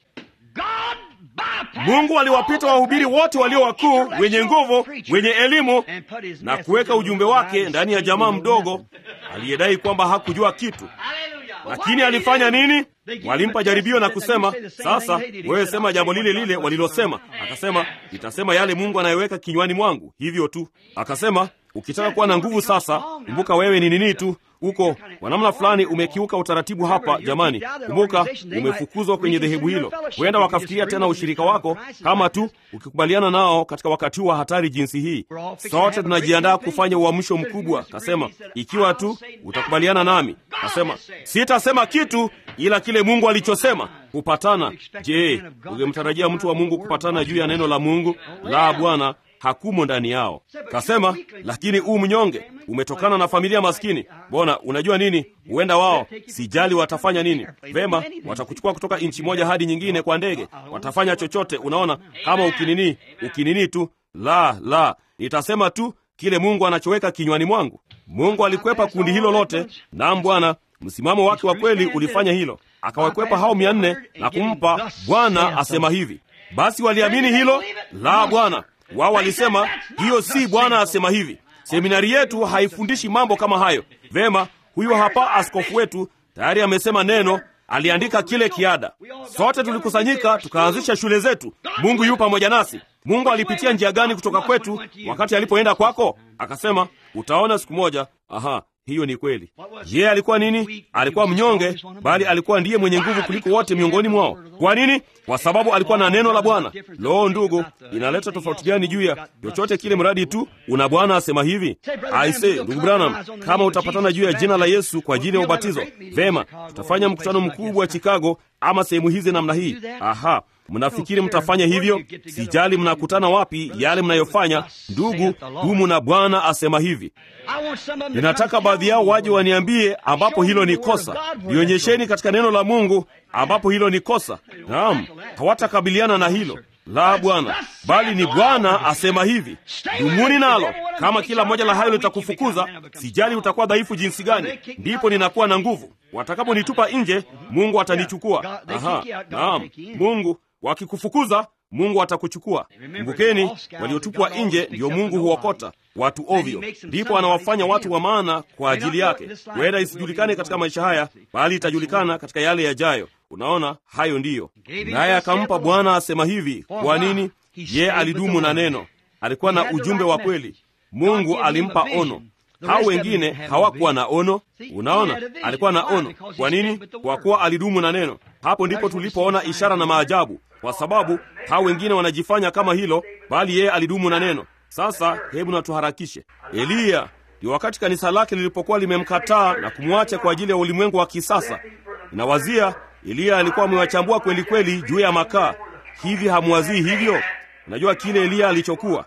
Mungu aliwapita wahubiri wote walio wakuu, wenye nguvu, wenye elimu na kuweka ujumbe wake ndani ya jamaa mdogo aliyedai kwamba hakujua kitu. Lakini alifanya nini? Walimpa jaribio na kusema, sasa wewe sema jambo lile lile walilosema. Akasema, nitasema yale Mungu anayeweka kinywani mwangu, hivyo tu. Akasema, ukitaka kuwa na nguvu sasa, kumbuka wewe ni nini tu uko kwa namna fulani umekiuka utaratibu hapa. Jamani, kumbuka umefukuzwa kwenye dhehebu hilo. Huenda wakafikiria tena ushirika wako, kama tu ukikubaliana nao katika wakati huu wa hatari jinsi hii. Sote tunajiandaa kufanya uamsho mkubwa. Kasema, ikiwa tu utakubaliana nami. Kasema, sitasema kitu ila kile Mungu alichosema. Kupatana. Je, ungemtarajia mtu wa Mungu kupatana juu ya neno la Mungu? La, Bwana hakumo ndani yao. Kasema, lakini huu mnyonge umetokana na familia maskini. Mbona unajua nini? Huenda wao, sijali watafanya nini. Vema, watakuchukua kutoka nchi moja hadi nyingine kwa ndege, watafanya chochote. Unaona, kama ukinini ukinini tu. La, la, nitasema tu kile Mungu anachoweka kinywani mwangu. Mungu alikwepa kundi hilo lote. Naam Bwana, msimamo wake wa kweli ulifanya hilo, akawakwepa hao mia nne na kumpa Bwana asema hivi. Basi waliamini hilo? La, Bwana wao walisema hiyo si Bwana asema hivi. Seminari yetu haifundishi mambo kama hayo. Vema, huyo hapa askofu wetu tayari amesema neno, aliandika kile kiada. Sote tulikusanyika tukaanzisha shule zetu. Mungu yu pamoja nasi. Mungu alipitia njia gani kutoka kwetu wakati alipoenda kwako? Akasema utaona siku moja. Aha, hiyo ni kweli. Yeye alikuwa nini? Alikuwa mnyonge, bali alikuwa ndiye mwenye nguvu kuliko wote miongoni mwao. Kwa nini? Kwa sababu alikuwa na neno la Bwana. Loo, ndugu, inaleta tofauti gani juu ya chochote kile, mradi tu una Bwana asema hivi. Aise, ndugu Branham, kama utapatana juu ya jina la Yesu kwa ajili ya ubatizo, vema, tutafanya mkutano mkubwa wa Chicago ama sehemu hizi namna hii. Aha, mnafikiri mtafanya hivyo? Sijali mnakutana wapi, yale mnayofanya, ndugu, dumu na Bwana asema hivi. Ninataka baadhi yao waje waniambie ambapo hilo ni kosa. Nionyesheni katika neno la Mungu ambapo hilo ni kosa. Naam, hawatakabiliana na hilo. La, Bwana, bali ni Bwana asema hivi. Dumuni nalo. Kama kila moja la hayo litakufukuza, sijali utakuwa dhaifu jinsi gani, ndipo ninakuwa na nguvu. Watakaponitupa nje, Mungu atanichukua. Aha, naam, Mungu wakikufukuza Mungu atakuchukua. Kumbukeni, waliotupwa nje ndiyo Mungu huokota watu ovyo, ndipo anawafanya watu wa maana kwa ajili yake. Huenda isijulikane katika maisha haya, bali itajulikana katika yale yajayo. Unaona, hayo ndiyo. Naye akampa Bwana asema hivi. Kwa nini? Ye alidumu na neno, alikuwa na ujumbe wa kweli. Mungu alimpa ono. Hao wengine hawakuwa na ono. Unaona, alikuwa na ono. Kwa nini? Kwa kuwa alidumu na neno. Hapo ndipo tulipoona ishara na maajabu, kwa sababu hao wengine wanajifanya kama hilo, bali yeye alidumu na neno. Sasa hebu na tuharakishe. Eliya ndio wakati kanisa lake lilipokuwa limemkataa na kumwacha kwa ajili ya ulimwengu wa kisasa. Inawazia Eliya alikuwa amewachambua kweli kweli juu ya makaa. Hivi hamwazii hivyo? Unajua kile Eliya alichokuwa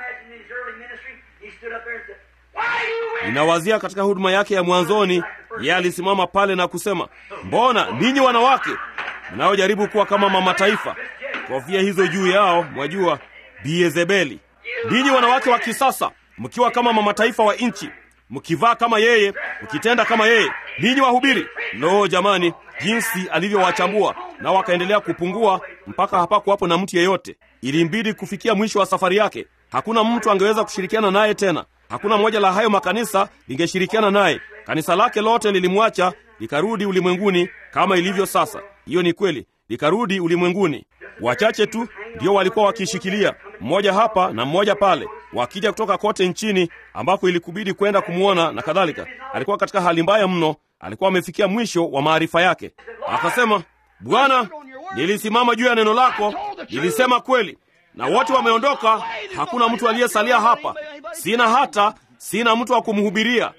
Ninawazia katika huduma yake ya mwanzoni, yeye alisimama pale na kusema, mbona ninyi wanawake mnaojaribu kuwa kama mama taifa, kofia hizo juu yao, mwajua, Biezebeli. Ninyi wanawake wa kisasa, mkiwa kama mamataifa wa nchi, mkivaa kama yeye, mkitenda kama yeye, ninyi wahubiri. Lo, jamani, jinsi alivyowachambua na wakaendelea kupungua mpaka hapakuwapo na mtu yeyote. Ilimbidi kufikia mwisho wa safari yake. Hakuna mtu angeweza kushirikiana naye tena. Hakuna moja la hayo makanisa lingeshirikiana naye. Kanisa lake lote lilimwacha likarudi ulimwenguni kama ilivyo sasa. Hiyo ni kweli, likarudi ulimwenguni. Wachache tu ndio walikuwa wakishikilia, mmoja hapa na mmoja pale, wakija kutoka kote nchini ambako ilikubidi kwenda kumwona na kadhalika. Alikuwa katika hali mbaya mno, alikuwa amefikia mwisho wa maarifa yake. Akasema, Bwana, nilisimama juu ya neno lako, nilisema kweli, na wote wameondoka, hakuna mtu aliyesalia hapa. Sina hata sina mtu wa kumhubiria.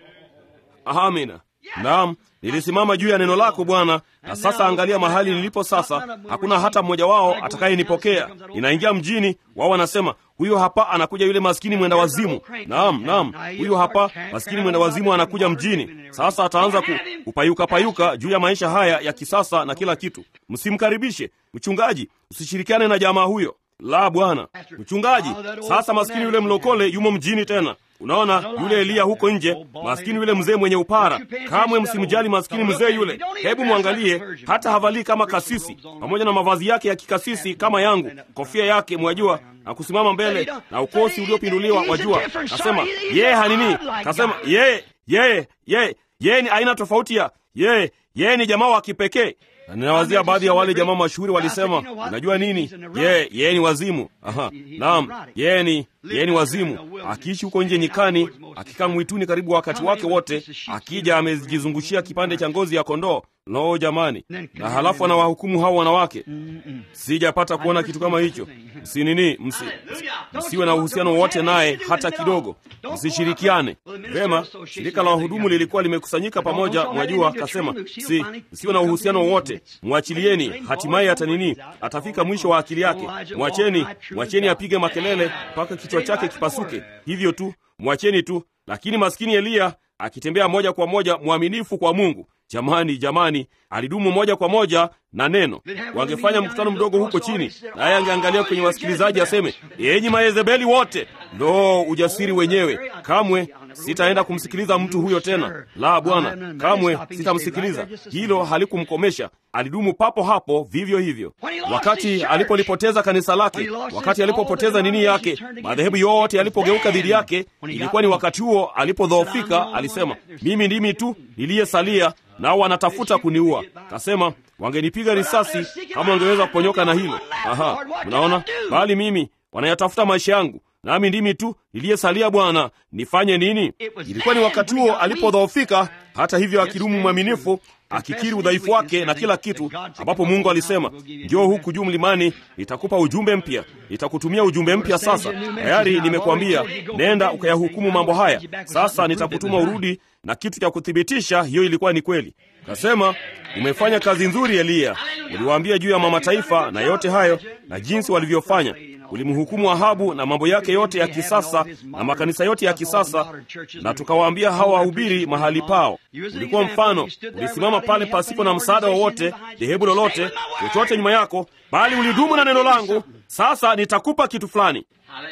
Amina. Naam, nilisimama juu ya neno lako Bwana, na sasa angalia mahali nilipo sasa. Hakuna hata mmoja wao atakayenipokea. Ninaingia mjini, wao wanasema huyo hapa anakuja yule maskini mwenda wazimu. Naam, naam, huyo hapa maskini mwenda wazimu anakuja mjini. Sasa ataanza ku, kupayuka payuka juu ya maisha haya ya kisasa na kila kitu. Msimkaribishe mchungaji, usishirikiane na jamaa huyo. La, Bwana mchungaji. Sasa maskini yule mlokole yumo mjini tena. Unaona yule Eliya huko nje, maskini yule mzee mwenye upara. Kamwe msimjali maskini mzee yule. Hebu mwangalie, hata havalii kama kasisi, pamoja na mavazi yake ya kikasisi kama yangu, kofia yake mwajua, na kusimama mbele na ukosi uliopinduliwa wajua. Kasema yeye hanini, kasema yeye yeye yeye yeye ni aina tofauti ya yeye yeye ni jamaa wa kipekee na ninawazia baadhi ya wale jamaa mashuhuri walisema, unajua nini, yeye yeye ni wazimu. Aha, naam, yeye ni yeye ni wazimu, akiishi huko nje nyikani, akikaa mwituni karibu wakati wake wote, akija amejizungushia kipande cha ngozi ya kondoo. Lo, jamani! Na halafu anawahukumu hao wanawake. Sijapata kuona kitu kama hicho. Msinini, msi, msiwe na uhusiano wowote naye hata kidogo, msishirikiane. Vema, shirika la wahudumu lilikuwa limekusanyika pamoja, mwajua, kasema si, msiwe na uhusiano wowote, mwachilieni, hatimaye hata nini, atafika mwisho wa akili yake. Mwacheni, mwacheni apige makelele mpaka kichwa chake kipasuke, hivyo tu, mwacheni tu. Lakini maskini Eliya akitembea moja kwa moja mwaminifu kwa Mungu. Jamani, jamani, alidumu moja kwa moja na neno. Wangefanya mkutano mdogo huko chini, naye angeangalia kwenye wasikilizaji aseme, enyi Mayezebeli wote. Ndo ujasiri wenyewe! Kamwe sitaenda kumsikiliza mtu huyo tena. La, Bwana, kamwe sitamsikiliza. Hilo halikumkomesha, alidumu papo hapo vivyo hivyo. Wakati alipolipoteza kanisa lake, wakati alipopoteza nini yake, madhehebu yote yalipogeuka dhidi yake, ilikuwa ni wakati huo alipodhoofika. Alisema, mimi ndimi tu niliyesalia nao wanatafuta kuniua. Kasema wangenipiga risasi kama wangeweza kuponyoka na hilo. Aha, mnaona, bali mimi wanayatafuta maisha yangu, nami ndimi tu niliyesalia. Bwana, nifanye nini? Ilikuwa ni wakati huo alipodhoofika. Hata hivyo, akidumu mwaminifu, akikiri udhaifu wake na kila kitu, ambapo Mungu alisema, njoo huku juu mlimani, nitakupa ujumbe mpya, nitakutumia ujumbe mpya. Sasa tayari nimekuambia, nenda ukayahukumu mambo haya. Sasa nitakutuma urudi na kitu cha kuthibitisha hiyo ilikuwa ni kweli. Kasema, umefanya kazi nzuri Eliya, uliwaambia juu ya mamataifa na yote hayo na jinsi walivyofanya. Ulimhukumu Ahabu na mambo yake yote ya kisasa na makanisa yote ya kisasa, na tukawaambia hawa wahubiri mahali pao. Ulikuwa mfano, ulisimama pale pasipo na msaada wowote, dhehebu lolote, chochote nyuma yako, bali ulidumu na neno langu. Sasa nitakupa kitu fulani.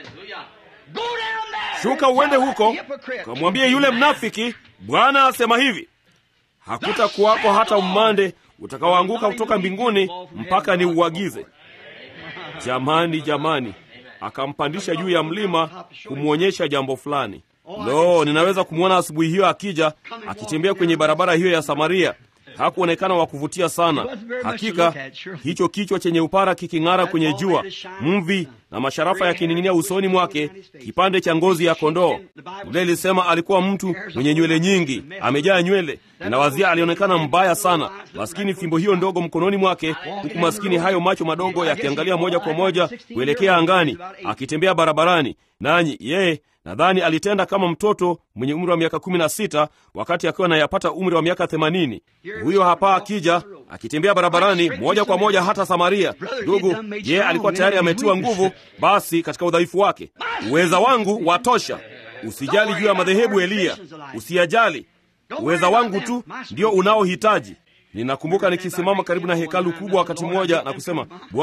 Shuka uende huko, kamwambie yule mnafiki, Bwana asema hivi, hakutakuwako hata umande utakaoanguka kutoka mbinguni mpaka ni uagize. Jamani, jamani, akampandisha juu ya mlima kumwonyesha jambo fulani. Lo, ninaweza kumwona asubuhi hiyo akija akitembea kwenye barabara hiyo ya Samaria. Hakuonekana wa kuvutia sana. Hakika hicho kichwa chenye upara kiking'ara kwenye jua, mvi na masharafa yakining'inia usoni mwake, kipande cha ngozi ya kondoo. Biblia ilisema alikuwa mtu mwenye nywele nyingi, amejaa nywele. Ninawazia alionekana mbaya sana, maskini, fimbo hiyo ndogo mkononi mwake, huku maskini hayo macho madogo yakiangalia moja kwa moja kuelekea angani, akitembea barabarani. Nanyi yeye nadhani alitenda kama mtoto mwenye umri wa miaka kumi na sita wakati akiwa anayapata umri wa miaka themanini. Huyo hapa akija akitembea barabarani moja kwa moja hata Samaria. Ndugu, yeye alikuwa tayari ametiwa nguvu, basi katika udhaifu wake, uweza wangu watosha. Usijali juu ya madhehebu Eliya, usiyajali, uweza wangu tu ndio unaohitaji. Ninakumbuka nikisimama karibu na hekalu kubwa wakati mmoja na kusema, Bwana,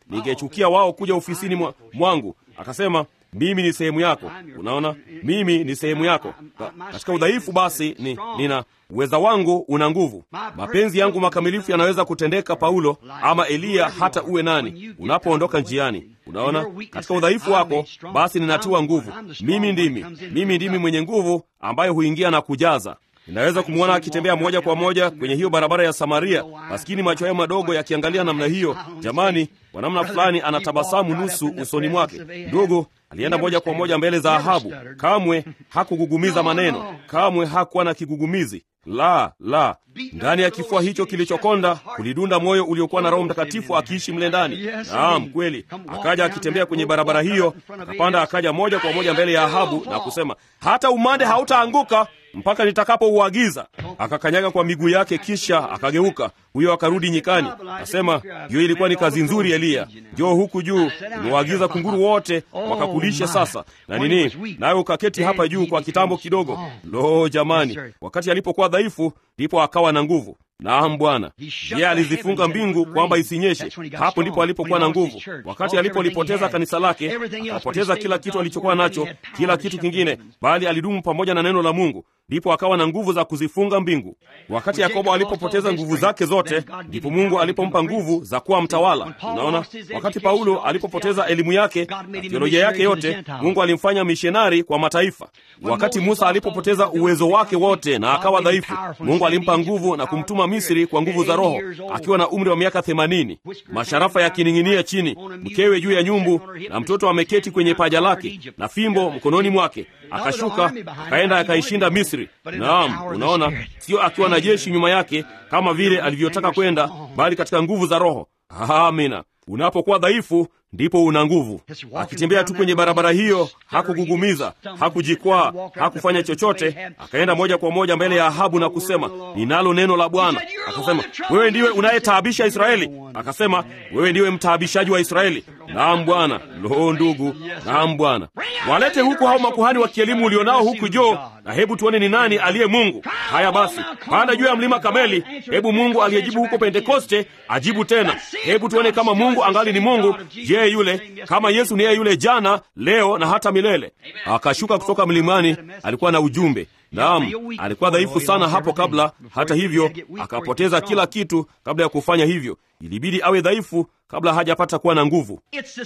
ningechukia wao kuja ofisini mwa, mwangu. Akasema mimi ni sehemu yako. Unaona, mimi ni sehemu yako Ka, katika udhaifu. Basi ni, nina uweza wangu una nguvu. Mapenzi yangu makamilifu yanaweza kutendeka, Paulo ama Eliya, hata uwe nani, unapoondoka njiani. Unaona, katika udhaifu wako, basi ninatiwa nguvu. Mimi ndimi, mimi ndimi mwenye nguvu ambaye huingia na kujaza Ninaweza kumwona akitembea moja kwa moja kwenye hiyo barabara ya Samaria, maskini, macho hayo madogo yakiangalia namna hiyo. Jamani, kwa namna fulani anatabasamu nusu usoni mwake. Ndugu alienda moja kwa moja mbele za Ahabu, kamwe hakugugumiza maneno, kamwe hakuwa na kigugumizi. La, la, ndani ya kifua hicho kilichokonda kulidunda moyo uliokuwa na Roho Mtakatifu akiishi mle ndani. Naam, kweli. Akaja akitembea kwenye barabara hiyo, akapanda, akaja moja kwa moja mbele ya Ahabu na kusema, hata umande hautaanguka mpaka nitakapouagiza. Akakanyaga kwa miguu yake, kisha akageuka. Huyo akarudi nyikani, akasema, hiyo ilikuwa ni kazi nzuri, Eliya. Njoo huku juu, nimewaagiza kunguru wote wakakulishe sasa na nini, nawe ukaketi hapa juu kwa kitambo kidogo. Lo, jamani, wakati alipokuwa dhaifu, ndipo akawa na nguvu. Naam Bwana, yeye alizifunga mbingu kwamba isinyeshe. Hapo ndipo alipokuwa na nguvu. Wakati alipolipoteza kanisa lake, akapoteza kila kitu alichokuwa nacho, kila kitu kingine, bali alidumu pamoja na neno la Mungu, ndipo akawa na nguvu za kuzifunga mbingu. Wakati Yakobo alipopoteza nguvu zake zote, ndipo Mungu alipompa nguvu za kuwa mtawala. Unaona, wakati Paulo alipopoteza elimu yake na teolojia yake yote, Mungu alimfanya mishonari kwa mataifa. Wakati Musa alipopoteza uwezo wake wote na akawa dhaifu, Mungu alimpa nguvu na kumtuma Misri kwa nguvu za Roho akiwa na umri wa miaka themanini, masharafa yakining'inia chini, mkewe juu ya nyumbu na mtoto ameketi kwenye paja lake na fimbo mkononi mwake. Akashuka akaenda akaishinda Misri. Naam, unaona, sio akiwa na jeshi nyuma yake kama vile alivyotaka kwenda, bali katika nguvu za Roho. Amina. Unapokuwa dhaifu ndipo una nguvu. Akitembea tu kwenye barabara hiyo, hakugugumiza, hakujikwaa, hakufanya chochote. Akaenda moja kwa moja mbele ya Ahabu na kusema, ninalo neno la Bwana. Akasema, wewe ndiwe unayetaabisha Israeli? Akasema, wewe ndiwe mtaabishaji wa Israeli. Naam Bwana. Lo, ndugu, naam Bwana. Walete huku hao makuhani wa kielimu ulionao huku joo, na hebu tuone ni nani aliye Mungu. Haya basi, panda juu ya mlima Kameli. Hebu Mungu aliyejibu huko Pentekoste ajibu tena. Hebu tuone kama Mungu angali ni Mungu. Je, yule kama Yesu ni yeye yule jana, leo na hata milele. Akashuka kutoka mlimani, alikuwa na ujumbe. Naam, alikuwa dhaifu sana hapo kabla. Hata hivyo, akapoteza kila kitu kabla ya kufanya hivyo. Ilibidi awe dhaifu kabla hajapata kuwa na nguvu.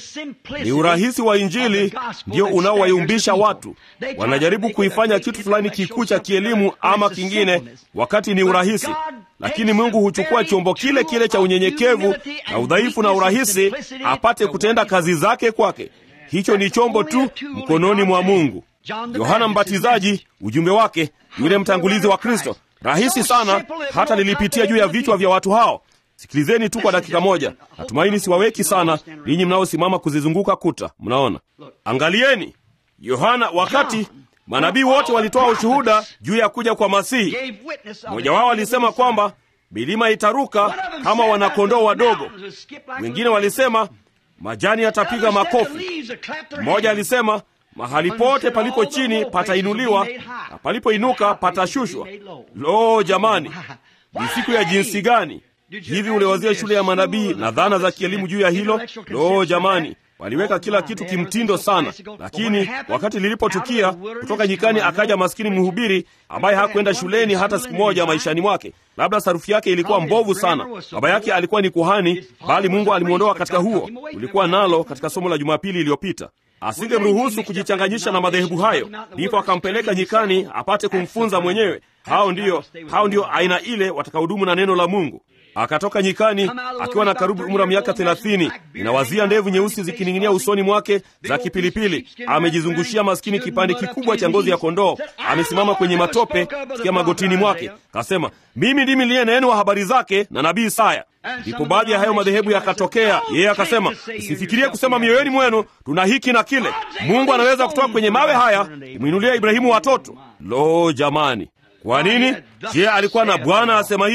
Ni urahisi wa Injili ndio unaowayumbisha watu. Wanajaribu kuifanya kitu fulani kikuu cha kielimu ama kingine, wakati ni urahisi, lakini Mungu huchukua chombo kile kile cha unyenyekevu na udhaifu na urahisi, apate kutenda kazi zake kwake. Hicho ni chombo tu mkononi mwa Mungu. Yohana Mbatizaji, ujumbe wake, yule mtangulizi wa Kristo, rahisi sana, hata lilipitia juu ya vichwa vya watu hao. Sikilizeni tu kwa dakika moja. Natumaini siwaweki sana ninyi mnaosimama kuzizunguka kuta. Mnaona, angalieni Yohana, wakati manabii wote walitoa ushuhuda juu ya kuja kwa Masihi, mmoja wao alisema kwamba milima itaruka kama wanakondoo wadogo. Wengine walisema majani yatapiga makofi. Mmoja alisema mahali pote palipo chini patainuliwa na palipoinuka patashushwa. Lo, jamani, ni siku ya jinsi gani! Hivi uliwazia shule ya manabii na dhana za kielimu juu ya hilo? Lo, jamani, waliweka kila kitu kimtindo sana, lakini wakati lilipotukia, kutoka nyikani akaja maskini mhubiri ambaye hakwenda shuleni hata siku moja maishani mwake. Labda sarufi yake ilikuwa mbovu sana. Baba yake alikuwa ni kuhani, bali Mungu alimwondoa katika huo. Ulikuwa nalo katika somo la Jumapili iliyopita. Asingemruhusu kujichanganyisha na madhehebu hayo, ndipo akampeleka nyikani apate kumfunza mwenyewe. Hao ndiyo, hao ndiyo aina ile watakahudumu na neno la Mungu. Akatoka nyikani akiwa na karibu umri wa miaka thelathini. Inawazia ndevu nyeusi zikining'inia usoni mwake za kipilipili. Amejizungushia maskini kipande kikubwa cha ngozi ya kondoo. Amesimama kwenye matope kia magotini mwake, kasema, mimi ndimi niliyenenwa habari zake na nabii Isaya. Ndipo baadhi ya hayo madhehebu yakatokea. Yeye akasema, msifikirie kusema mioyoni mwenu tuna hiki na kile. Mungu anaweza kutoka kwenye mawe haya kumwinulia Ibrahimu watoto. Lo, jamani! Kwa nini? Je, alikuwa na Bwana asema hivi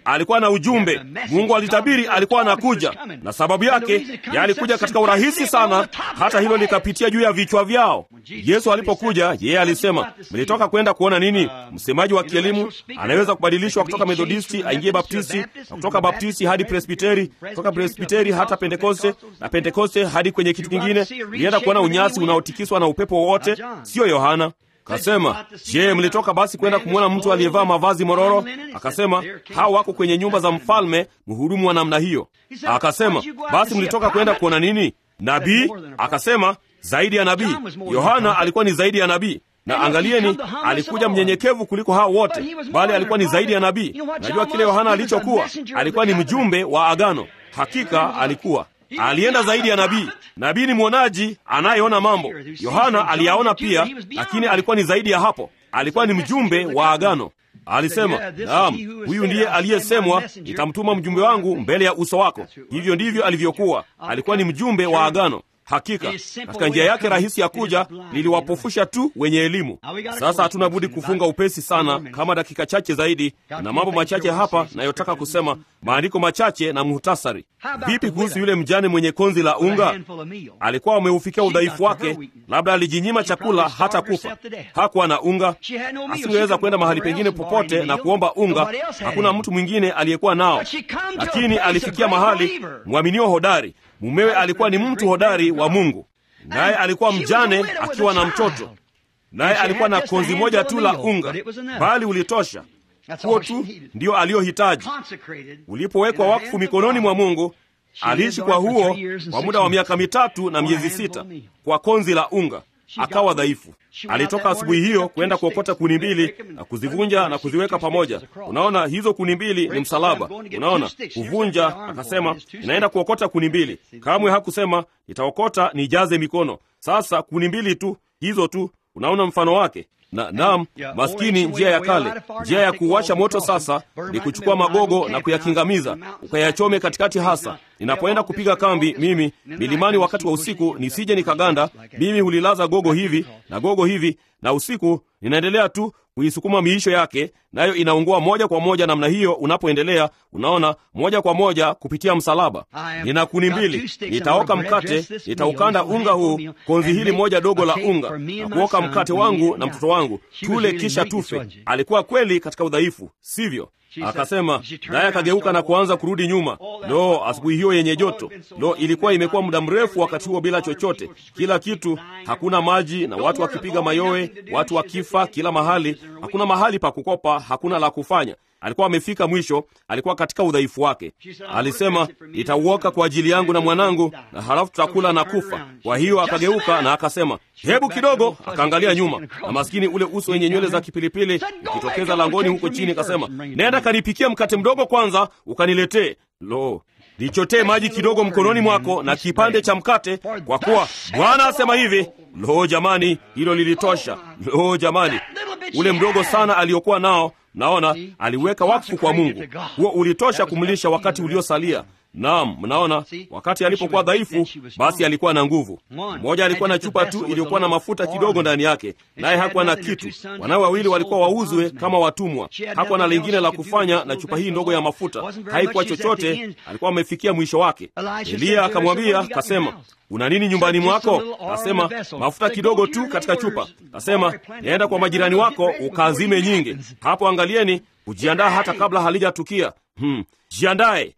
alikuwa na ujumbe. Mungu alitabiri alikuwa anakuja, na sababu yake yeye alikuja katika urahisi sana, hata hilo likapitia juu ya vichwa vyao. Yesu alipokuja, yeye alisema, mlitoka kwenda kuona nini? Msemaji wa kielimu anaweza kubadilishwa kutoka Methodisti aingie Baptisti, na kutoka Baptisti hadi Presbiteri, kutoka Presbiteri hata Pentekoste, na Pentekoste hadi kwenye kitu kingine. Mlienda kuona unyasi unaotikiswa na upepo wowote? Siyo Yohana. Kasema, je, mlitoka basi kwenda kumwona mtu aliyevaa mavazi mororo? Akasema, hao wako kwenye nyumba za mfalme, mhudumu wa namna hiyo. Akasema, basi mlitoka kwenda kuona nini? Nabii? Akasema, zaidi ya nabii. Yohana alikuwa ni zaidi ya nabii na angalieni, alikuja mnyenyekevu kuliko hao wote, bali alikuwa ni zaidi ya nabii. Najua kile Yohana alichokuwa, alikuwa ni mjumbe wa agano. Hakika alikuwa alienda zaidi ya nabii. Nabii ni mwonaji anayeona mambo. Yohana aliyaona pia, lakini alikuwa ni zaidi ya hapo. Alikuwa ni mjumbe wa agano. Alisema, naam, huyu ndiye aliyesemwa, nitamtuma mjumbe wangu mbele ya uso wako. Hivyo ndivyo alivyokuwa. Alikuwa ni mjumbe wa agano. Hakika katika njia yake rahisi ya kuja liliwapofusha tu wenye elimu. Sasa hatuna budi kufunga upesi sana, kama dakika chache zaidi, na mambo machache hapa nayotaka kusema, maandiko machache na muhtasari. Vipi kuhusu yule mjane mwenye konzi la unga? Alikuwa ameufikia udhaifu wake, labda alijinyima chakula hata kufa. Hakuwa na unga, asingeweza kwenda mahali pengine popote na kuomba unga. Hakuna mtu mwingine aliyekuwa nao, lakini alifikia mahali, mwaminio hodari Mumewe alikuwa ni mtu hodari wa Mungu, naye alikuwa mjane akiwa na mtoto, naye alikuwa na konzi moja tu la unga, bali ulitosha. Huo tu ndio aliyohitaji. Ulipowekwa wakfu mikononi mwa Mungu, aliishi kwa huo kwa muda wa miaka mitatu na miezi sita kwa konzi la unga, akawa dhaifu. Alitoka asubuhi hiyo kwenda kuokota kuni mbili na kuzivunja na kuziweka pamoja. Unaona, hizo kuni mbili ni msalaba. Unaona, kuvunja. Akasema, ninaenda kuokota kuni mbili. Kamwe hakusema nitaokota nijaze mikono. Sasa kuni mbili tu, hizo tu. Unaona mfano wake na naam, maskini, njia ya kale, njia ya kuwasha moto sasa ni kuchukua magogo na kuyakingamiza, ukayachome katikati. Hasa ninapoenda kupiga kambi mimi milimani wakati wa usiku, nisije nikaganda, mimi hulilaza gogo hivi na gogo hivi, na usiku ninaendelea tu kuisukuma miisho yake, nayo inaungua moja kwa moja namna hiyo. Unapoendelea unaona, moja kwa moja kupitia msalaba. Nina kuni mbili, nitaoka mkate, nitaukanda unga huu, konzi hili moja dogo la unga, na kuoka mkate wangu na mtoto wangu, tule kisha tufe. Alikuwa kweli katika udhaifu, sivyo? Akasema, naye akageuka na kuanza kurudi nyuma. Lo, asubuhi hiyo yenye joto! Lo, ilikuwa imekuwa muda mrefu wakati huo bila chochote, kila kitu, hakuna maji na watu wakipiga mayowe, watu wakifa kila mahali, hakuna mahali pa kukopa, hakuna la kufanya. Alikuwa amefika mwisho, alikuwa katika udhaifu wake. Alisema, nitauoka kwa ajili yangu na mwanangu, na halafu tutakula na kufa. Kwa hiyo akageuka na akasema, hebu kidogo. Akaangalia nyuma, na maskini ule uso wenye nywele za kipilipili ukitokeza langoni huko chini, akasema, nenda kanipikia mkate mdogo kwanza, ukaniletee. Lo, nichotee maji kidogo mkononi mwako na kipande cha mkate, kwa kuwa Bwana asema hivi. Lo jamani, hilo lilitosha. Lo jamani, ule mdogo sana aliokuwa nao Mnaona, aliweka wakfu kwa Mungu. Huo ulitosha kumlisha wakati uliosalia. Naam, mnaona, wakati alipokuwa dhaifu, basi alikuwa na nguvu. Mmoja alikuwa na chupa tu iliyokuwa na mafuta kidogo ndani yake, naye hakuwa na kitu. Wanawe wawili walikuwa wauzwe kama watumwa. Hakuwa na lingine la kufanya na chupa hii ndogo ya mafuta, haikuwa chochote. Alikuwa amefikia mwisho wake. Eliya akamwambia, kasema una nini nyumbani mwako? Kasema mafuta kidogo tu katika chupa. Kasema naenda kwa majirani wako ukaazime nyingi. Hapo angalieni, kujiandaa hata kabla halijatukia. Hmm, jiandae.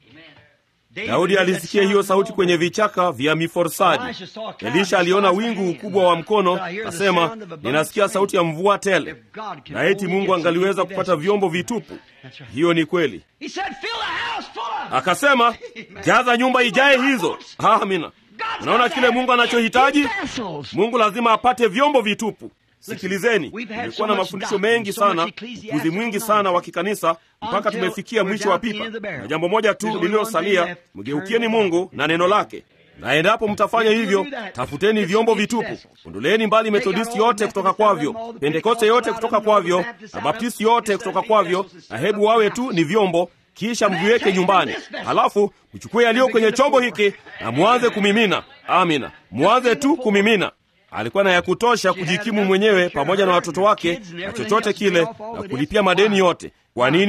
Daudi alisikia hiyo sauti kwenye vichaka vya miforsadi. Elisha aliona wingu ukubwa wa mkono, kasema ninasikia sauti ya mvua tele, na eti Mungu angaliweza kupata vyombo vitupu. Hiyo ni kweli. Akasema jaza nyumba ijae hizo. Amina. Unaona kile Mungu anachohitaji? Mungu lazima apate vyombo vitupu. Sikilizeni, nimekuwa na mafundisho mengi sana, ukuzi mwingi sana wa kikanisa, mpaka tumefikia mwisho wa pipa, na jambo moja tu lililosalia, mgeukieni Mungu na neno lake. Na endapo mtafanya hivyo, tafuteni vyombo vitupu. Ondoleni mbali Methodisti yote kutoka kwavyo, Pentekoste yote kutoka kwavyo, na Baptisti yote kutoka kwavyo, na hebu wawe tu ni vyombo kisha mviweke nyumbani, halafu mchukue yaliyo kwenye chombo hiki na mwanze kumimina. Amina, mwanze tu kumimina. Alikuwa na ya kutosha kujikimu mwenyewe pamoja na watoto wake na chochote kile na kulipia madeni yote. Kwa nini?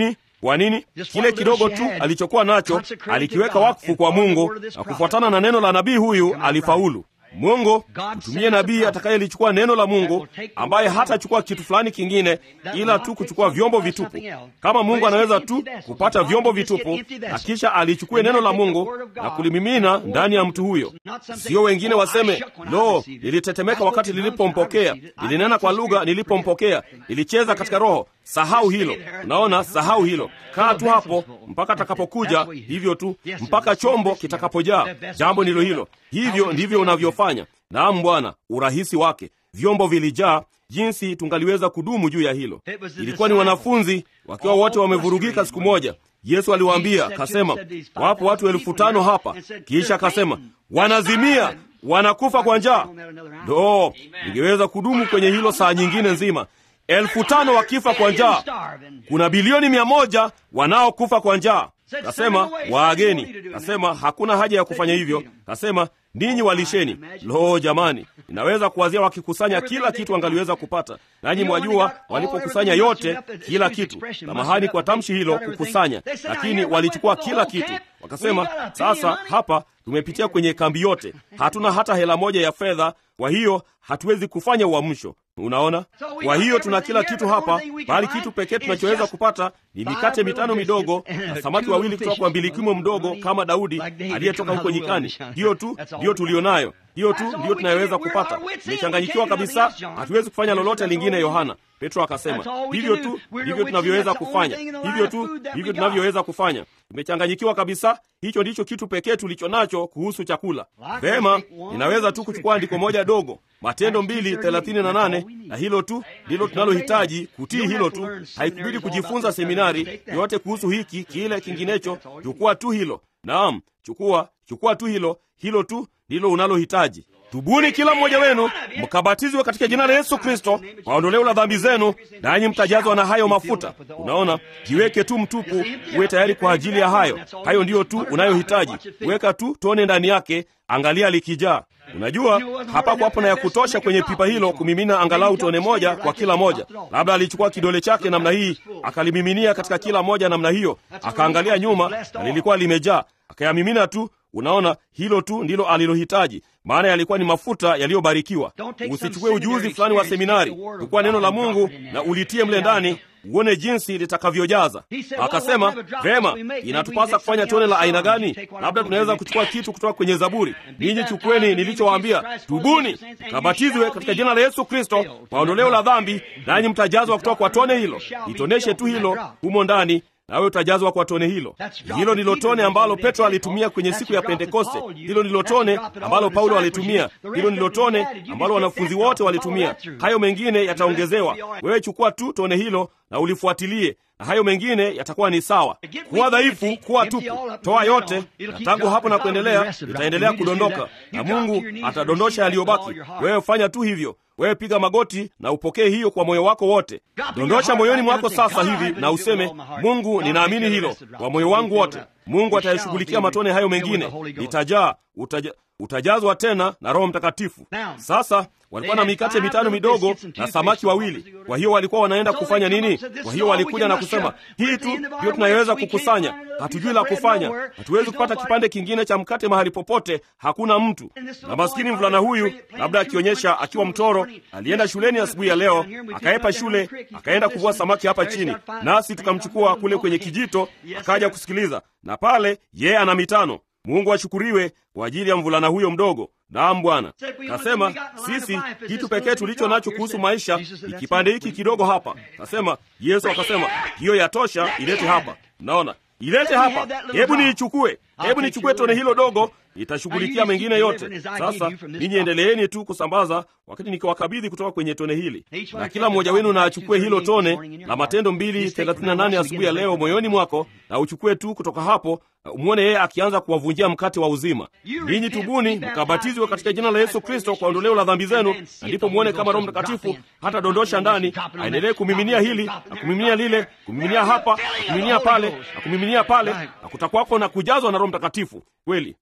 Kwa nini? Kile kidogo tu alichokuwa nacho alikiweka wakfu kwa Mungu, na kufuatana na neno la nabii huyu alifaulu. Mungu mtumie nabii atakayelichukua neno la Mungu, ambaye hatachukua kitu fulani kingine ila tu kuchukua vyombo vitupu. Kama Mungu anaweza tu kupata vyombo vitupu na kisha alichukue neno la Mungu na kulimimina ndani ya mtu huyo, sio wengine waseme, lo, nilitetemeka wakati nilipompokea, nilinena kwa lugha nilipompokea, nilicheza katika Roho. Sahau hilo. Unaona, sahau hilo. Kaa tu hapo mpaka atakapokuja, hivyo tu mpaka chombo kitakapojaa. Jambo ndilo hilo. Hivyo ndivyo unavyofanya. Naam Bwana, urahisi wake. Vyombo vilijaa, jinsi tungaliweza kudumu juu ya hilo. Ilikuwa ni wanafunzi wakiwa wote wamevurugika siku moja. Yesu aliwaambia akasema, wapo watu elfu tano hapa. Kisha akasema wanazimia, wanakufa kwa njaa. Ndo ningeweza kudumu kwenye hilo saa nyingine nzima elfu tano wakifa kwa njaa. Kuna bilioni mia moja wanaokufa kwa njaa. Kasema waageni, kasema hakuna haja ya kufanya hivyo. Kasema ninyi walisheni. Lo, jamani, inaweza kuwazia wakikusanya kila kitu angaliweza kupata. Nanyi mwajua walipokusanya yote, kila kitu, samahani kwa tamshi hilo, kukusanya, lakini walichukua kila kitu. Wakasema sasa hapa tumepitia kwenye kambi yote, hatuna hata hela moja ya fedha, kwa hiyo hatuwezi kufanya uamsho. Unaona, kwa hiyo tuna kila kitu hapa, bali kitu pekee tunachoweza kupata ni mikate mitano midogo na samaki wawili kutoka kwa mbilikimo mdogo kama Daudi aliyetoka huko nyikani. Hiyo tu ndiyo tulionayo, hiyo tu ndiyo tunayoweza kupata. Tumechanganyikiwa kabisa, hatuwezi kufanya lolote lingine. Yohana Petro akasema hivyo tu ndivyo tunavyoweza kufanya, hivyo tu ndivyo tunavyoweza kufanya. Tumechanganyikiwa kabisa. Hicho ndicho kitu pekee tulicho nacho kuhusu chakula. Vema, ninaweza tu kuchukua andiko moja dogo, Matendo mbili thelathini na nane, na hilo tu ndilo tunalohitaji kutii. Hilo tu, haikubidi kujifunza seminari yote kuhusu hiki kile kinginecho. Chukua tu hilo. Naam, chukua chukua tu hilo. Hilo tu ndilo unalohitaji. Tubuni kila mmoja wenu mkabatizwe katika jina la Yesu Kristo kwa ondoleo la dhambi zenu, nanyi mtajazwa na hayo mafuta. Unaona, jiweke tu mtupu, uwe tayari kwa ajili ya hayo. Hayo ndiyo tu unayohitaji. Weka tu tone ndani yake, angalia likijaa. Unajua, hapakuwapo na ya kutosha kwenye pipa hilo kumimina angalau tone moja kwa kila moja. Labda alichukua kidole chake namna hii akalimiminia katika kila moja namna hiyo, akaangalia nyuma na lilikuwa limejaa, akayamimina tu. Unaona, hilo tu ndilo alilohitaji, maana yalikuwa ni mafuta yaliyobarikiwa. Usichukue ujuzi fulani wa seminari, chukua neno la Mungu na ulitie mle ndani, uone jinsi litakavyojaza. Akasema, vema, inatupasa kufanya tone la aina gani? Labda tunaweza kuchukua kitu kutoka kwenye Zaburi. Ninyi chukueni nilichowaambia, tubuni kabatizwe katika jina la Yesu Kristo kwa ondoleo la dhambi, nanyi mtajazwa kutoka kwa tone hilo. Itoneshe tu hilo humo ndani nawe utajazwa kwa tone hilo. Hilo ndilo tone ambalo Petro alitumia kwenye siku ya Pentekoste. Hilo ndilo tone ambalo Paulo alitumia. Hilo ndilo tone ambalo wanafunzi wote walitumia. Hayo mengine yataongezewa. Wewe chukua tu tone hilo na ulifuatilie, na hayo mengine yatakuwa ni sawa. Kuwa dhaifu, kuwa tupu, toa yote, na tangu hapo na kuendelea itaendelea kudondoka, na Mungu atadondosha yaliyobaki. Wewe fanya tu hivyo. Wewe piga magoti na upokee hiyo kwa moyo wako wote. Dondosha moyoni mwako sasa hivi na useme, Mungu, ninaamini hilo kwa moyo wangu wote. Mungu atayashughulikia matone hayo mengine, nitajaa utaja, utajazwa tena na Roho Mtakatifu. Sasa walikuwa na mikate mitano midogo na samaki wawili. Kwa hiyo walikuwa wanaenda kufanya nini? Kwa hiyo walikuja na kusema, hii tu ndio tunayoweza kukusanya, hatujui la kufanya, hatuwezi kupata kipande kingine cha mkate mahali popote, hakuna mtu. Na maskini mvulana huyu, labda akionyesha akiwa mtoro, alienda shuleni asubuhi ya, ya leo, akaepa shule, akaenda kuvua samaki hapa chini, nasi tukamchukua kule kwenye kijito, akaja kusikiliza, na pale yeye ana mitano. Mungu ashukuriwe kwa ajili ya mvulana huyo mdogo. Naam Bwana. Kasema sisi kitu pekee tulicho nacho kuhusu maisha ni kipande hiki kidogo hapa. Kasema Yesu akasema hiyo yatosha, ilete hapa. Naona ilete hapa, hebu niichukue, hebu nichukue tone hilo dogo, itashughulikia mengine yote. Sasa ninyi endeleeni tu kusambaza, wakati nikiwakabidhi kutoka kwenye tone hili, na kila mmoja wenu na achukue hilo tone la Matendo mbili thelathini na nane asubuhi ya leo moyoni mwako, na uchukue tu kutoka hapo, umwone yeye akianza kuwavunjia mkate wa uzima. Ninyi tubuni, mkabatizwe katika jina la Yesu Kristo kwa ondoleo la dhambi zenu, na ndipo mwone kama Roho Mtakatifu hata dondosha ndani, aendelee kumiminia hili na kumiminia lile, kumiminia hapa na kumiminia pale na kumiminia pale, na kutakwako na kujazwa na Roho Mtakatifu kweli.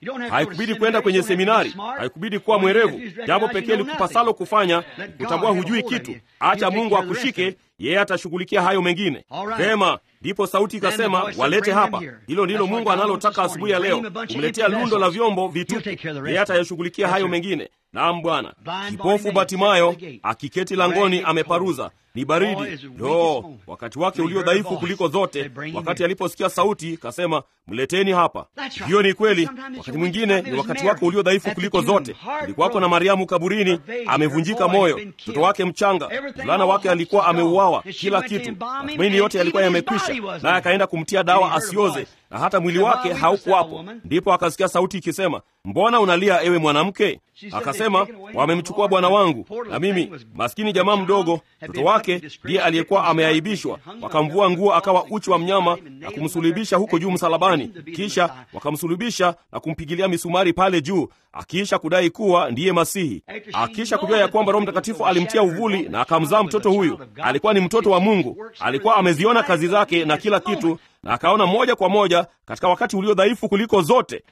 haikubidi kwenda kwenye seminari, haikubidi kuwa mwerevu. Jambo pekee likupasalo kufanya kutambua hujui kitu. Acha Mungu akushike, yeye atashughulikia hayo mengine. Vema, ndipo sauti ikasema, walete hapa. Hilo ndilo Mungu analotaka asubuhi ya leo, kumletea lundo la vyombo vitupu, yeye atayashughulikia hayo mengine. Naam Bwana. Kipofu Batimayo akiketi langoni ameparuza, ni baridi. Lo, wakati wake ulio dhaifu kuliko zote, wakati aliposikia sauti kasema, mleteni hapa. Hiyo ni kweli. Wakati mwingine ni wakati wako ulio dhaifu kuliko zote. Kulikuwako na Mariamu kaburini, amevunjika moyo, mtoto wake mchanga, mvulana wake alikuwa ameuawa, kila kitu, matumaini yote yalikuwa yamekwisha, naye akaenda kumtia dawa asioze, na hata mwili wake haukuwapo. Ndipo akasikia sauti ikisema, mbona unalia, ewe mwanamke? Akasema, wamemchukua bwana wangu, na mimi maskini jamaa mdogo, mtoto wake ndiye aliyekuwa ameaibishwa. Wakamvua nguo, akawa uchi wa mnyama na kumsulubisha huko juu msalabani, kisha wakamsulubisha na kumpigilia misumari pale juu, akiisha kudai kuwa ndiye Masihi, akiisha kujua ya kwamba Roho Mtakatifu alimtia uvuli na akamzaa mtoto huyu. Alikuwa ni mtoto wa Mungu, alikuwa ameziona kazi zake na kila kitu, na akaona moja kwa moja katika wakati ulio dhaifu kuliko zote.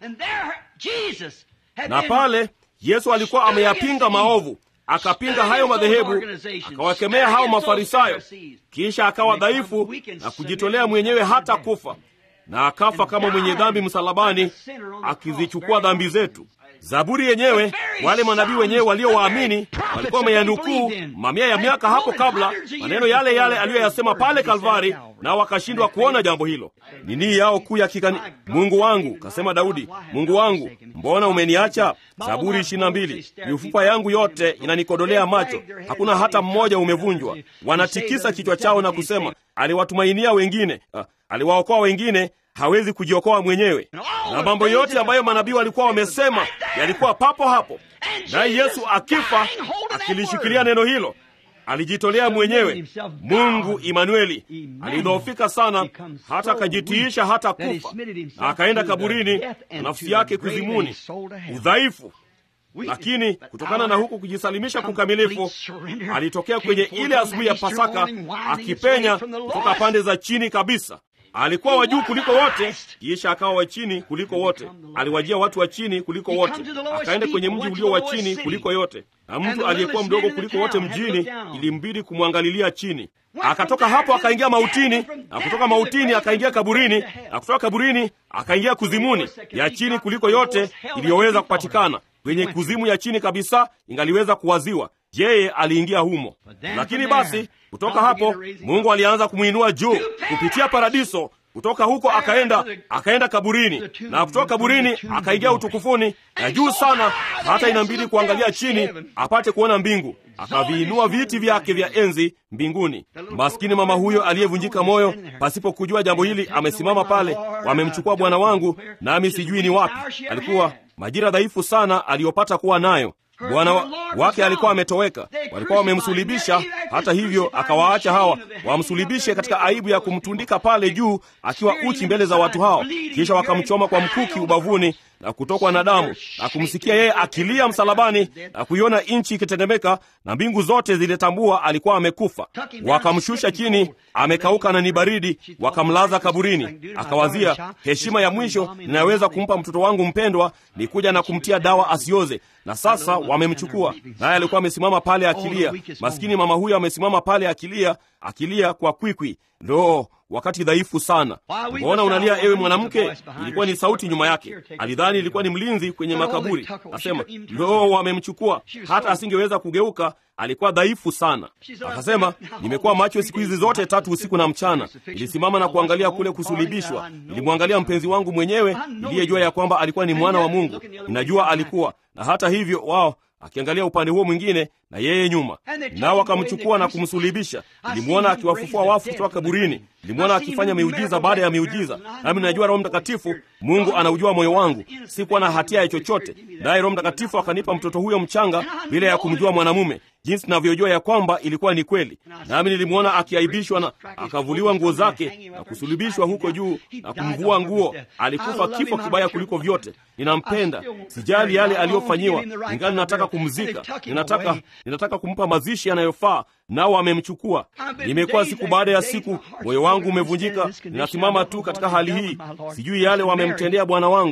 Na pale Yesu alikuwa ameyapinga maovu, akapinga hayo madhehebu, akawakemea hao Mafarisayo, kisha akawa dhaifu na kujitolea mwenyewe hata kufa, na akafa kama mwenye dhambi msalabani, akizichukua dhambi zetu. Zaburi yenyewe, wale manabii wenyewe waliowaamini walikuwa wameyanukuu mamia ya miaka hapo kabla, maneno yale yale aliyoyasema pale Kalvari, nao wakashindwa kuona jambo hilo. Ni nii yao kuu ya kikani. Mungu wangu, kasema Daudi, Mungu wangu, mbona umeniacha? Zaburi ishirini na mbili. Mifupa yangu yote inanikodolea macho, hakuna hata mmoja umevunjwa. Wanatikisa kichwa chao na kusema, aliwatumainia wengine, ah, aliwaokoa wengine hawezi kujiokoa mwenyewe. Na mambo yote ambayo manabii walikuwa wamesema yalikuwa papo hapo, naye Yesu akifa akilishikilia neno hilo, alijitolea mwenyewe. Mungu Imanueli alidhoofika sana, hata akajitiisha hata kufa, na akaenda kaburini na nafsi yake kuzimuni, udhaifu lakini kutokana na huku kujisalimisha kukamilifu, alitokea kwenye ile asubuhi ya Pasaka akipenya kutoka pande za chini kabisa. Alikuwa wa juu kuliko wote, kisha akawa wa chini kuliko wote. Aliwajia watu wa chini kuliko wote, akaenda kwenye mji ulio wa chini kuliko yote, na mtu aliyekuwa mdogo kuliko wote mjini ilimbidi kumwangalilia chini. Akatoka hapo akaingia mautini, na kutoka mautini akaingia kaburini, na kutoka kaburini akaingia kuzimuni, ya chini kuliko yote iliyoweza kupatikana. Kwenye kuzimu ya chini kabisa ingaliweza kuwaziwa, yeye aliingia humo. Lakini basi kutoka hapo Mungu alianza kumwinua juu kupitia paradiso. Kutoka huko akaenda akaenda kaburini, na kutoka kaburini akaingia utukufuni na juu sana, hata inambidi kuangalia chini apate kuona mbingu. Akaviinua viti vyake vya enzi mbinguni. Maskini mama huyo aliyevunjika moyo pasipo kujua jambo hili amesimama pale, wamemchukua bwana wangu, nami sijui ni wapi. Alikuwa majira dhaifu sana aliyopata kuwa nayo bwana wa, wake alikuwa ametoweka, walikuwa wamemsulibisha. Hata hivyo akawaacha hawa wamsulibishe katika aibu ya kumtundika pale juu akiwa uchi mbele za watu hao, kisha wakamchoma kwa mkuki ubavuni na kutokwa na damu na kumsikia yeye akilia msalabani na kuiona nchi ikitetemeka na mbingu zote zilitambua alikuwa amekufa. Wakamshusha chini, amekauka na ni baridi, wakamlaza kaburini. Akawazia, heshima ya mwisho ninaweza kumpa mtoto wangu mpendwa ni kuja na kumtia dawa asioze, na sasa wamemchukua. Naye alikuwa amesimama pale akilia. Maskini mama huyo amesimama pale akilia, akilia kwa kwikwi. Ndo wakati dhaifu sana. Mbona unalia ewe mwanamke? Ilikuwa ni sauti nyuma yake. Alidhani ilikuwa ni mlinzi kwenye makaburi. Asema ndo wamemchukua, hata asingeweza kugeuka. Alikuwa dhaifu sana. Akasema, nimekuwa macho siku hizi zote tatu, usiku na mchana. Nilisimama na kuangalia kule kusulibishwa. Nilimwangalia mpenzi wangu mwenyewe niliyejua ya kwamba alikuwa ni mwana wa Mungu. Ninajua alikuwa na hata hivyo, wao akiangalia upande huo mwingine na yeye nyuma, nao wakamchukua na kumsulibisha. Nilimwona akiwafufua wafu kutoka kaburini, nilimwona akifanya miujiza baada ya miujiza. Nami najua Roho Mtakatifu, Mungu anaujua moyo wangu, sikuwa na hatia ya chochote, naye Roho Mtakatifu akanipa mtoto huyo mchanga bila ya kumjua mwanamume, jinsi navyojua ya kwamba ilikuwa ni kweli. Nami nilimwona akiaibishwa na akavuliwa nguo zake na kusulubishwa huko juu na kumvua nguo. Alikufa kifo kibaya kuliko vyote. Ninampenda, sijali yale aliyofanyiwa, ingali nataka kumzika, ninataka ninataka kumpa mazishi yanayofaa, nao amemchukua. Nimekuwa siku baada ya siku, moyo wangu umevunjika. Ninasimama tu katika hali hii, sijui yale wamemtendea bwana wangu.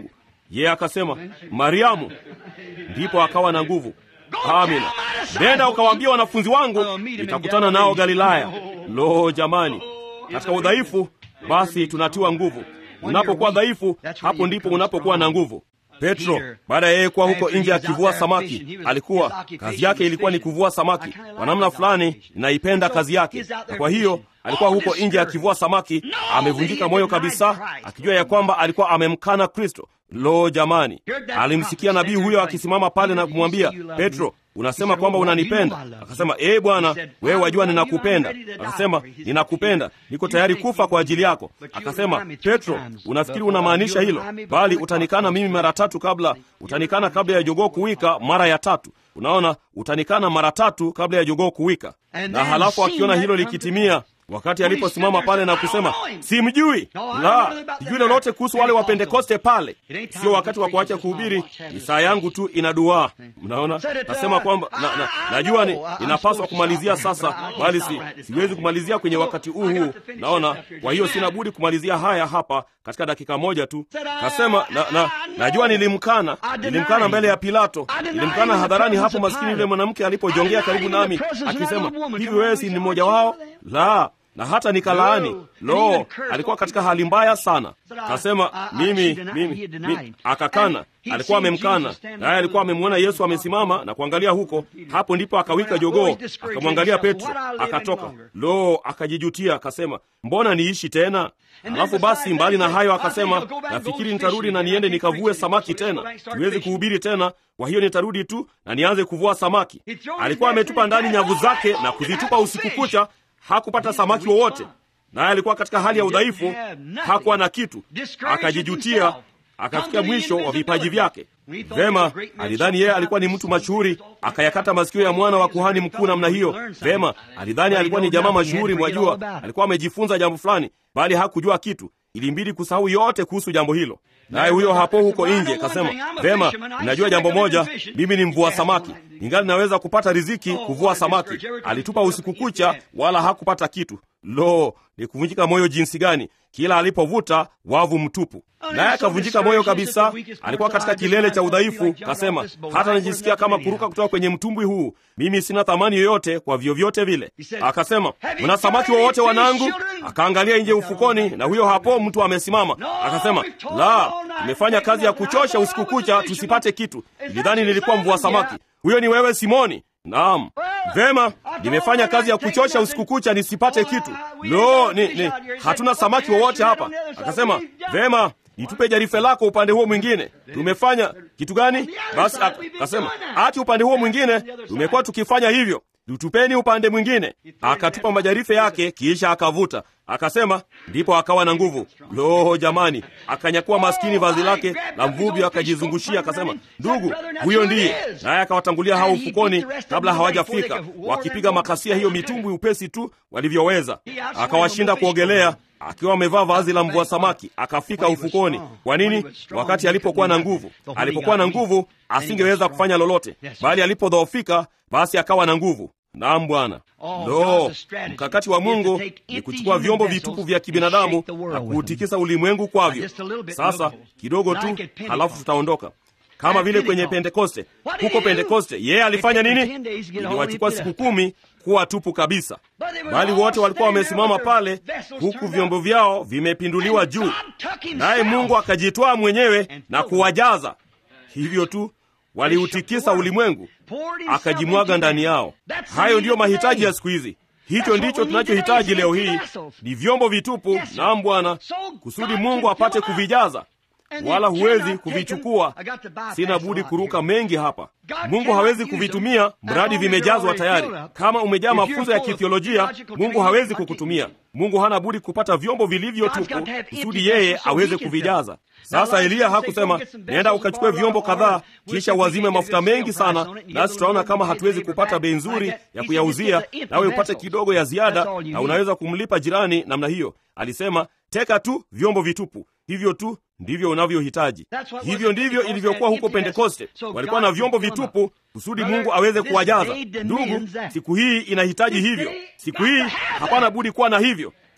yeye akasema mariamu ndipo akawa na nguvu amina nenda ukawaambia wanafunzi wangu nitakutana nao galilaya lo jamani katika udhaifu basi tunatiwa nguvu unapokuwa dhaifu hapo ndipo unapokuwa na nguvu petro baada ya yeye kuwa huko nje akivua samaki alikuwa kazi yake ilikuwa ni kuvua samaki kwa namna fulani naipenda kazi yake na kwa hiyo alikuwa huko nje akivua samaki amevunjika moyo kabisa akijua ya kwamba alikuwa amemkana kristo lo jamani alimsikia nabii huyo akisimama pale na kumwambia petro unasema kwamba unanipenda akasema ee bwana wewe wajua ninakupenda akasema ninakupenda niko tayari kufa kwa ajili yako akasema petro unafikiri unamaanisha hilo bali utanikana mimi mara tatu kabla utanikana kabla ya jogoo kuwika mara ya tatu unaona utanikana mara tatu kabla ya jogoo kuwika na halafu akiona hilo likitimia wakati aliposimama pale na kusema simjui la sijui lolote kuhusu wale wa pentekoste pale sio wakati wa kuacha kuhubiri ni saa yangu tu ina duaa mnaona nasema kwamba na, na, najua ni, inapaswa kumalizia sasa bali si, siwezi kumalizia kwenye wakati huu huu naona kwa hiyo sina budi kumalizia haya hapa katika dakika moja tu kasema na, na, najua nilimkana nilimkana mbele ya pilato nilimkana hadharani hapo maskini yule mwanamke alipojongea karibu nami akisema hivi wewe si ni mmoja wao la na hata nikalaani lo alikuwa katika hali mbaya sana kasema mimi mimi, mimi akakana alikuwa amemkana naye alikuwa amemwona yesu amesimama na kuangalia huko hapo ndipo akawika jogoo akamwangalia petro akatoka lo akajijutia akasema mbona niishi tena alafu basi mbali na hayo akasema nafikiri nitarudi na niende nikavue samaki tena siwezi kuhubiri tena kwa hiyo nitarudi tu na nianze kuvua samaki alikuwa ametupa ndani nyavu zake na kuzitupa usiku kucha hakupata samaki wowote naye alikuwa katika hali ya udhaifu hakuwa na kitu akajijutia akafikia mwisho wa vipaji vyake vema alidhani yeye alikuwa ni mtu mashuhuri akayakata masikio ya mwana wa kuhani mkuu namna hiyo vema alidhani alikuwa ni jamaa mashuhuri mwajua alikuwa amejifunza jambo fulani bali hakujua kitu ilimbidi kusahau yote kuhusu jambo hilo naye huyo hapo huko nje kasema vema ninajua jambo moja mimi ni mvua samaki ingali naweza kupata riziki kuvua samaki alitupa usiku kucha wala hakupata kitu lo ni kuvunjika moyo jinsi gani kila alipovuta wavu mtupu naye akavunjika moyo kabisa alikuwa katika kilele cha udhaifu kasema hata najisikia kama kuruka kutoka kwenye mtumbwi huu mimi sina thamani yoyote kwa vyovyote vile akasema mna samaki wowote wanangu akaangalia nje ufukoni na huyo hapo mtu amesimama akasema la tumefanya kazi ya kuchosha usiku kucha tusipate kitu ilidhani nilikuwa mvua samaki huyo ni wewe simoni naam vema nimefanya kazi ya kuchosha usiku kucha nisipate kitu lo ni, ni hatuna samaki wowote hapa akasema vema nitupe jarife lako upande huo mwingine tumefanya kitu gani basi akasema ati upande huo mwingine tumekuwa tukifanya hivyo tutupeni upande mwingine akatupa majarife yake kisha akavuta akasema ndipo akawa na nguvu lo jamani akanyakua maskini vazi lake la mvuvi akajizungushia akasema ndugu huyo ndiye naye akawatangulia hao ufukoni kabla hawajafika wakipiga makasia hiyo mitumbwi upesi tu walivyoweza akawashinda kuogelea akiwa amevaa vazi la mvua samaki akafika ufukoni kwa nini wakati alipokuwa na nguvu alipokuwa na nguvu asingeweza kufanya lolote bali alipodhoofika basi akawa na nguvu naam bwana lo mkakati wa mungu ni kuchukua vyombo vitupu vya kibinadamu na kuutikisa ulimwengu kwavyo sasa kidogo tu halafu tutaondoka kama vile kwenye pentekoste huko pentekoste yeye alifanya nini iliwachukua siku kumi kuwa tupu kabisa bali wote walikuwa wamesimama pale huku vyombo vyao vimepinduliwa juu naye mungu akajitwaa mwenyewe na kuwajaza hivyo tu waliutikisa ulimwengu akajimwaga ndani yao hayo ndiyo mahitaji ya siku hizi hicho ndicho tunachohitaji leo hii ni vyombo vitupu naam bwana kusudi mungu apate kuvijaza wala huwezi kuvichukua sina budi kuruka mengi hapa mungu hawezi kuvitumia mradi vimejazwa tayari kama umejaa mafunzo ya kithiolojia mungu hawezi kukutumia mungu hana budi kupata vyombo vilivyo tupu kusudi yeye aweze kuvijaza sasa eliya hakusema nenda ukachukue vyombo kadhaa kisha uwazime mafuta mengi sana nasi tutaona kama hatuwezi kupata bei nzuri ya kuyauzia nawe upate kidogo ya ziada na unaweza kumlipa jirani namna hiyo alisema teka tu vyombo vitupu hivyo tu ndivyo unavyohitaji hivyo ndivyo ilivyokuwa huko pentekoste walikuwa na vyombo vitupu kusudi mungu aweze kuwajaza ndugu siku hii inahitaji hivyo siku hii hapana budi kuwa na hivyo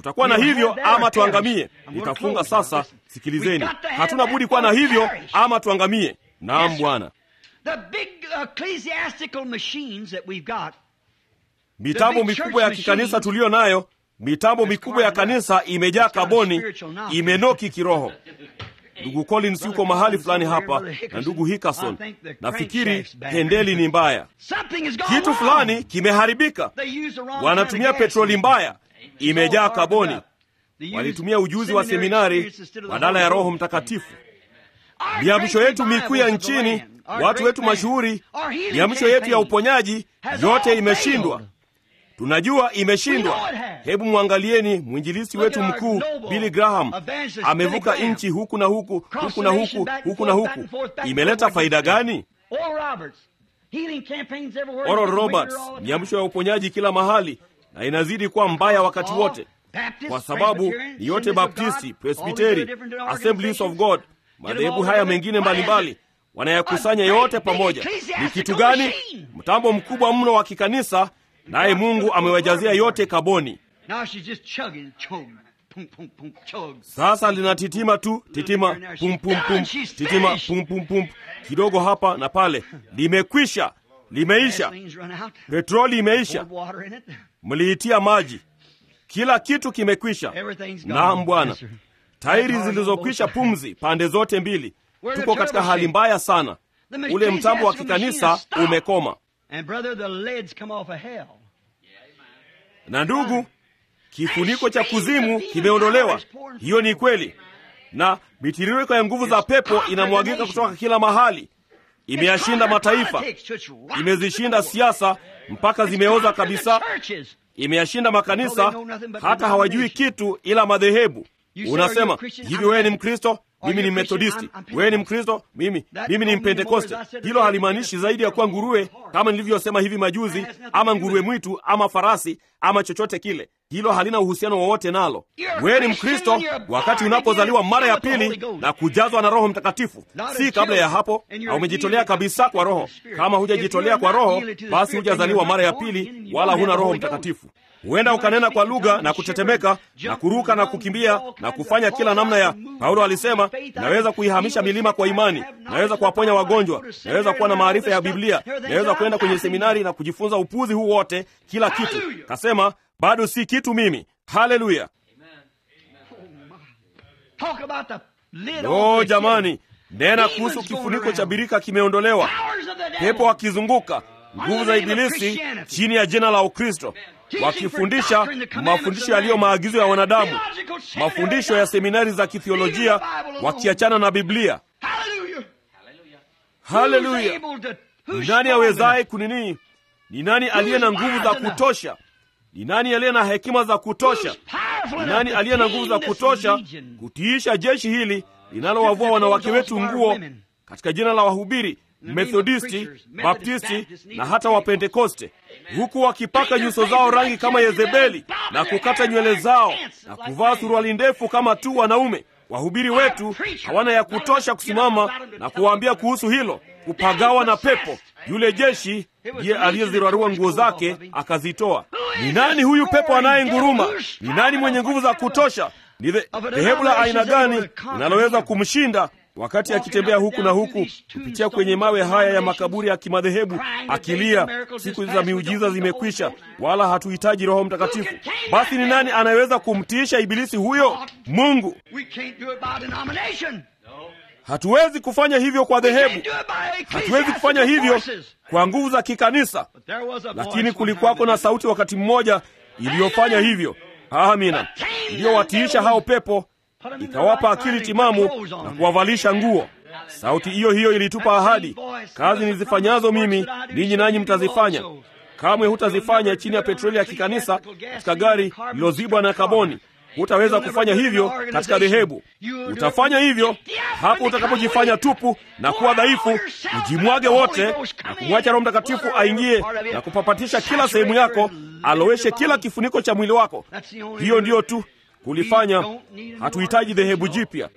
kutakuwa na hivyo ama tuangamie. Nitafunga sasa. Sikilizeni, hatuna budi kuwa na hivyo ama tuangamie. Naam, Bwana. The big ecclesiastical machines that we've got, Mitambo mikubwa ya kikanisa tuliyo nayo, mitambo mikubwa ya kanisa imejaa kaboni, imenoki kiroho. Ndugu Collins yuko mahali fulani hapa na ndugu Hickerson. Nafikiri pendeli ni mbaya, something has gone kitu wrong. fulani kimeharibika. They use the wrong Wanatumia kind of petroli gasoline. mbaya, So imejaa hard kaboni. enough. They use Walitumia ujuzi wa seminary seminari experience instead of the badala ya Holy Roho Ghost. Mtakatifu. Our Miamsho great yetu mikuu ya revivals of the nchini, land, our watu great wetu man, mashuhuri, our healing miamsho yetu ya campaign uponyaji, has yote all imeshindwa. failed. Tunajua We know imeshindwa. it has. Hebu mwangalieni mwinjilisti Look wetu at our mkuu noble Billy Graham, evangelist amevuka Billy Graham. nchi huku na huku Cross huku the na nation, huku back and huku na forth, back huku. and forth, back and Imeleta forth. faida gani? Oral Roberts, healing campaigns everywhere. Oral We're Roberts, all the time. miamsho ya uponyaji kila mahali, na inazidi kuwa mbaya wakati All wote, Baptists, kwa sababu Presbyterians, ni yote Assemblies of God, Baptisti, all these Presbiteri, other different Assemblies of organizations. God, Get them madhehebu all haya together. mengine What is it? mbalimbali wanayakusanya A yote great big pamoja. Ni ecclesiastical kitu gani? machine. Mtambo mkubwa mno wa kikanisa, naye Mungu amewajazia yote kaboni. Now she's just chugging, chug, pum, pum, pum, chug. Sasa linatitima tu, titima pum pum pum, titima pum pum pum, kidogo hapa na pale. Limekwisha, limeisha. Gasoline's run out. Petroli imeisha, Poured water in it. mliitia maji, kila kitu kimekwisha. Everything's gone. Naam Bwana, Yes, sir. tairi zilizokwisha pumzi pande zote mbili. We're the Tuko katika turbo hali shape. mbaya sana. The Ule mtambo wa ecclesiastical kikanisa machine has stopped. umekoma. And brother, the lids come off of hell. Na ndugu, kifuniko cha kuzimu kimeondolewa. Hiyo ni kweli, na mitiririko ya nguvu za pepo inamwagika kutoka kila mahali. Imeyashinda mataifa, imezishinda siasa mpaka zimeoza kabisa, imeyashinda makanisa, hata hawajui kitu ila madhehebu. Unasema hivi, wewe ni Mkristo, mimi ni Methodisti, wewe ni Mkristo, mimi mimi ni Mpentekoste. Hilo halimaanishi zaidi ya kuwa nguruwe, kama nilivyosema hivi majuzi, ama nguruwe mwitu, ama farasi, ama chochote kile. Hilo halina uhusiano wowote nalo. Wewe ni Mkristo wakati unapozaliwa mara ya pili na kujazwa na Roho Mtakatifu, si kabla ya hapo. Na umejitolea kabisa kwa Roho. Kama hujajitolea kwa Roho, basi hujazaliwa mara ya pili, wala huna Roho Mtakatifu. Huenda ukanena kwa lugha na kutetemeka na kuruka na kukimbia na kufanya kila namna ya. Paulo alisema, naweza kuihamisha milima kwa imani, naweza kuwaponya wagonjwa, naweza kuwa na maarifa ya Biblia, naweza kwenda kwenye seminari na kujifunza upuzi huu wote, kila kitu. Kasema bado si kitu mimi. Haleluya! Talk about the lid O off the jamani, nena Demons kuhusu going kifuniko cha around. birika kimeondolewa, Powers of the devil. pepo wakizunguka, nguvu za Under the name of Ibilisi Christianity. chini ya jina la Ukristo, wakifundisha mafundisho yaliyo maagizo ya wanadamu, mafundisho ya seminari za kithiolojia, wakiachana na Biblia. Hallelujah. Haleluya! Who's able to- Ni who's nani strong awezaye kunini? Ni nani aliye na nguvu za kutosha? Ni nani aliye na hekima za kutosha? enough, powerful Ni enough nani to aliye na nguvu za tame this kutosha legion? kutiisha jeshi hili linalowavua wanawake wetu nguo katika jina la wahubiri Methodisti, Baptisti na hata Wapentekoste, huku wakipaka nyuso zao rangi kama Yezebeli na kukata nywele zao na kuvaa suruali ndefu kama tu wanaume. Wahubiri wetu hawana ya kutosha kusimama na kuwaambia kuhusu hilo, kupagawa na pepo. Yule jeshi ndiye aliyezirarua nguo zake akazitoa. Ni nani huyu pepo anayenguruma? Ni nani mwenye nguvu za kutosha? Ni dhe- dhehebu la aina gani linaloweza kumshinda wakati akitembea huku na huku kupitia kwenye mawe haya ya makaburi ya kimadhehebu akilia, siku za miujiza zimekwisha, wala hatuhitaji Roho Mtakatifu. Basi ni nani anayeweza kumtiisha ibilisi huyo? Mungu. We can't do it by denomination. Hatuwezi kufanya hivyo kwa We can't dhehebu, do it by hatuwezi kufanya hivyo forces. kwa nguvu za kikanisa. But there was a Lakini voice kulikuwako na sauti wakati mmoja iliyofanya hivyo. Amina, iliyowatiisha hao pepo, ikawapa akili timamu na kuwavalisha nguo. Sauti hiyo hiyo ilitupa ahadi, kazi nizifanyazo mimi ninyi nanyi mtazifanya. Kamwe hutazifanya chini ya petroli ya kikanisa katika gari lilozibwa na kaboni. Hutaweza kufanya hivyo katika dhehebu. Utafanya hivyo hapo utakapojifanya tupu na kuwa dhaifu, ujimwage wote na kumwacha Roho Mtakatifu aingie na kupapatisha kila sehemu yako, aloweshe kila kifuniko cha mwili wako. Hiyo ndiyo tu kulifanya. Hatuhitaji dhehebu jipya.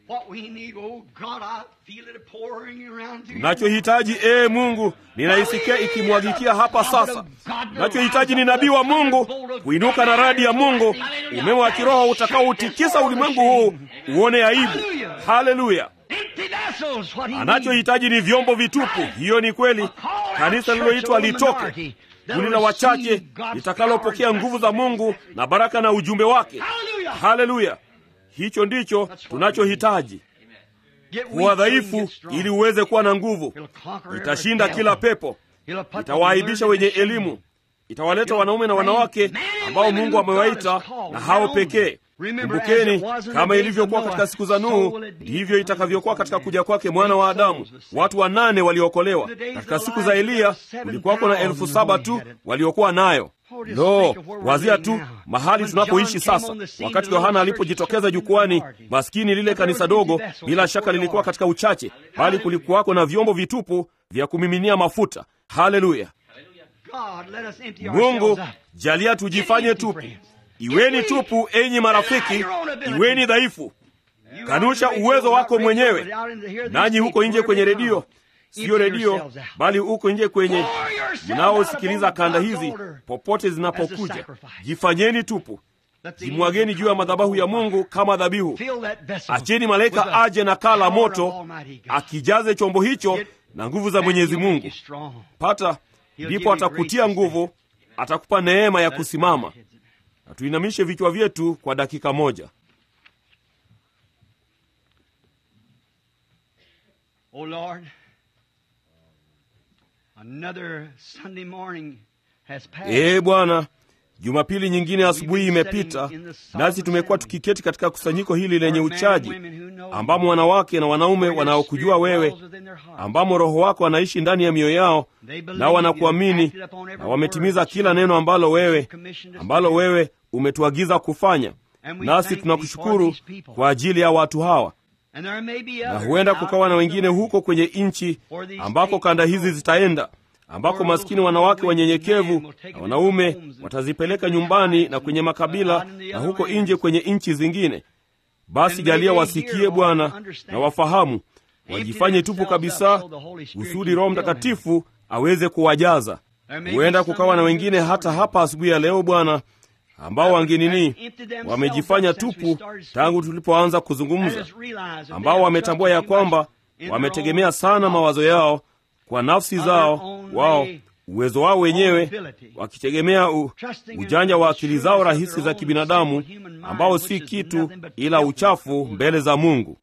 tunachohitaji ee mungu ninaisikia ikimwagikia hapa sasa tunachohitaji ni nabii wa mungu kuinuka na radi ya mungu umeme wa kiroho utakaoutikisa ulimwengu huu uone aibu haleluya anachohitaji ni vyombo vitupu hiyo ni kweli kanisa lililoitwa litoke kundi la wachache litakalopokea nguvu za mungu na baraka na ujumbe wake haleluya hicho ndicho tunachohitaji kuwa dhaifu ili uweze kuwa na nguvu itashinda kila pepo itawaaibisha wenye elimu itawaleta wanaume na wanawake ambao mungu amewaita na hao pekee kumbukeni kama ilivyokuwa katika siku za nuhu ndivyo itakavyokuwa katika kuja kwake mwana wa adamu watu wanane waliokolewa katika siku za eliya kulikuwako na elfu saba tu waliokuwa nayo lo wazia tu mahali tunapoishi sasa wakati yohana alipojitokeza jukwani maskini lile kanisa dogo bila shaka lilikuwa katika uchache bali kulikuwako na vyombo vitupu vya kumiminia mafuta haleluya mungu jalia tujifanye tupu iweni tupu enyi marafiki iweni dhaifu kanusha uwezo wako mwenyewe nanyi huko nje kwenye redio siyo redio bali huko nje kwenye mnaosikiliza kanda hizi popote zinapokuja jifanyeni tupu jimwageni juu ya madhabahu ya mungu kama dhabihu acheni malaika aje na kaa la moto akijaze chombo hicho na nguvu za mwenyezi mungu pata ndipo atakutia nguvu atakupa neema ya kusimama na tuinamishe vichwa vyetu kwa dakika moja Oh Lord, another Sunday morning has passed. ee bwana jumapili nyingine asubuhi imepita nasi tumekuwa tukiketi katika kusanyiko hili lenye uchaji ambamo wanawake na wanaume wanaokujua wewe ambamo roho wako anaishi ndani ya mioyo yao nao wanakuamini na wametimiza kila neno ambalo wewe ambalo wewe umetuagiza kufanya nasi tunakushukuru kwa ajili ya watu hawa na huenda kukawa na wengine huko kwenye nchi ambako kanda hizi zitaenda ambako maskini wanawake wanyenyekevu na wanaume watazipeleka nyumbani na kwenye makabila na huko nje kwenye nchi zingine basi jalia wasikie bwana na wafahamu wajifanye tupu kabisa kusudi roho mtakatifu aweze kuwajaza huenda kukawa na wengine hata hapa asubuhi ya leo bwana ambao wangenini wamejifanya tupu tangu tulipoanza kuzungumza ambao wametambua ya kwamba wametegemea sana mawazo yao kwa nafsi zao wao uwezo wao wenyewe wakitegemea u, ujanja wa akili zao rahisi za kibinadamu ambao si kitu ila uchafu mbele za mungu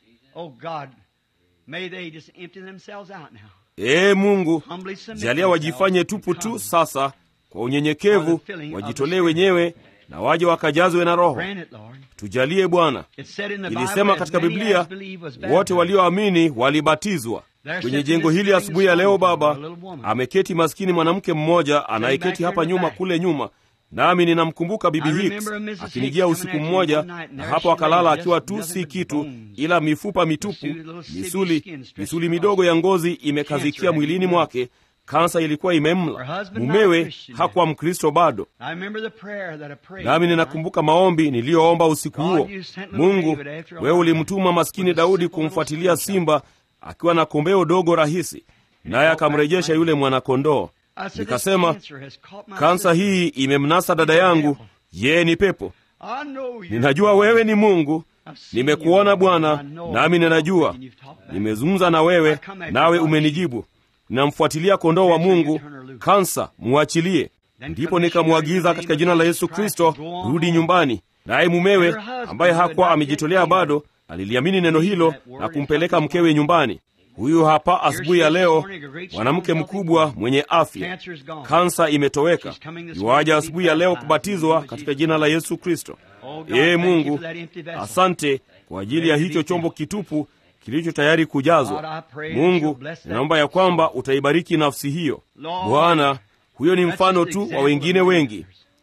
ee mungu jalia wajifanye tupu tu sasa kwa unyenyekevu wajitolee wenyewe na waje wakajazwe na roho tujalie bwana ilisema katika biblia wote walioamini walibatizwa kwenye jengo hili asubuhi ya leo baba ameketi maskini mwanamke mmoja anayeketi hapa nyuma kule nyuma nami ninamkumbuka bibi hicks akinijia usiku mmoja na hapo akalala akiwa tu si kitu ila mifupa mitupu misuli misuli midogo ya ngozi imekazikia mwilini mwake kansa ilikuwa imemla mumewe hakuwa mkristo bado nami ninakumbuka maombi niliyoomba usiku huo mungu wewe ulimtuma maskini daudi kumfuatilia simba akiwa na kombeo dogo rahisi naye akamrejesha yule mwanakondoo nikasema kansa hii imemnasa dada yangu yeye ni pepo ninajua wewe ni mungu nimekuona bwana nami ninajua nimezungumza na wewe nawe umenijibu ninamfuatilia kondoo wa mungu kansa muachilie ndipo nikamwagiza katika jina la yesu kristo rudi nyumbani naye mumewe ambaye hakuwa amejitolea bado aliliamini neno hilo na kumpeleka mkewe nyumbani huyu hapa asubuhi ya leo mwanamke mkubwa mwenye afya kansa imetoweka iwaja asubuhi ya leo kubatizwa katika jina la yesu kristo ee mungu asante kwa ajili ya hicho chombo kitupu kilicho tayari kujazwa mungu ninaomba ya kwamba utaibariki nafsi hiyo bwana huyo ni mfano tu wa wengine wengi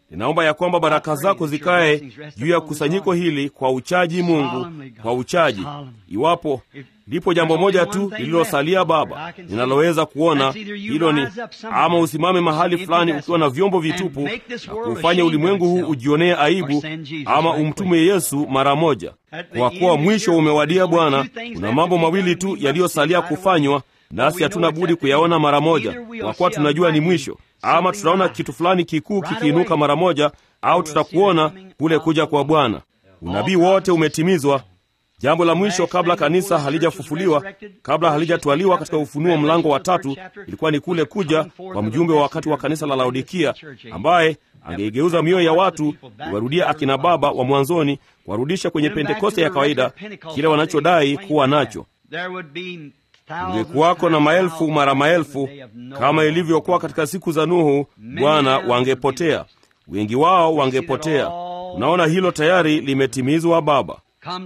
ninaomba ya kwamba baraka zako zikae juu ya kusanyiko hili kwa uchaji mungu kwa uchaji iwapo lipo jambo moja tu lililosalia baba ninaloweza kuona hilo ni ama usimame mahali fulani ukiwa na vyombo vitupu na kuufanya ulimwengu huu ujionee aibu ama umtume yesu mara moja kwa kuwa mwisho umewadia bwana kuna mambo mawili tu yaliyosalia kufanywa nasi hatuna budi kuyaona mara moja kwa kuwa tunajua ni mwisho ama tutaona kitu fulani kikuu kikiinuka mara moja au tutakuona kule kuja kwa bwana unabii wote umetimizwa jambo la mwisho kabla kanisa halijafufuliwa kabla halijatwaliwa katika ufunuo mlango wa tatu ilikuwa ni kule kuja kwa mjumbe wa wakati wa kanisa la laodikia ambaye angeigeuza mioyo ya watu kuwarudia akina baba wa mwanzoni kuwarudisha kwenye pentekoste ya kawaida kile wanachodai kuwa nacho ungekuwako na maelfu mara maelfu kama ilivyokuwa katika siku za nuhu bwana wangepotea wengi wao wangepotea unaona hilo tayari limetimizwa baba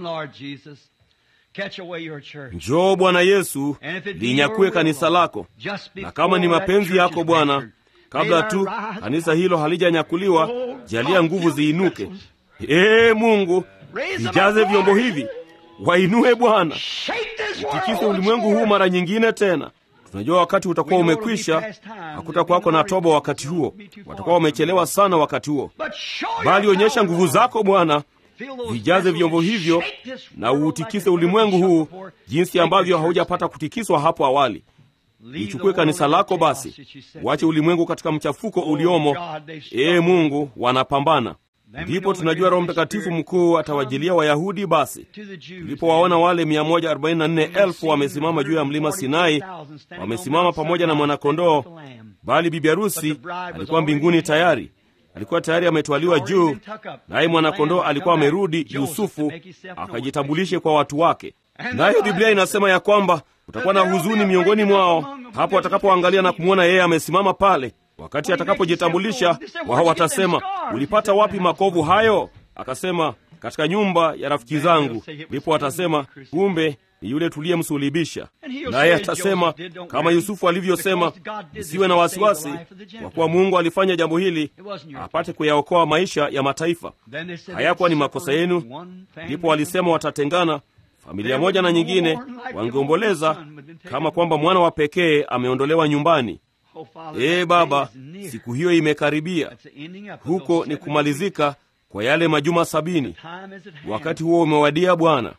njoo bwana yesu linyakue kanisa lako na kama ni mapenzi yako bwana kabla tu kanisa hilo halijanyakuliwa jalia nguvu ziinuke ee mungu vijaze vyombo hivi wainue bwana utikise ulimwengu huu mara nyingine tena tunajua wakati utakuwa umekwisha hakutakuwako na toba wakati huo watakuwa wamechelewa sana wakati huo bali onyesha nguvu zako bwana vijaze vyombo hivyo na uutikise ulimwengu huu jinsi ambavyo haujapata kutikiswa hapo awali lichukue kanisa lako basi wache ulimwengu katika mchafuko uliomo ee mungu wanapambana ndipo tunajua roho mtakatifu mkuu atawajilia wayahudi basi tulipowaona wale 144000 wamesimama juu ya mlima sinai wamesimama pamoja na mwanakondoo bali bibi harusi alikuwa mbinguni tayari alikuwa tayari ametwaliwa juu naye mwanakondoo alikuwa amerudi yusufu akajitambulishe kwa watu wake nayo biblia inasema ya kwamba kutakuwa na huzuni miongoni mwao hapo watakapoangalia na kumwona yeye amesimama pale wakati atakapojitambulisha wao watasema ulipata wapi makovu hayo akasema katika nyumba ya rafiki zangu ndipo atasema kumbe ni yule tuliyemsulibisha naye atasema kama yusufu alivyosema msiwe na wasiwasi kwa kuwa mungu alifanya jambo hili apate kuyaokoa maisha ya mataifa hayakuwa ni makosa yenu ndipo walisema watatengana familia moja na nyingine wangeomboleza kama kwamba mwana wa pekee ameondolewa nyumbani ee baba siku hiyo imekaribia huko ni kumalizika kwa yale majuma sabini wakati huo umewadia bwana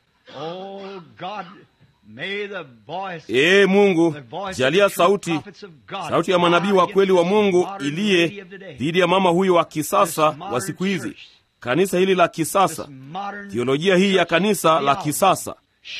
ee mungu jalia sauti sauti ya manabii wa kweli wa mungu iliye dhidi ya mama huyo wa kisasa wa siku hizi kanisa hili la kisasa thiolojia hii ya kanisa la kisasa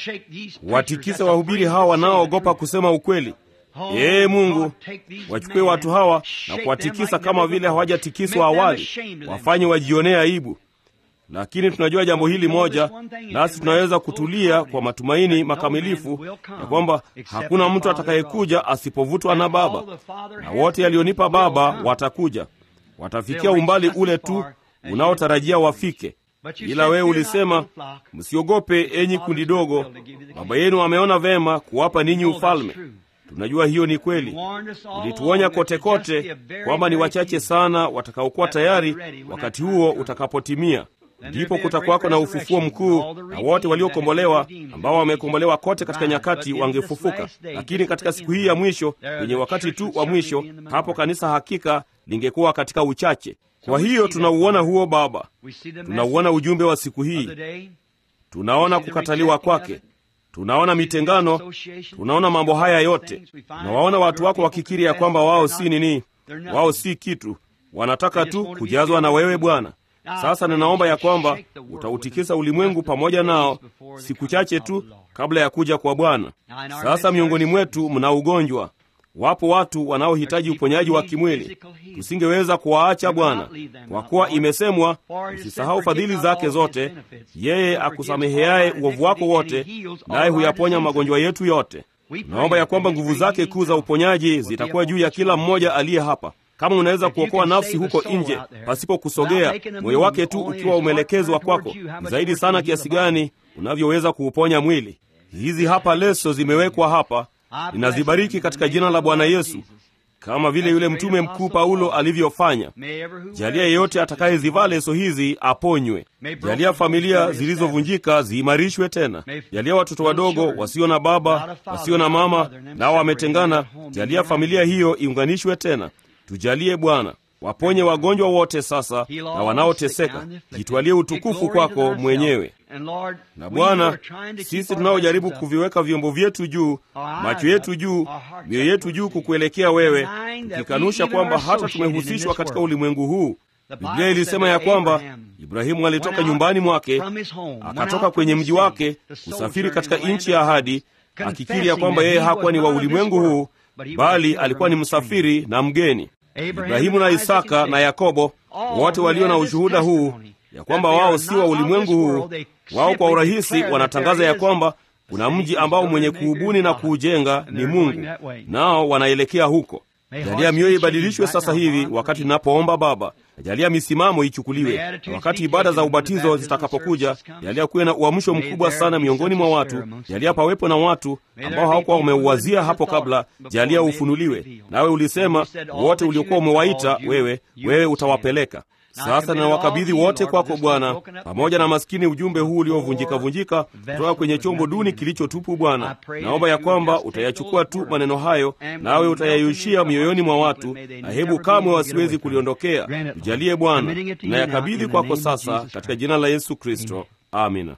watikise wahubiri hawa wanaoogopa kusema ukweli ee mungu wachukue watu hawa na kuwatikisa kama vile hawajatikiswa awali wafanye wajionee aibu lakini tunajua jambo hili moja nasi tunaweza kutulia kwa matumaini makamilifu ya kwamba hakuna mtu atakayekuja asipovutwa na baba na wote yaliyonipa baba watakuja watafikia umbali ule tu unaotarajia wafike ila wewe ulisema msiogope enyi kundi dogo baba yenu ameona vema kuwapa ninyi ufalme tunajua hiyo ni kweli ulituonya kote kote kwamba ni wachache sana watakaokuwa tayari wakati huo utakapotimia ndipo kutakuwako na ufufuo mkuu na wote waliokombolewa ambao wamekombolewa kote katika nyakati wangefufuka lakini katika siku hii ya mwisho kwenye wakati tu wa mwisho hapo kanisa hakika lingekuwa katika uchache kwa hiyo tunauona huo baba tunauona ujumbe wa siku hii tunaona kukataliwa kwake tunaona mitengano tunaona mambo haya yote tunawaona watu wako wakikiri ya kwamba wao si nini wao si kitu wanataka tu kujazwa na wewe bwana sasa ninaomba ya kwamba utautikisa ulimwengu pamoja nao siku chache tu kabla ya kuja kwa bwana sasa miongoni mwetu mna ugonjwa wapo watu wanaohitaji uponyaji wa kimwili tusingeweza kuwaacha bwana kwa kuwa imesemwa usisahau fadhili zake zote yeye akusameheaye uovu wako wote naye huyaponya magonjwa yetu yote naomba ya kwamba nguvu zake kuu za uponyaji zitakuwa juu ya kila mmoja aliye hapa kama unaweza kuokoa nafsi huko nje pasipo kusogea moyo wake tu ukiwa umeelekezwa kwako ni zaidi sana kiasi gani unavyoweza kuuponya mwili hizi hapa leso zimewekwa hapa ninazibariki katika jina la bwana yesu kama vile yule mtume mkuu Paulo alivyofanya. Jalia yeyote atakayezivaa leso hizi aponywe. Jalia familia zilizovunjika ziimarishwe tena. Jalia watoto wadogo wasio na baba, wasio na mama, nao wametengana. Jalia familia hiyo iunganishwe tena. Tujalie Bwana, waponye wagonjwa wote sasa na wanaoteseka. Jitwalie utukufu kwako mwenyewe. Na Bwana, sisi tunaojaribu kuviweka vyombo vyetu juu, macho yetu juu, mioyo yetu juu kukuelekea wewe, tukikanusha kwamba hata tumehusishwa katika ulimwengu huu. Biblia ilisema ya kwamba Ibrahimu alitoka nyumbani mwake, akatoka kwenye mji wake kusafiri katika nchi ya ahadi, akikiri ya kwamba yeye hakuwa ni wa ulimwengu huu, bali alikuwa ni msafiri na mgeni. Ibrahimu na Isaka na Yakobo wote walio na ushuhuda huu ya kwamba wao si wa ulimwengu huu, wao kwa urahisi wanatangaza ya kwamba kuna mji ambao mwenye kuubuni na kuujenga ni Mungu, nao wanaelekea huko. Jalia mioyo ibadilishwe sasa hivi wakati tunapoomba Baba. Jalia misimamo ichukuliwe, na wakati ibada za ubatizo zitakapokuja, jalia kuwe na uamsho mkubwa sana miongoni mwa watu. Jalia pawepo na watu ambao hawakuwa wameuwazia hapo kabla. Jalia ufunuliwe, nawe ulisema wote uliokuwa umewaita wewe, wewe utawapeleka. Sasa ninawakabidhi wote kwako Bwana, pamoja na maskini ujumbe huu uliovunjika-vunjika kutoka kwenye chombo duni kilichotupu. Bwana, naomba ya kwamba utayachukua tu maneno hayo, nawe utayayushia mioyoni mwa watu, na hebu kamwe wasiwezi kuliondokea. Tujalie Bwana, ninayakabidhi kwako sasa, katika jina la Yesu Kristo, amina.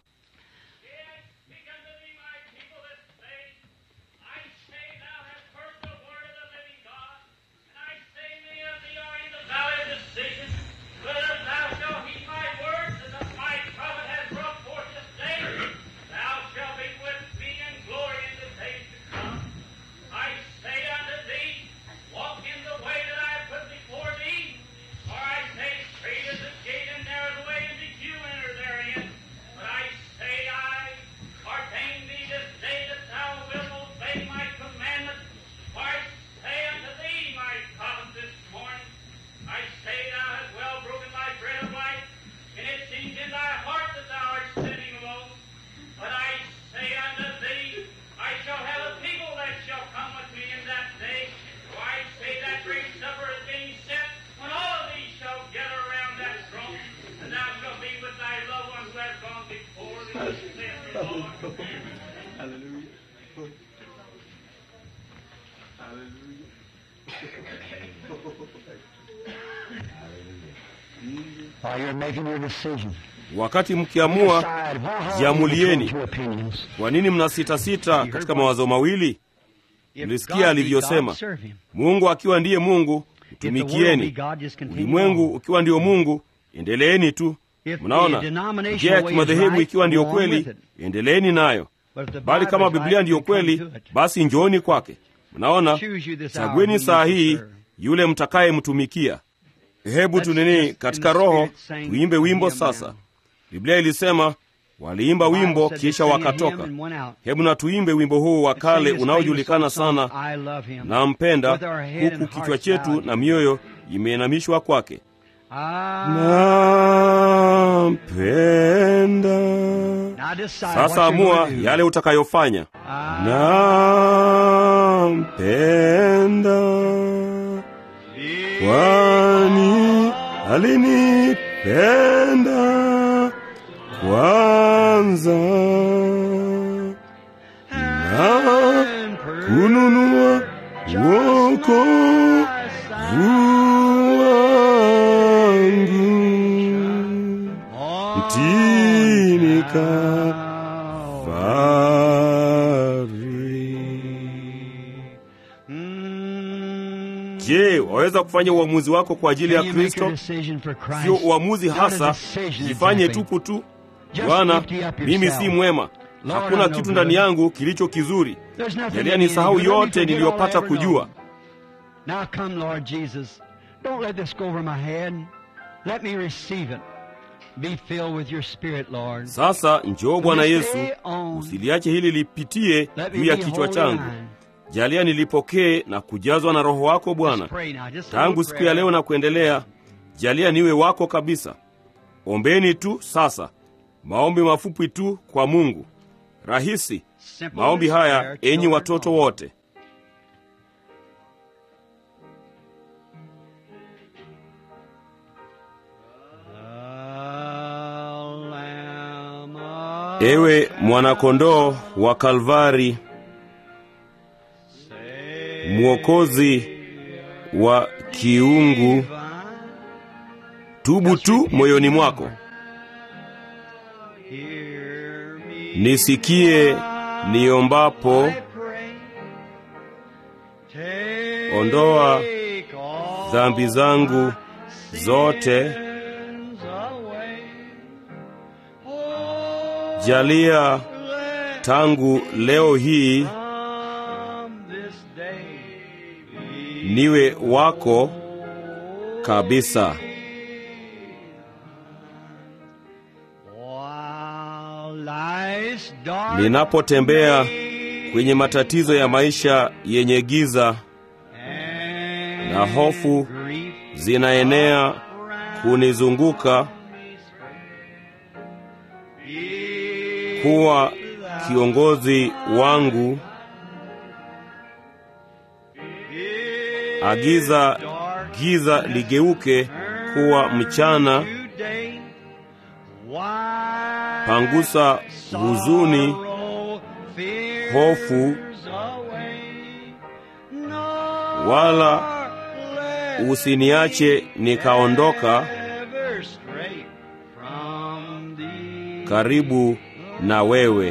Wakati mkiamua, jiamulieni. Kwa nini mnasitasita katika mawazo mawili? Mlisikia alivyosema, Mungu akiwa ndiye Mungu, mtumikieni. Ulimwengu ukiwa ndio Mungu, endeleeni tu. Mnaona, njia ya kimadhehebu ikiwa ndiyo kweli, endeleeni nayo, bali kama Biblia ndiyo kweli, basi njooni kwake. Mnaona, chagueni saa hii yule mtakayemtumikia. Hebu tunini katika Roho tuimbe wimbo sasa. Biblia ilisema waliimba wimbo kisha wakatoka. Hebu na tuimbe wimbo huu wa kale unaojulikana sana, nampenda, huku kichwa chetu na mioyo imeinamishwa kwake. Nampenda. Sasa amua yale utakayofanya. Nampenda kwani alinipenda kwanza na kununua wokovu wangu mtini Kalvari. Je, waweza kufanya uamuzi wako kwa ajili ya Kristo? Sio uamuzi hasa, jifanye tupu tu. Bwana, mimi si mwema, hakuna kitu ndani yangu kilicho kizuri. Jalia nisahau yote niliyopata kujua. Sasa njoo Bwana Yesu, usiliache hili lipitie juu ya kichwa changu. Jalia nilipokee na kujazwa na Roho wako Bwana, tangu siku ya leo na kuendelea. Jalia niwe wako kabisa. Ombeni tu sasa, maombi mafupi tu kwa Mungu, rahisi. Maombi haya, enyi watoto wote. ewe mwanakondoo wa Kalvari, mwokozi wa kiungu, tubu tu moyoni mwako, nisikie niombapo, ondoa dhambi zangu zote, jalia tangu leo hii niwe wako kabisa. Ninapotembea kwenye matatizo ya maisha yenye giza na hofu zinaenea kunizunguka, kuwa kiongozi wangu, agiza giza ligeuke kuwa mchana, pangusa huzuni, hofu, wala usiniache nikaondoka karibu na wewe.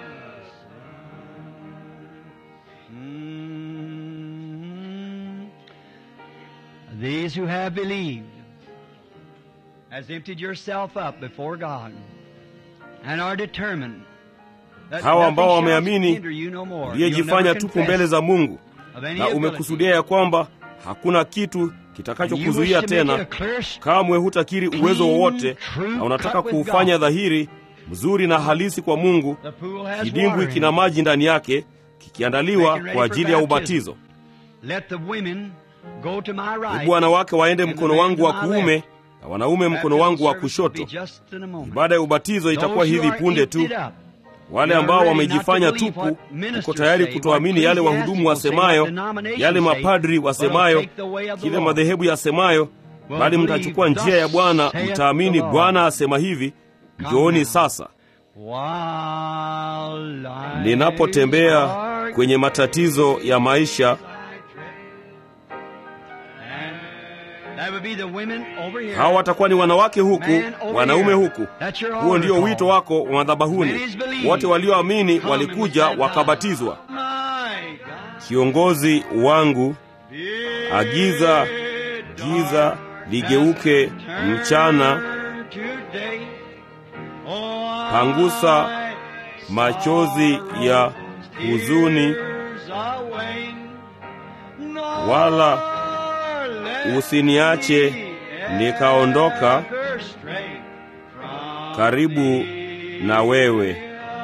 These who have believed has emptied yourself up before God and are determined that Hawa ambao nothing shall wameamini hinder you no more. You'll uliyejifanya never tupu confess mbele za Mungu of any na ability. umekusudia ya kwamba hakuna kitu You wish kitakachokuzuia to make it a tena, clear kamwe hutakiri uwezo wowote, na unataka kuufanya dhahiri mzuri na halisi kwa Mungu. The pool has Kidimbwi water in kina it. maji ndani yake, kikiandaliwa Making ready kwa for ajili ya baptism. ubatizo. Let the women go to my right, Hebu wanawake waende and the mkono men wangu to wa my kuume left. na wanaume mkono Baptism wangu wa service will be kushoto. just in a moment. Ibada ya ubatizo itakuwa Those who hivi are punde tu. emptied up, Wale you are ambao ready wamejifanya not to believe tupu, what ministers uko tayari say, kutoamini what yale wahudumu ecclesiastics say, wasemayo, what denominations yale say, mapadri but will wasemayo, take the way of the kile Lord. madhehebu yasemayo, Will bali believe, mtachukua njia ya thus Bwana, saith mtaamini the Lord. Bwana asema hivi. Njooni now. sasa. While lives Ninapotembea are kwenye matatizo ya maisha, That would be the women over here. hawa watakuwa ni wanawake huku, Man over wanaume here. huku. That's your Huo ndio altar wito call. wako wa madhabahuni. Many's believed. Wote walioamini Come walikuja and we said, wakabatizwa. My God. Kiongozi wangu, agiza giza ligeuke mchana, pangusa machozi ya huzuni, wala usiniache nikaondoka karibu na wewe.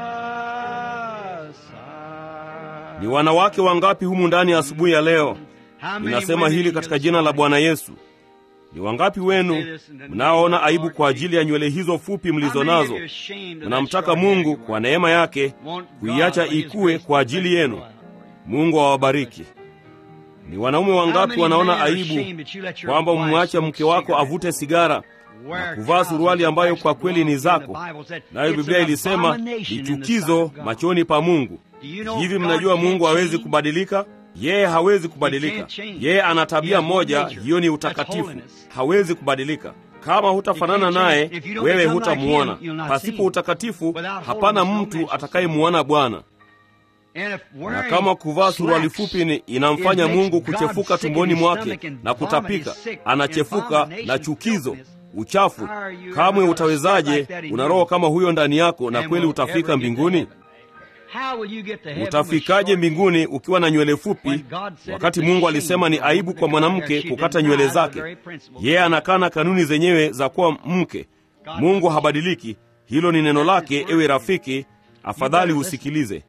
Ni wanawake wangapi humu ndani ya asubuhi ya leo? Ninasema hili katika jina la Bwana Yesu. Ni wangapi wenu mnaoona aibu kwa ajili ya nywele hizo fupi mlizo nazo? Mnamtaka Mungu kwa neema yake kuiacha ikue kwa ajili yenu. Mungu awabariki. Ni wanaume wangapi wanaona aibu kwamba umwache mke wako avute sigara na kuvaa suruali ambayo kwa kweli ni zako, nayo Biblia ilisema ni chukizo machoni pa Mungu. Hivi mnajua Mungu hawezi kubadilika? Yeye hawezi kubadilika. Yeye ana tabia moja, hiyo ni utakatifu. Hawezi kubadilika. Kama hutafanana naye, wewe hutamuona. Pasipo utakatifu, hapana mtu atakayemuona Bwana. Na kama kuvaa suruali fupi ni inamfanya Mungu kuchefuka tumboni mwake na kutapika, anachefuka na chukizo, uchafu, kamwe utawezaje? Una roho kama huyo ndani yako, na kweli utafika mbinguni? Utafikaje mbinguni ukiwa na nywele fupi, wakati Mungu alisema ni aibu kwa mwanamke kukata nywele zake? Yeye anakana kanuni zenyewe za kuwa mke. Mungu habadiliki. Hilo ni neno lake. Ewe rafiki, afadhali usikilize.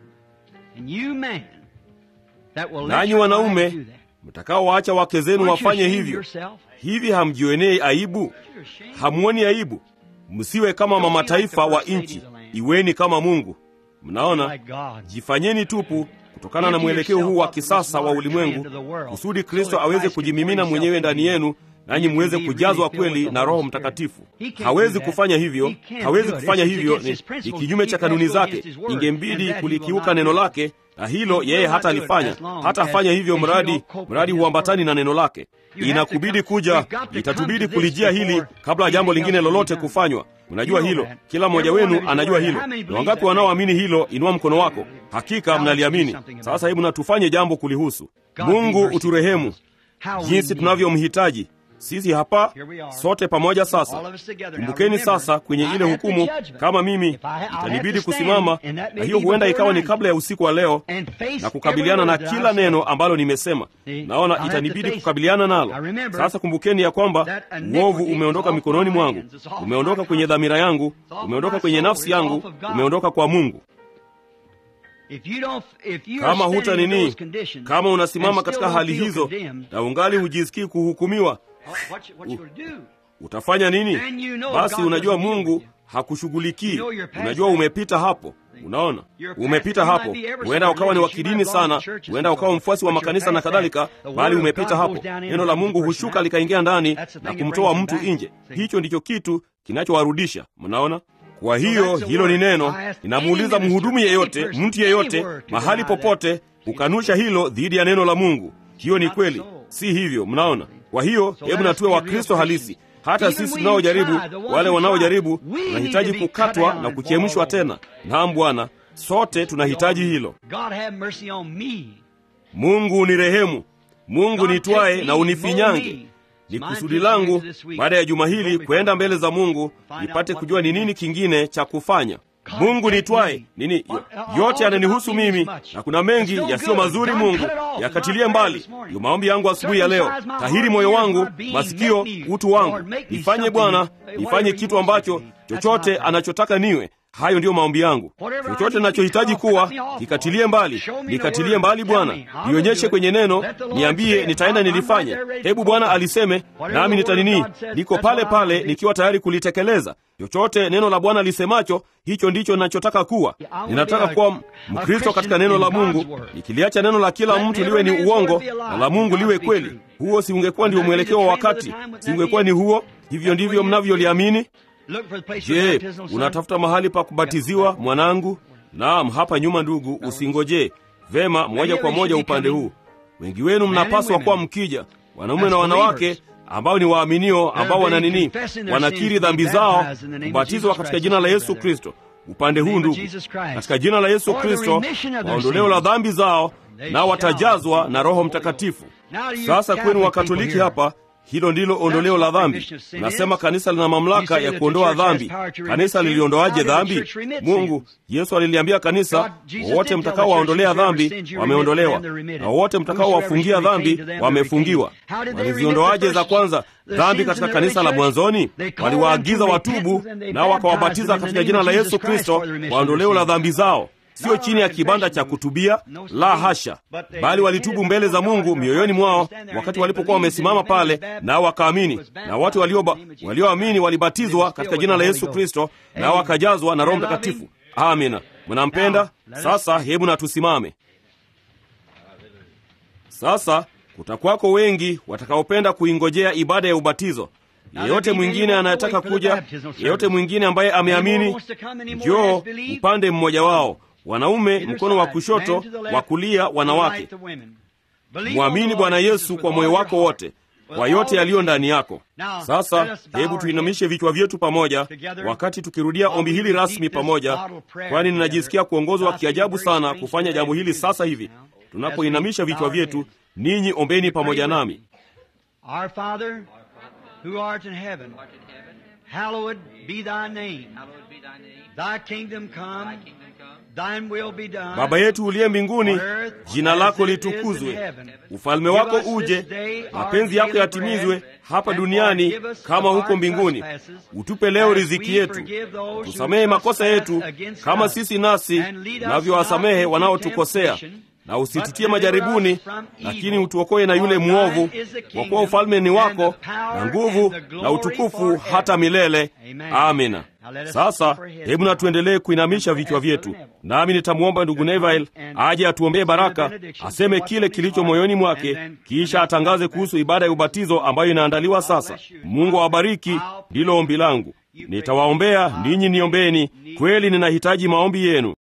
Nanyi wanaume mtakaowaacha wake zenu wafanye hivyo, hivi hamjionei aibu? Hamuoni aibu? Msiwe kama mamataifa wa nchi, iweni kama Mungu. Mnaona, jifanyeni tupu kutokana na mwelekeo huu wa kisasa wa ulimwengu, kusudi Kristo aweze kujimimina mwenyewe ndani yenu nanyi muweze kujazwa kweli na Roho Mtakatifu. Hawezi kufanya hivyo, hawezi kufanya hivyo, ni, ni kinyume cha kanuni zake. Ingembidi kulikiuka neno lake, na hilo yeye hata alifanya, hata afanya hivyo mradi mradi huambatani na neno lake. Inakubidi kuja, itatubidi kulijia hili kabla ya jambo lingine lolote kufanywa. Unajua hilo, kila mmoja wenu anajua hilo. Ni wangapi wanaoamini hilo? Inua mkono wako. Hakika mnaliamini. Sasa hebu na tufanye jambo kulihusu. Mungu uturehemu jinsi tunavyomhitaji sisi hapa sote pamoja. Sasa kumbukeni sasa, kwenye ile hukumu, kama mimi itanibidi kusimama, na hiyo huenda ikawa ni kabla ya usiku wa leo, na kukabiliana na kila neno ambalo nimesema. Naona itanibidi kukabiliana nalo. Sasa kumbukeni ya kwamba uovu umeondoka mikononi mwangu, umeondoka kwenye dhamira yangu, umeondoka kwenye nafsi yangu, umeondoka kwa Mungu. Kama huta nini, kama unasimama katika hali hizo na ungali hujisikii kuhukumiwa, utafanya nini? Basi unajua Mungu hakushughulikii. Unajua umepita hapo. Unaona, umepita hapo. Huenda ukawa ni wa kidini sana, huenda ukawa mfuasi wa makanisa na kadhalika, bali umepita hapo. Neno la Mungu hushuka likaingia ndani na kumtoa mtu nje. Hicho ndicho kitu kinachowarudisha. Mnaona? Kwa hiyo hilo ni neno. Ninamuuliza mhudumu yeyote, mtu yeyote, mahali popote, kukanusha hilo dhidi ya neno la Mungu. Hiyo ni kweli, si hivyo? Mnaona? Kwa hiyo hebu natuwe Wakristo halisi. Hata sisi tunaojaribu, wale wanaojaribu, tunahitaji kukatwa na kuchemshwa tena. Naam Bwana, sote tunahitaji hilo. Mungu ni rehemu, Mungu nitwaye na unifinyange ni kusudi langu baada ya juma hili kwenda mbele za Mungu nipate kujua ni nini kingine cha kufanya. Mungu nitwaye nini, yote yananihusu mimi, na kuna mengi yasiyo mazuri. Mungu yakatilie mbali. Ndiyo maombi yangu asubuhi ya leo. Tahiri moyo wangu, masikio, utu wangu, nifanye Bwana, nifanye kitu ambacho chochote anachotaka niwe Hayo ndiyo maombi yangu. Chochote ninachohitaji kuwa kikatilie mbali, nikatilie mbali Bwana, nionyeshe kwenye neno, niambie, nitaenda nilifanye. Hebu Bwana aliseme, nami nitanini, niko pale pale nikiwa tayari kulitekeleza. Chochote neno la Bwana lisemacho, hicho ndicho ninachotaka kuwa. Ninataka kuwa Mkristo katika neno la Mungu, nikiliacha neno la kila mtu liwe ni uongo na la Mungu liwe kweli. Huo si ungekuwa ndio mwelekeo wa wakati? Si ungekuwa ni huo? Hivyo ndivyo mnavyoliamini? Je, unatafuta mahali pa kubatiziwa mwanangu? Naam, hapa nyuma ndugu, usingojee. Vema, moja kwa moja upande huu. Wengi wenu mnapaswa kuwa mkija, wanaume na wanawake ambao ni waaminio, ambao wana nini, wanakiri dhambi zao, kubatizwa katika jina la Yesu Kristo. Upande huu ndugu, katika jina la Yesu Kristo, waondoleo la dhambi zao, nao watajazwa na Roho Mtakatifu. Sasa kwenu Wakatoliki hapa hilo ndilo ondoleo la dhambi. Nasema kanisa lina mamlaka ya kuondoa dhambi. Kanisa liliondoaje dhambi? Mungu, Yesu aliliambia kanisa, wowote mtakao waondolea dhambi wameondolewa, na wowote mtakao wafungia dhambi wamefungiwa. Waliziondoaje za kwanza dhambi katika kanisa la mwanzoni? Waliwaagiza watubu, nao wakawabatiza katika jina la Yesu Kristo kwa ondoleo la dhambi zao Sio chini ya kibanda cha kutubia, la hasha, bali walitubu mbele za Mungu mioyoni mwao wakati walipokuwa wamesimama pale, nao wakaamini. Na watu walioamini walio walibatizwa katika jina la Yesu Kristo, nao wakajazwa na Roho Mtakatifu. Amina. Mnampenda? Sasa hebu na tusimame sasa. Kutakwako wengi watakaopenda kuingojea ibada ya ubatizo. Yeyote mwingine anayetaka kuja, yeyote mwingine ambaye ameamini, njoo upande mmoja wao wanaume mkono wa kushoto, wa kulia wanawake. Mwamini Bwana Yesu kwa moyo wako wote, kwa yote yaliyo ndani yako. Sasa hebu tuinamishe vichwa vyetu pamoja, wakati tukirudia ombi hili rasmi pamoja, kwani ninajisikia kuongozwa kiajabu sana kufanya jambo hili sasa hivi. Tunapoinamisha vichwa vyetu, ninyi ombeni pamoja nami. Baba yetu uliye mbinguni, jina lako litukuzwe, ufalme wako uje, mapenzi yako yatimizwe hapa duniani kama huko mbinguni. Utupe leo riziki yetu, tusamehe makosa yetu kama sisi nasi tunavyowasamehe wanaotukosea, na usititie majaribuni, lakini utuokoe na yule mwovu, kwa kuwa ufalme ni wako na nguvu na utukufu hata milele. Amina. Sasa hebu na tuendelee kuinamisha vichwa vyetu, nami nitamwomba ndugu Neville aje atuombee baraka, aseme kile kilicho moyoni mwake, kisha atangaze kuhusu ibada ya ubatizo ambayo inaandaliwa sasa. Mungu awabariki, ndilo ombi langu. Nitawaombea ninyi, niombeni. Kweli ninahitaji maombi yenu.